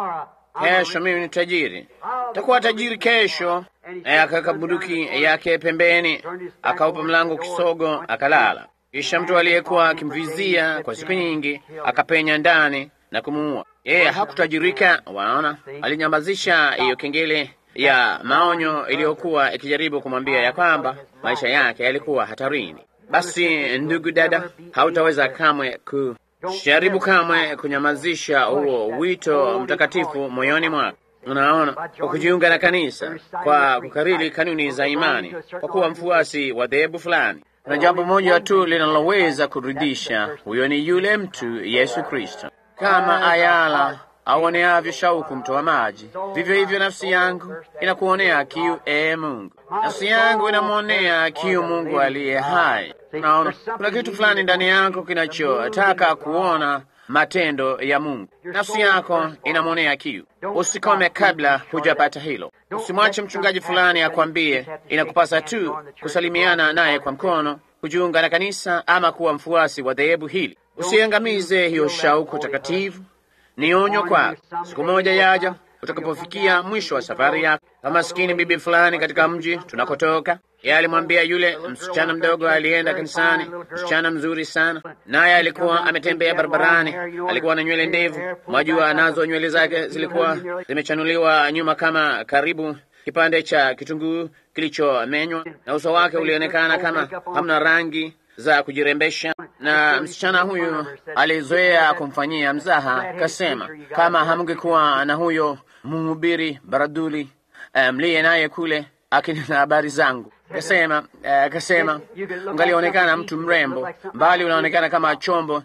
Kesho mimi ni tajiri, takuwa tajiri kesho. Naye akaweka bunduki yake pembeni, akaupa mlango kisogo, akalala. Kisha mtu aliyekuwa akimvizia kwa siku nyingi akapenya ndani na kumuua. Yeye hakutajirika, waona, alinyamazisha hiyo kengele ya maonyo iliyokuwa ikijaribu kumwambia ya kwamba maisha yake yalikuwa hatarini. Basi ndugu dada, hautaweza kamwe ku jaribu kamwe kunyamazisha huo wito mtakatifu moyoni mwako. Unaona, kwa kujiunga na kanisa, kwa kukariri kanuni za imani, kwa kuwa mfuasi wa dhehebu fulani. Kuna jambo moja tu linaloweza kuridhisha, huyo ni yule mtu Yesu Kristo. Kama ayala aoneavyo shauku mtoa maji, vivyo hivyo nafsi yangu inakuonea kiu, ee Mungu. Nafsi yangu inamwonea kiu Mungu aliye hai. Naona kuna kitu fulani ndani yako kinachotaka kuona matendo ya Mungu. Nafsi yako inamwonea kiu. Usikome kabla hujapata hilo. Usimwache mchungaji fulani akwambie inakupasa tu kusalimiana naye kwa mkono, kujiunga na kanisa ama kuwa mfuasi wa dhehebu hili. Usiangamize hiyo shauku takatifu. Ni onyo kwako. Siku moja yaja utakapofikia mwisho wa safari yako. Kama maskini bibi fulani katika mji tunakotoka, yeye alimwambia yule msichana mdogo alienda kanisani, msichana mzuri sana, naye alikuwa ametembea barabarani, alikuwa na nywele ndevu, mwajua, nazo nywele zake zilikuwa zimechanuliwa nyuma kama karibu kipande cha kitunguu kilichomenywa, na uso wake ulionekana kama hamna rangi za kujirembesha. Na msichana huyu alizoea kumfanyia mzaha, kasema kama hamngekuwa na huyo mhubiri baradhuli mliye naye kule akinena habari zangu, kasema kasema, ungalionekana mtu mrembo, mbali unaonekana kama chombo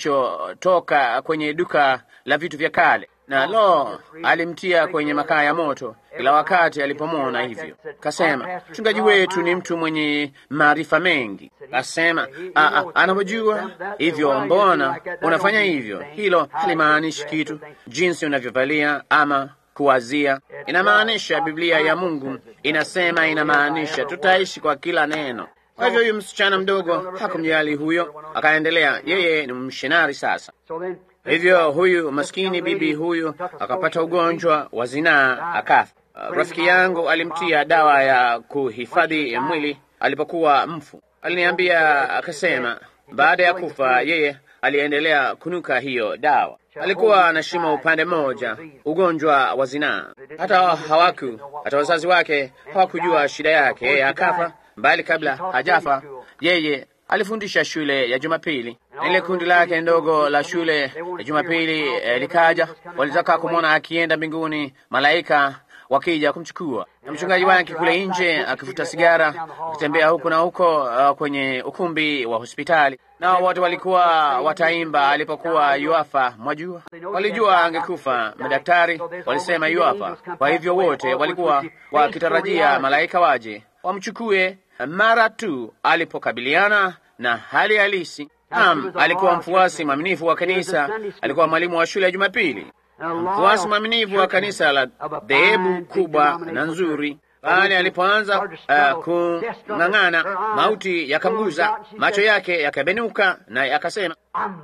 kinachotoka kwenye duka la vitu vya kale na lo, alimtia kwenye makaa ya moto kila wakati alipomwona hivyo. Kasema mchungaji wetu ni mtu mwenye maarifa mengi. Kasema anavyojua hivyo, mbona unafanya hivyo? Hilo halimaanishi kitu, jinsi unavyovalia ama kuwazia. Inamaanisha Biblia ya Mungu inasema, inamaanisha tutaishi kwa kila neno. Kwa hivyo huyu msichana mdogo hakumjali huyo, akaendelea. Yeye ni mshinari sasa. Hivyo huyu maskini bibi huyu akapata ugonjwa wa zinaa akafa. Uh, rafiki yangu alimtia dawa ya kuhifadhi mwili alipokuwa mfu. Aliniambia akasema, baada ya kufa yeye aliendelea kunuka hiyo dawa. Alikuwa na shimo upande mmoja, ugonjwa wa zinaa. Hata hawaku hata wazazi wake hawakujua shida yake. Yeye akafa, mbali kabla hajafa yeye alifundisha shule ya Jumapili na ile kundi lake ndogo la shule ya Jumapili eh, likaja. Walitaka kumwona akienda mbinguni, malaika wakija kumchukua, na mchungaji wake kule nje akifuta sigara, akitembea huku na huko uh, kwenye ukumbi wa hospitali. Nao wote walikuwa wataimba alipokuwa yuafa. Mwajua, walijua angekufa. Madaktari walisema yuafa, kwa hivyo wote walikuwa wakitarajia malaika waje wamchukue mara tu alipokabiliana na hali halisi. Naam, alikuwa mfuasi mwaminifu wa kanisa, alikuwa mwalimu wa shule ya Jumapili, mfuasi mwaminifu wa kanisa la dhehebu kubwa na nzuri. Pale alipoanza uh, kung'ang'ana, mauti yakamguza, macho yake yakabenuka, naye akasema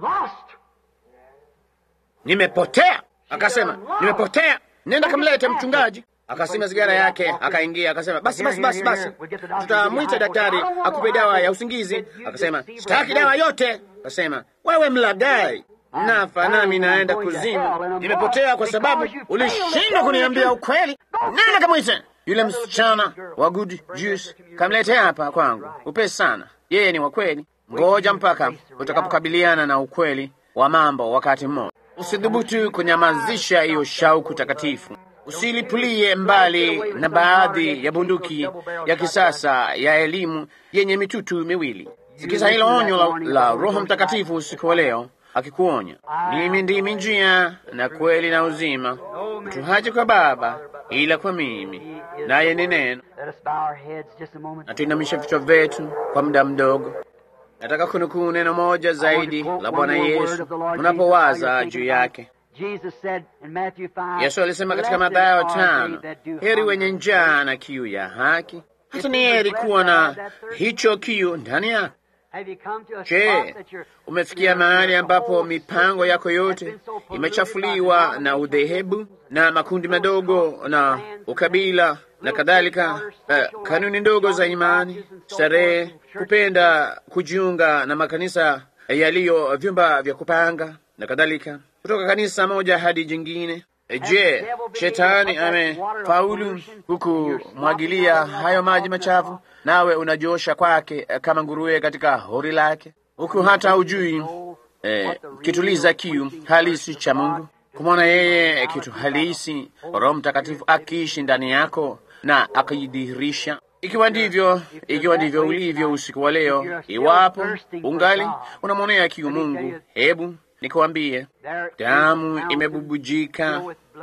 nimepotea. Akasema nimepotea, nenda kamlete mchungaji. Akasima sigara yake, akaingia, akasema basi basi basi basi, tutamwita daktari akupe dawa ya usingizi. Akasema sitaki dawa yote. Akasema wewe mlagai. nafa nami naenda kuzimu, nimepotea kwa sababu ulishindwa kuniambia ukweli. Nenda kamwite yule msichana wa good juice, kamletea hapa kwangu upesi sana. Yeye ni wa kweli. Ngoja mpaka utakapokabiliana na ukweli wa mambo wakati mmoja. Usidhubutu kunyamazisha hiyo shauku takatifu. Usilipulie mbali na baadhi ya bunduki ya kisasa ya elimu yenye mitutu miwili. Sikiza hilo onyo la, la Roho Mtakatifu usiku wa leo akikuonya, mimi ndimi njia na kweli na uzima, mtu haji kwa Baba ila kwa mimi, naye ni neno. Na tuinamisha vichwa vyetu kwa muda mdogo. Nataka kunukuu neno moja zaidi la Bwana Yesu unapowaza juu yake. Yesu alisema katika Mathayo tano, heri wenye njaa na kiu ya haki. Hata ni heri kuwa na hicho kiu ndani yako. Je, umefikia mahali ambapo mipango yako yote imechafuliwa na udhehebu na makundi madogo na ukabila na kadhalika, uh, kanuni ndogo za imani, starehe, kupenda kujiunga na makanisa yaliyo vyumba vya kupanga na kadhalika, kutoka kanisa moja hadi jingine? Je, shetani amefaulu kukumwagilia hayo maji machafu, nawe unajosha kwake kama nguruwe katika hori lake, huku hata hujui eh, kituliza kiu halisi cha Mungu, kumwona yeye kitu halisi, Roho Mtakatifu akiishi ndani yako na akijidhihirisha. Ikiwa ndivyo, ikiwa ndivyo ulivyo usiku wa leo, iwapo ungali unamwonea kiu Mungu, hebu nikwambie, damu imebubujika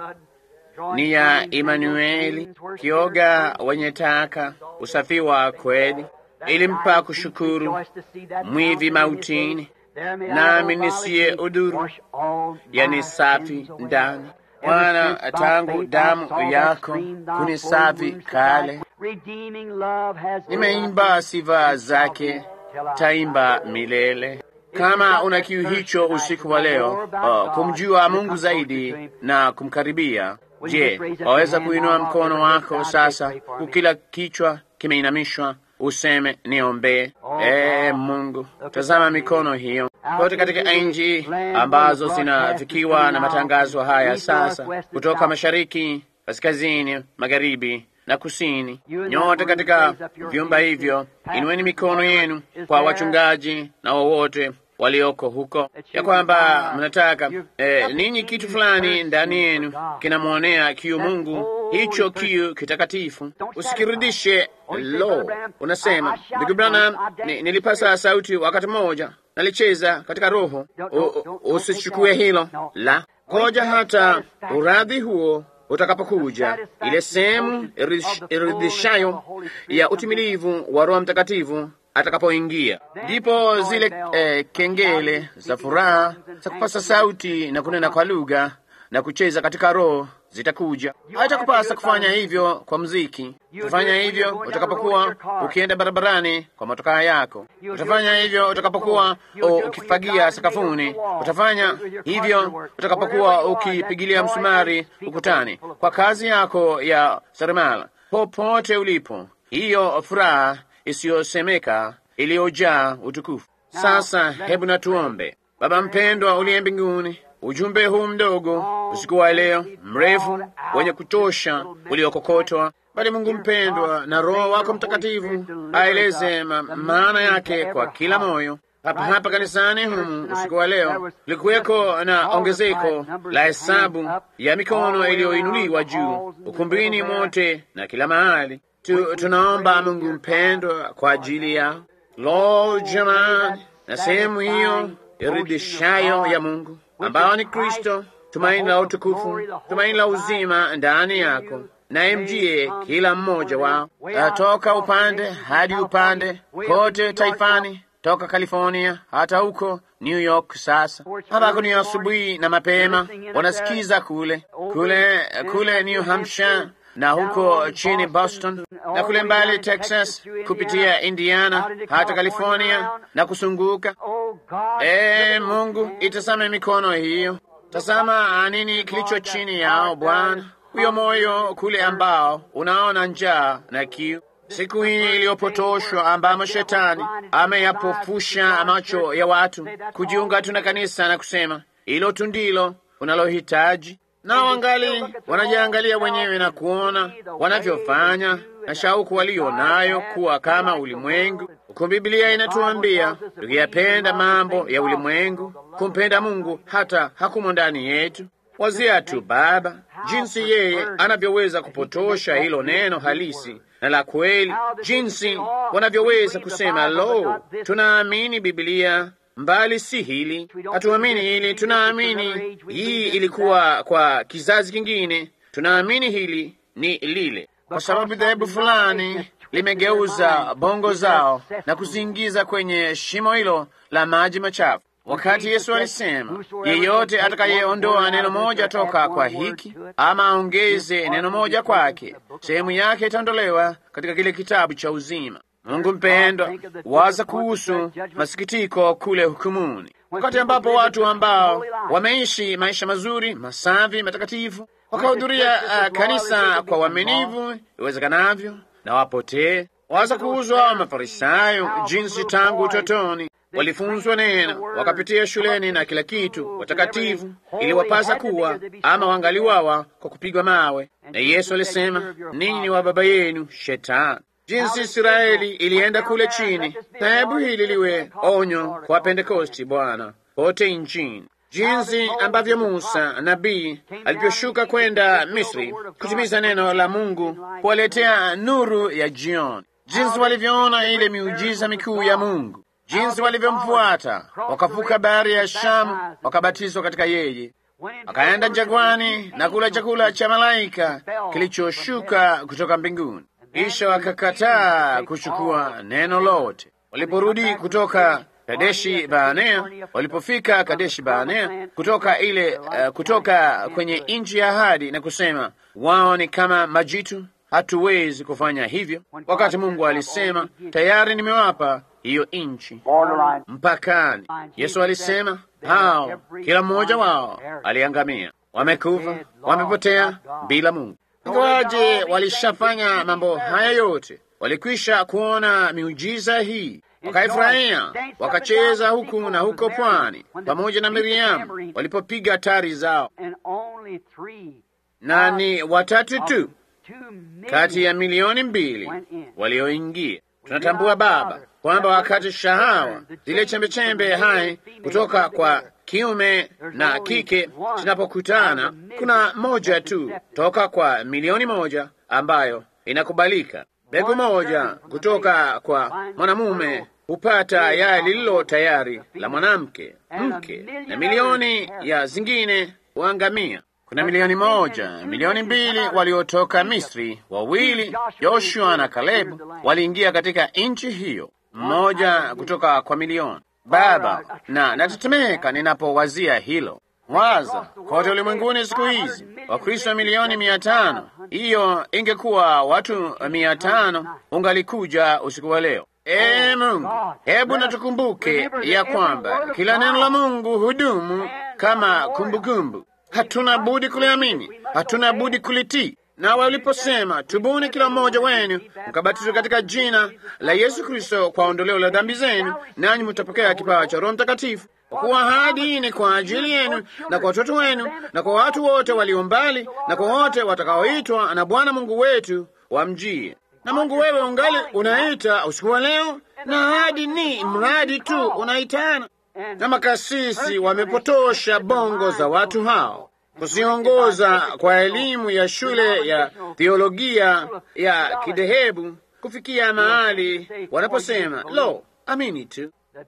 ni ya Imanueli, kioga wenye taka, usafi wa kweli, ilimpa kushukuru mwivi mautini, nami nisiye udhuru, yani safi ndani. Bwana, tangu damu yako kunisafi kale, nimeimba sifa zake, taimba milele. Kama una kiu hicho usiku wa leo, uh, kumjua Mungu zaidi na kumkaribia, je, waweza kuinua mkono wako sasa, kukila kichwa kimeinamishwa, useme niombee. E Mungu, tazama mikono hiyo kote katika nchi ambazo zinafikiwa na matangazo haya sasa, kutoka mashariki, kaskazini, magharibi na kusini. Nyote katika vyumba hivyo, inueni mikono yenu kwa wachungaji na wowote walioko huko, ya kwamba mnataka eh, ninyi kitu fulani ndani yenu kinamwonea kiu Mungu, hicho kiu kitakatifu. Usikirudishe. Lo, unasema ndugu Branham, nilipasa sauti wakati mmoja, nalicheza katika roho. Usichukue hilo la koja, hata uradhi huo utakapokuja, ile sehemu iridhishayo ya utimilivu wa Roho Mtakatifu atakapoingia ndipo zile eh, kengele za furaha za kupasa sauti na kunena kwa lugha na kucheza katika roho zitakuja. Haitakupasa kufanya hivyo kwa mziki. Utafanya hivyo utakapokuwa ukienda barabarani kwa motokaa yako. Utafanya hivyo utakapokuwa ukifagia sakafuni. Utafanya hivyo utakapokuwa ukipigilia msumari ukutani kwa kazi yako ya seremala, popote ulipo. Hiyo furaha isiyosemeka iliyojaa utukufu. Sasa hebu natuombe. Baba mpendwa uliye mbinguni, ujumbe huu mdogo usiku wa leo mrefu wenye kutosha uliokokotwa, bali Mungu mpendwa, na Roho wako Mtakatifu aeleze ma maana yake kwa kila moyo hapa hapa kanisani humu usiku wa leo likuweko na ongezeko la hesabu ya mikono iliyoinuliwa juu ukumbini mote na kila mahali. Tu, tunaomba Mungu mpendwa kwa ajili ya lo jamani, na sehemu hiyo iridhishayo ya Mungu ambao ni Kristo, tumaini la utukufu, tumaini la uzima ndani yako, naye mjie kila mmoja wao toka upande hadi upande kote taifani, toka California hata huko New York. Sasa hapa ni asubuhi na mapema, wanasikiza kule kule kule New Hampshire na huko chini Boston na kule mbali Texas, kupitia Indiana hata California na kusunguka. E Mungu, itazame mikono hiyo, tazama nini kilicho chini yao Bwana, huyo moyo kule ambao unaona njaa na kiu siku hii iliyopotoshwa ambamo shetani ameyapofusha macho ya watu kujiunga tu na kanisa na kusema Hilo tu ndilo unalohitaji. Na wangali wanajiangalia wenyewe na kuona wanavyofanya na shauku walio nayo kuwa kama ulimwengu, huku Biblia inatuambia tukiyapenda mambo ya ulimwengu, kumpenda Mungu hata hakumo ndani yetu. Wazia tu Baba, jinsi yeye anavyoweza kupotosha hilo neno halisi na la kweli, jinsi wanavyoweza kusema lo, tunaamini Biblia mbali si hili, hatuamini hili, tunaamini hii ilikuwa kwa kizazi kingine, tunaamini hili ni lile, kwa sababu dhehebu fulani limegeuza bongo zao na kuziingiza kwenye shimo hilo la maji machafu. Wakati Yesu alisema, yeyote atakayeondoa neno moja toka kwa hiki ama aongeze neno moja kwake, sehemu yake itaondolewa katika kile kitabu cha uzima. Mungu mpendwa, waza kuhusu masikitiko kule hukumuni, wakati ambapo watu ambao wameishi maisha mazuri, masafi, matakatifu, wakahudhuria uh, kanisa kwa uaminivu iwezekanavyo, na wapotee. Waza kuhusu hao Mafarisayo, jinsi tangu utotoni walifunzwa neno, wakapitia shuleni na kila kitu, watakatifu iliwapasa kuwa ama wangaliwawa kwa kupigwa mawe. Na Yesu alisema, ninyi ni wa baba yenu Shetani. Jinsi Israeli ilienda kule chini, na hebu hili liwe onyo kwa Pentekosti, Bwana, pote nchini, jinsi ambavyo Musa nabii alivyoshuka kwenda Misri kutimiza neno la Mungu, kuwaletea nuru ya jioni, jinsi walivyoona ile miujiza mikuu ya Mungu, jinsi walivyomfuata, wakavuka bahari ya Shamu, wakabatizwa katika yeye, wakaenda jangwani na kula chakula cha malaika kilichoshuka kutoka mbinguni kisha wakakataa kuchukua neno lote. Waliporudi kutoka Kadeshi Baanea, walipofika Kadeshi Baanea kutoka ile uh, kutoka kwenye nchi ya ahadi na kusema wao ni kama majitu, hatuwezi kufanya hivyo, wakati Mungu alisema tayari nimewapa hiyo nchi mpakani. Yesu alisema hao kila mmoja wao aliangamia, wamekufa, wamepotea bila Mungu. Ingawaje walishafanya mambo haya yote, walikwisha kuona miujiza hii, wakaifurahia, wakacheza huku na huko pwani pamoja na Miriamu walipopiga tari zao, na ni watatu tu kati ya milioni mbili walioingia. Tunatambua Baba kwamba wakati shahawa zile chembechembe hai kutoka kwa kiume na kike zinapokutana, kuna moja tu toka kwa milioni moja ambayo inakubalika. Mbegu moja kutoka kwa mwanamume hupata yai lililo tayari la mwanamke mke, na milioni ya zingine huangamia. Kuna milioni moja, milioni mbili waliotoka Misri, wawili Joshua na Kalebu waliingia katika nchi hiyo, mmoja kutoka kwa milioni. Baba, na natetemeka ninapowazia hilo. Waza kote ulimwenguni siku hizi Wakristo milioni mia tano. Hiyo ingekuwa watu mia tano ungalikuja usiku wa leo. Ee Mungu, hebu natukumbuke ya kwamba kila neno la Mungu hudumu kama kumbukumbu. Hatuna budi kuliamini, hatuna budi kulitii. Na waliposema tubuni kila mmoja wenu mkabatizwe katika jina la Yesu Kristo kwa ondoleo la dhambi zenu, nanyi mtapokea kipawa cha Roho Mtakatifu, kwa kuwa ahadi hii ni kwa ajili yenu na kwa watoto wenu na kwa watu wote walio mbali na kwa wote watakaoitwa na Bwana Mungu wetu wamjie. Na Mungu wewe ungali unaita usiku wa leo, na ahadi ni mradi tu unaitana, na makasisi wamepotosha bongo za watu hao kusiongoza kwa elimu ya shule ya theolojia ya kidhehebu kufikia mahali wanaposema lo, amini tu.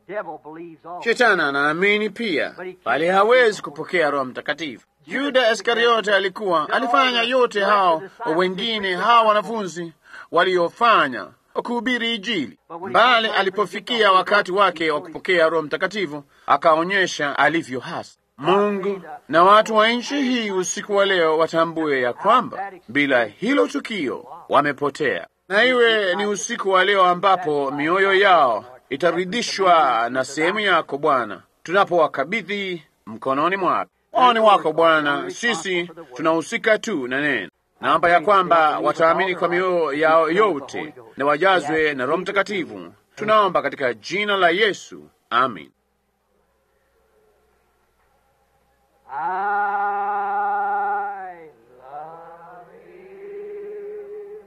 Shetani anaamini pia, bali hawezi kupokea Roho Mtakatifu. Yuda Iskariote alikuwa alifanya yote hao wengine hao wanafunzi waliofanya kuhubiri Injili, bali alipofikia wakati wake wa kupokea Roho Mtakatifu akaonyesha alivyo hasa. Mungu na watu wa nchi hii usiku wa leo watambue ya kwamba bila hilo tukio wamepotea, na iwe ni usiku wa leo ambapo mioyo yao itaridhishwa na sehemu yako Bwana, tunapowakabidhi mkononi mwako. Oni wako Bwana, sisi tunahusika tu na neno. Naomba ya kwamba wataamini kwa mioyo yao yote na wajazwe na Roho Mtakatifu. Tunaomba katika jina la Yesu, amin. I love you.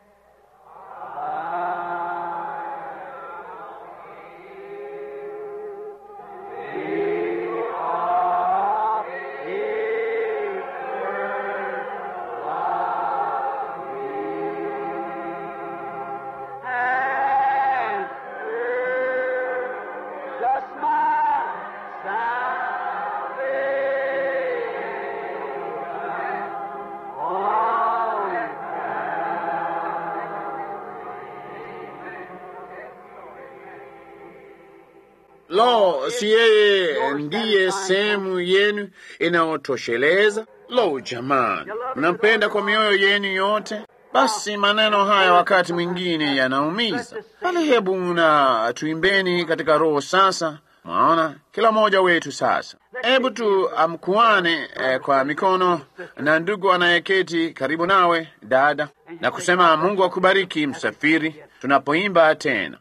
And just my salvation. Lo, si yeye ndiye sehemu yenu inayotosheleza? Lo, jamani, mnampenda kwa mioyo yenu yote? Basi maneno haya wakati mwingine yanaumiza, bali hebu na tuimbeni katika roho sasa. Mwaona, kila mmoja wetu sasa, hebu tu amkuane eh, kwa mikono na ndugu anayeketi karibu nawe, dada, na kusema Mungu akubariki msafiri, tunapoimba tena.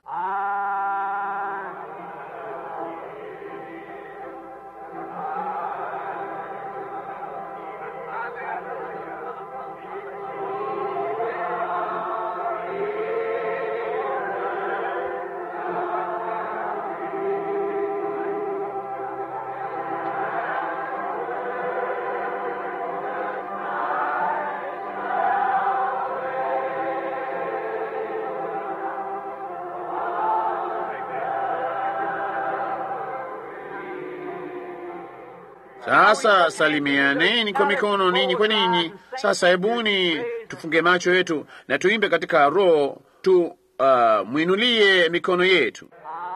Sasa salimianeni kwa mikono ninyi kwa ninyi. Sasa hebuni tufunge macho yetu na tuimbe katika roho tu, uh, mwinulie mikono yetu.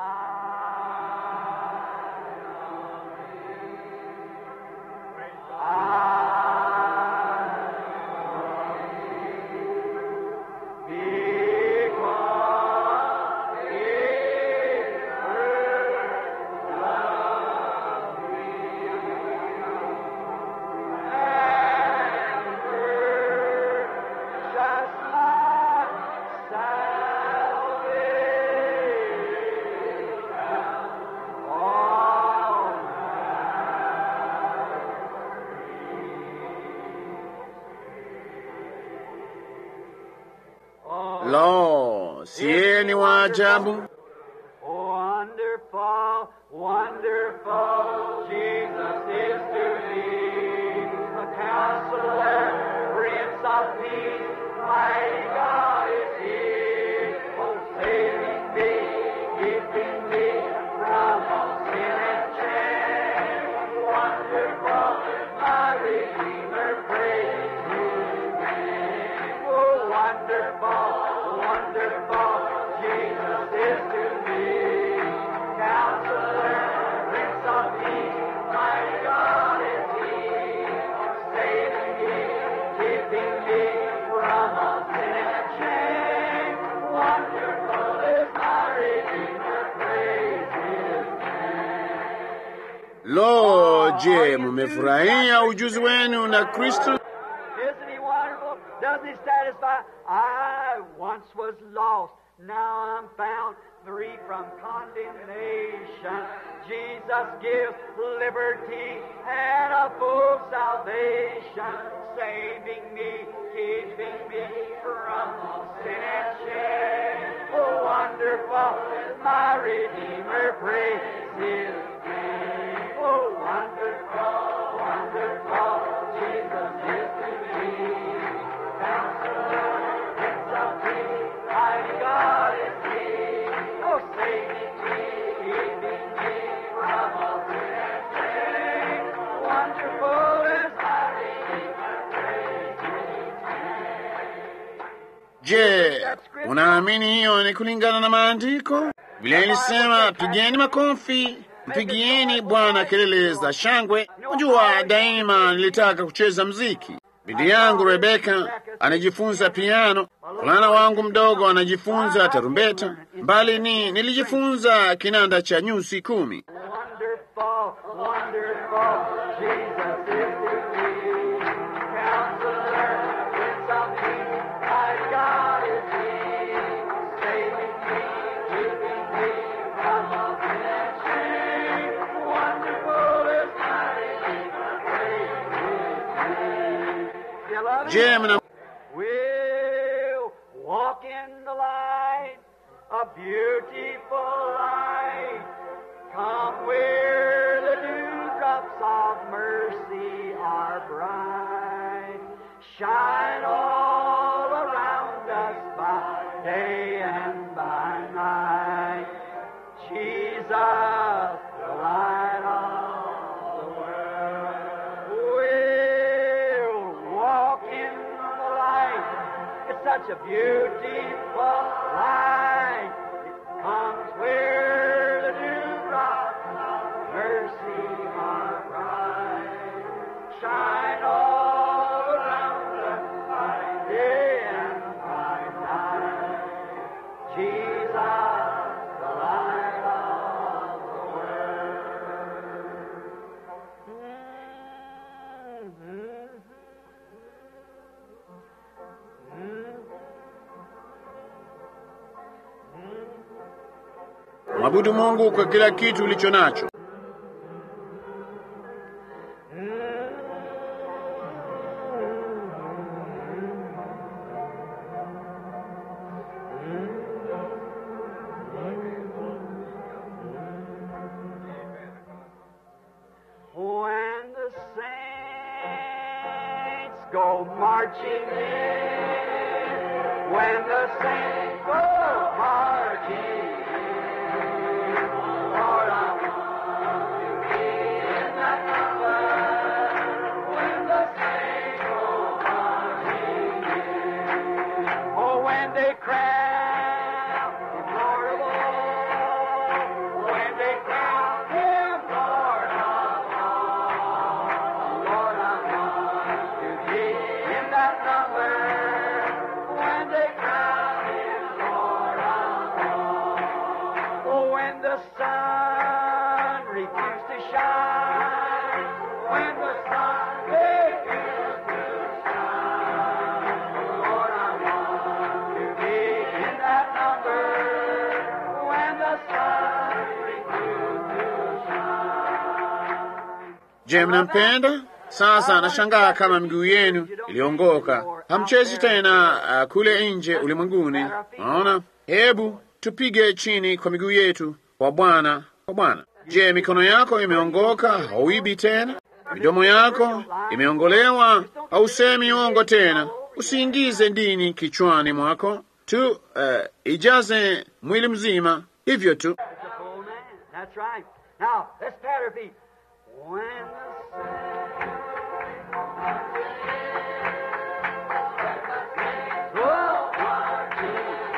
Just my salvation. All Lo, sieni wa ajabu! Wonderful, wonderful, Jesus is to me. A counselor, Prince of Peace, mighty God is He. Oh, saving me, keeping me from all sin and shame. Wonderful, my Redeemer, praise His name. Oh, wonderful, wonderful, Jesus is to me. Counselor, Prince of Peace, mighty God is He. Saving me, keeping me from all sin and shame. Wonderful is my Redeemer, praise His Lo, je, mumefurahia ujuzi wenu na Kristo? Isn't he wonderful? Doesn't he satisfy? I once was lost, now I'm found free from condemnation. Jesus gives liberty and a full salvation, saving me, keeping me from all sin and shame. Oh, wonderful is my Redeemer, praise His name. Oh, wonderful, wonderful, Jesus is to me. Counselor, Prince of Peace, mighty God is He. Oh, saving me, keeping me from all sin and shame. Wonderful is my Redeemer, praise His Je, unaamini hiyo ni kulingana na maandiko? Vile ilisema, pigeni makofi, mpigieni Bwana kelele za shangwe. Unajua, daima nilitaka kucheza mziki. Bidi yangu Rebeka anajifunza piano, fulana wangu mdogo anajifunza tarumbeta, mbali ni nilijifunza kinanda cha nyuzi kumi. Wonderful, wonderful, Jesus is to me. Counselor, Prince of Peace, mighty God is He. Saving me, keeping me from all sin and shame. Wonderful is my Redeemer, love Je, him. mna We'll walk in the light, a beautiful light. Come where the dewdrops of mercy are bright. Shine all around us by day and by night. Jesus, the light of the world. We'll walk in the light. It's such a beautiful light. It comes where the dewdrops of mercy are bright. Shine all around us by day and by night. Jesus, the light of the world. mwabudu Mungu kwa kila kitu ulicho nacho. When the saints go marching in, when the saints go marching in, Lord, I want to be in that number. When the saints go marching in, oh, when they crown Him Lord of all, when they crown Him Lord of all, Lord, I want to be in that number. When they crown Him Lord of all, oh, when the sun refused to shine, when the sun refused to shine, Lord, I want to be in that number. When the sun refused to shine. Je, mnampenda? Sasa nashangaa kama miguu yenu iliongoka, hamchezi tena uh, kule nje ulimwenguni. Naona, hebu tupige chini kwa miguu yetu kwa Bwana, kwa Bwana. Je, mikono yako imeongoka? Hauibi tena? Midomo yako imeongolewa? Hausemi uongo tena? Usiingize dini kichwani mwako tu, uh, ijaze mwili mzima hivyo tu. It's a full man. That's right. Now, let's pat our feet. When the sun Oh, marching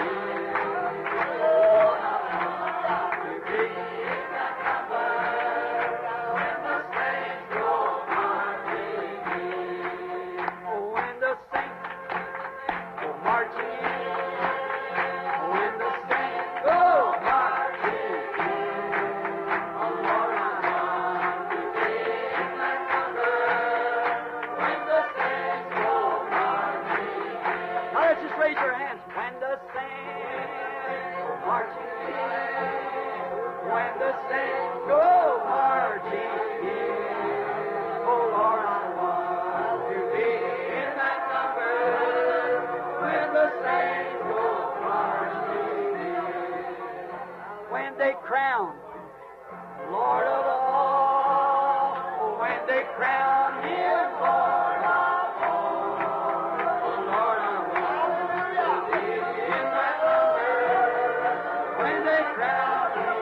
when the saints go marching in, when the saints go marching in, oh Lord, I want to be in that number. When the saints go marching in. Now let's just raise your hands. When the saints go marching in, when the saints go marching in, oh Lord, I want to be in that number. When the saints go marching in, when they crown Lord of all, when they crown Him Lord of all, oh Lord, I want to be in that number. When they crown Him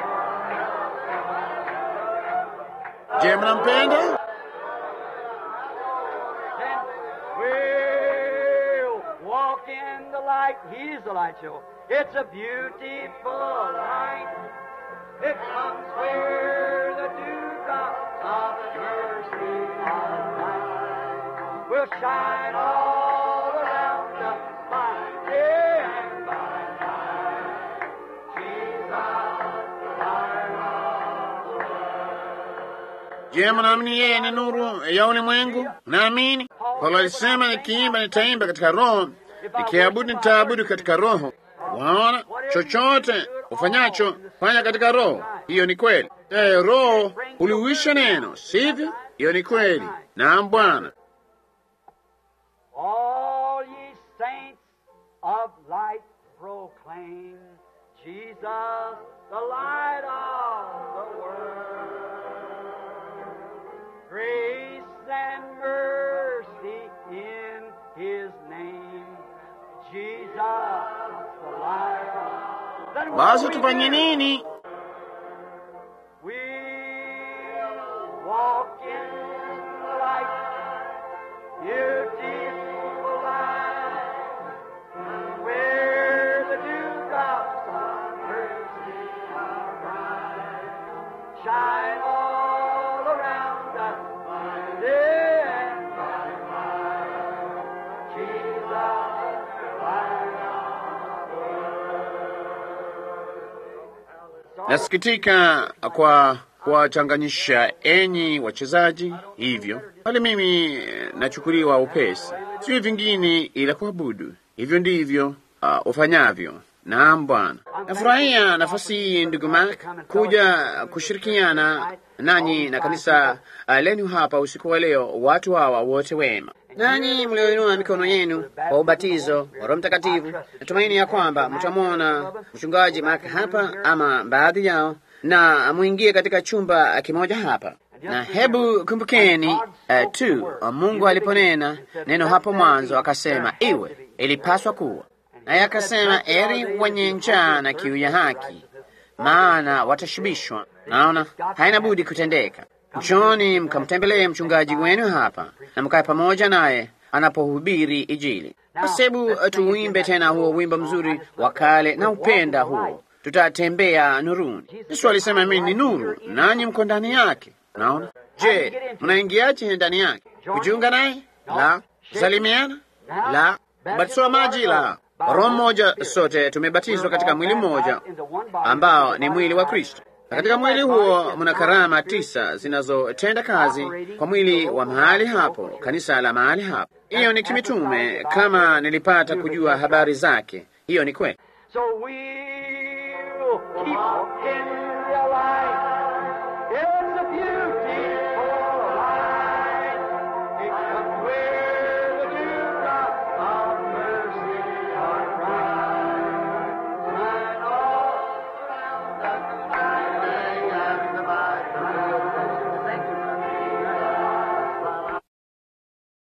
Je, mnampenda? Then we'll walk in the light. He's the light show. It's a beautiful light. It comes where the dewdrops of mercy are bright. Will shine all around us by day and by night. Jesus, the light of the world. Je, mnaamini yeye ni nuru ya ulimwengu? Naamini. Paulo alisema nikiimba nitaimba katika roho, nikiabudu nitaabudu katika roho. Waona, chochote ufanyacho fanya katika roho. Hiyo ni kweli. Eh, roho uliuisha neno, sivyo? Hiyo ni kweli. Naam, Bwana. the light of the world. Grace and mercy in His name. Jesus, the light of Then what basi do we tufanye do? nini? We walk in the light, beautiful light, where the dewdrops of mercy are bright, shine all around us by day and by night. Jesus, light of the world. Nasikitika kwa kuwachanganyisha enyi wachezaji hivyo, bali mimi eh, nachukuliwa upesi, sio vingine ila kuabudu. Hivyo ndivyo uh, ufanyavyo. Naam Bwana, nafurahia nafasi hii ndugu Mark kuja kushirikiana nanyi na kanisa uh, lenu hapa usiku wa leo, watu hawa wote wema nanyi mlioinua mikono yenu kwa ubatizo wa Roho Mtakatifu, natumaini ya kwamba mtamwona mchungaji Mark hapa ama baadhi yao, na mwingie katika chumba kimoja hapa. Na hebu kumbukeni uh, tu uh, Mungu aliponena neno hapo mwanzo akasema iwe, ilipaswa kuwa, naye akasema eri wenye njaa na kiu ya haki, maana watashibishwa. Naona haina budi kutendeka. Njoni mkamtembelee mchungaji wenu hapa na mkae pamoja naye anapohubiri Injili. Basi hebu tuuimbe tena huo wimbo mzuri wa kale na upenda huo, tutatembea nuruni. Yesu alisema mimi ni nuru, nanyi mko ndani yake. Naona. Je, mnaingiaje ndani yake? Kujiunga naye? La. Kusalimiana? La. Kubatizwa maji? La. Roho mmoja, sote tumebatizwa katika mwili mmoja ambao ni mwili wa Kristo. Na katika mwili huo mna karama tisa zinazotenda kazi kwa mwili wa mahali hapo, kanisa la mahali hapo. Hiyo ni kimitume, kama nilipata kujua habari zake. Hiyo ni kweli. So we'll keep in the light. It's a beautiful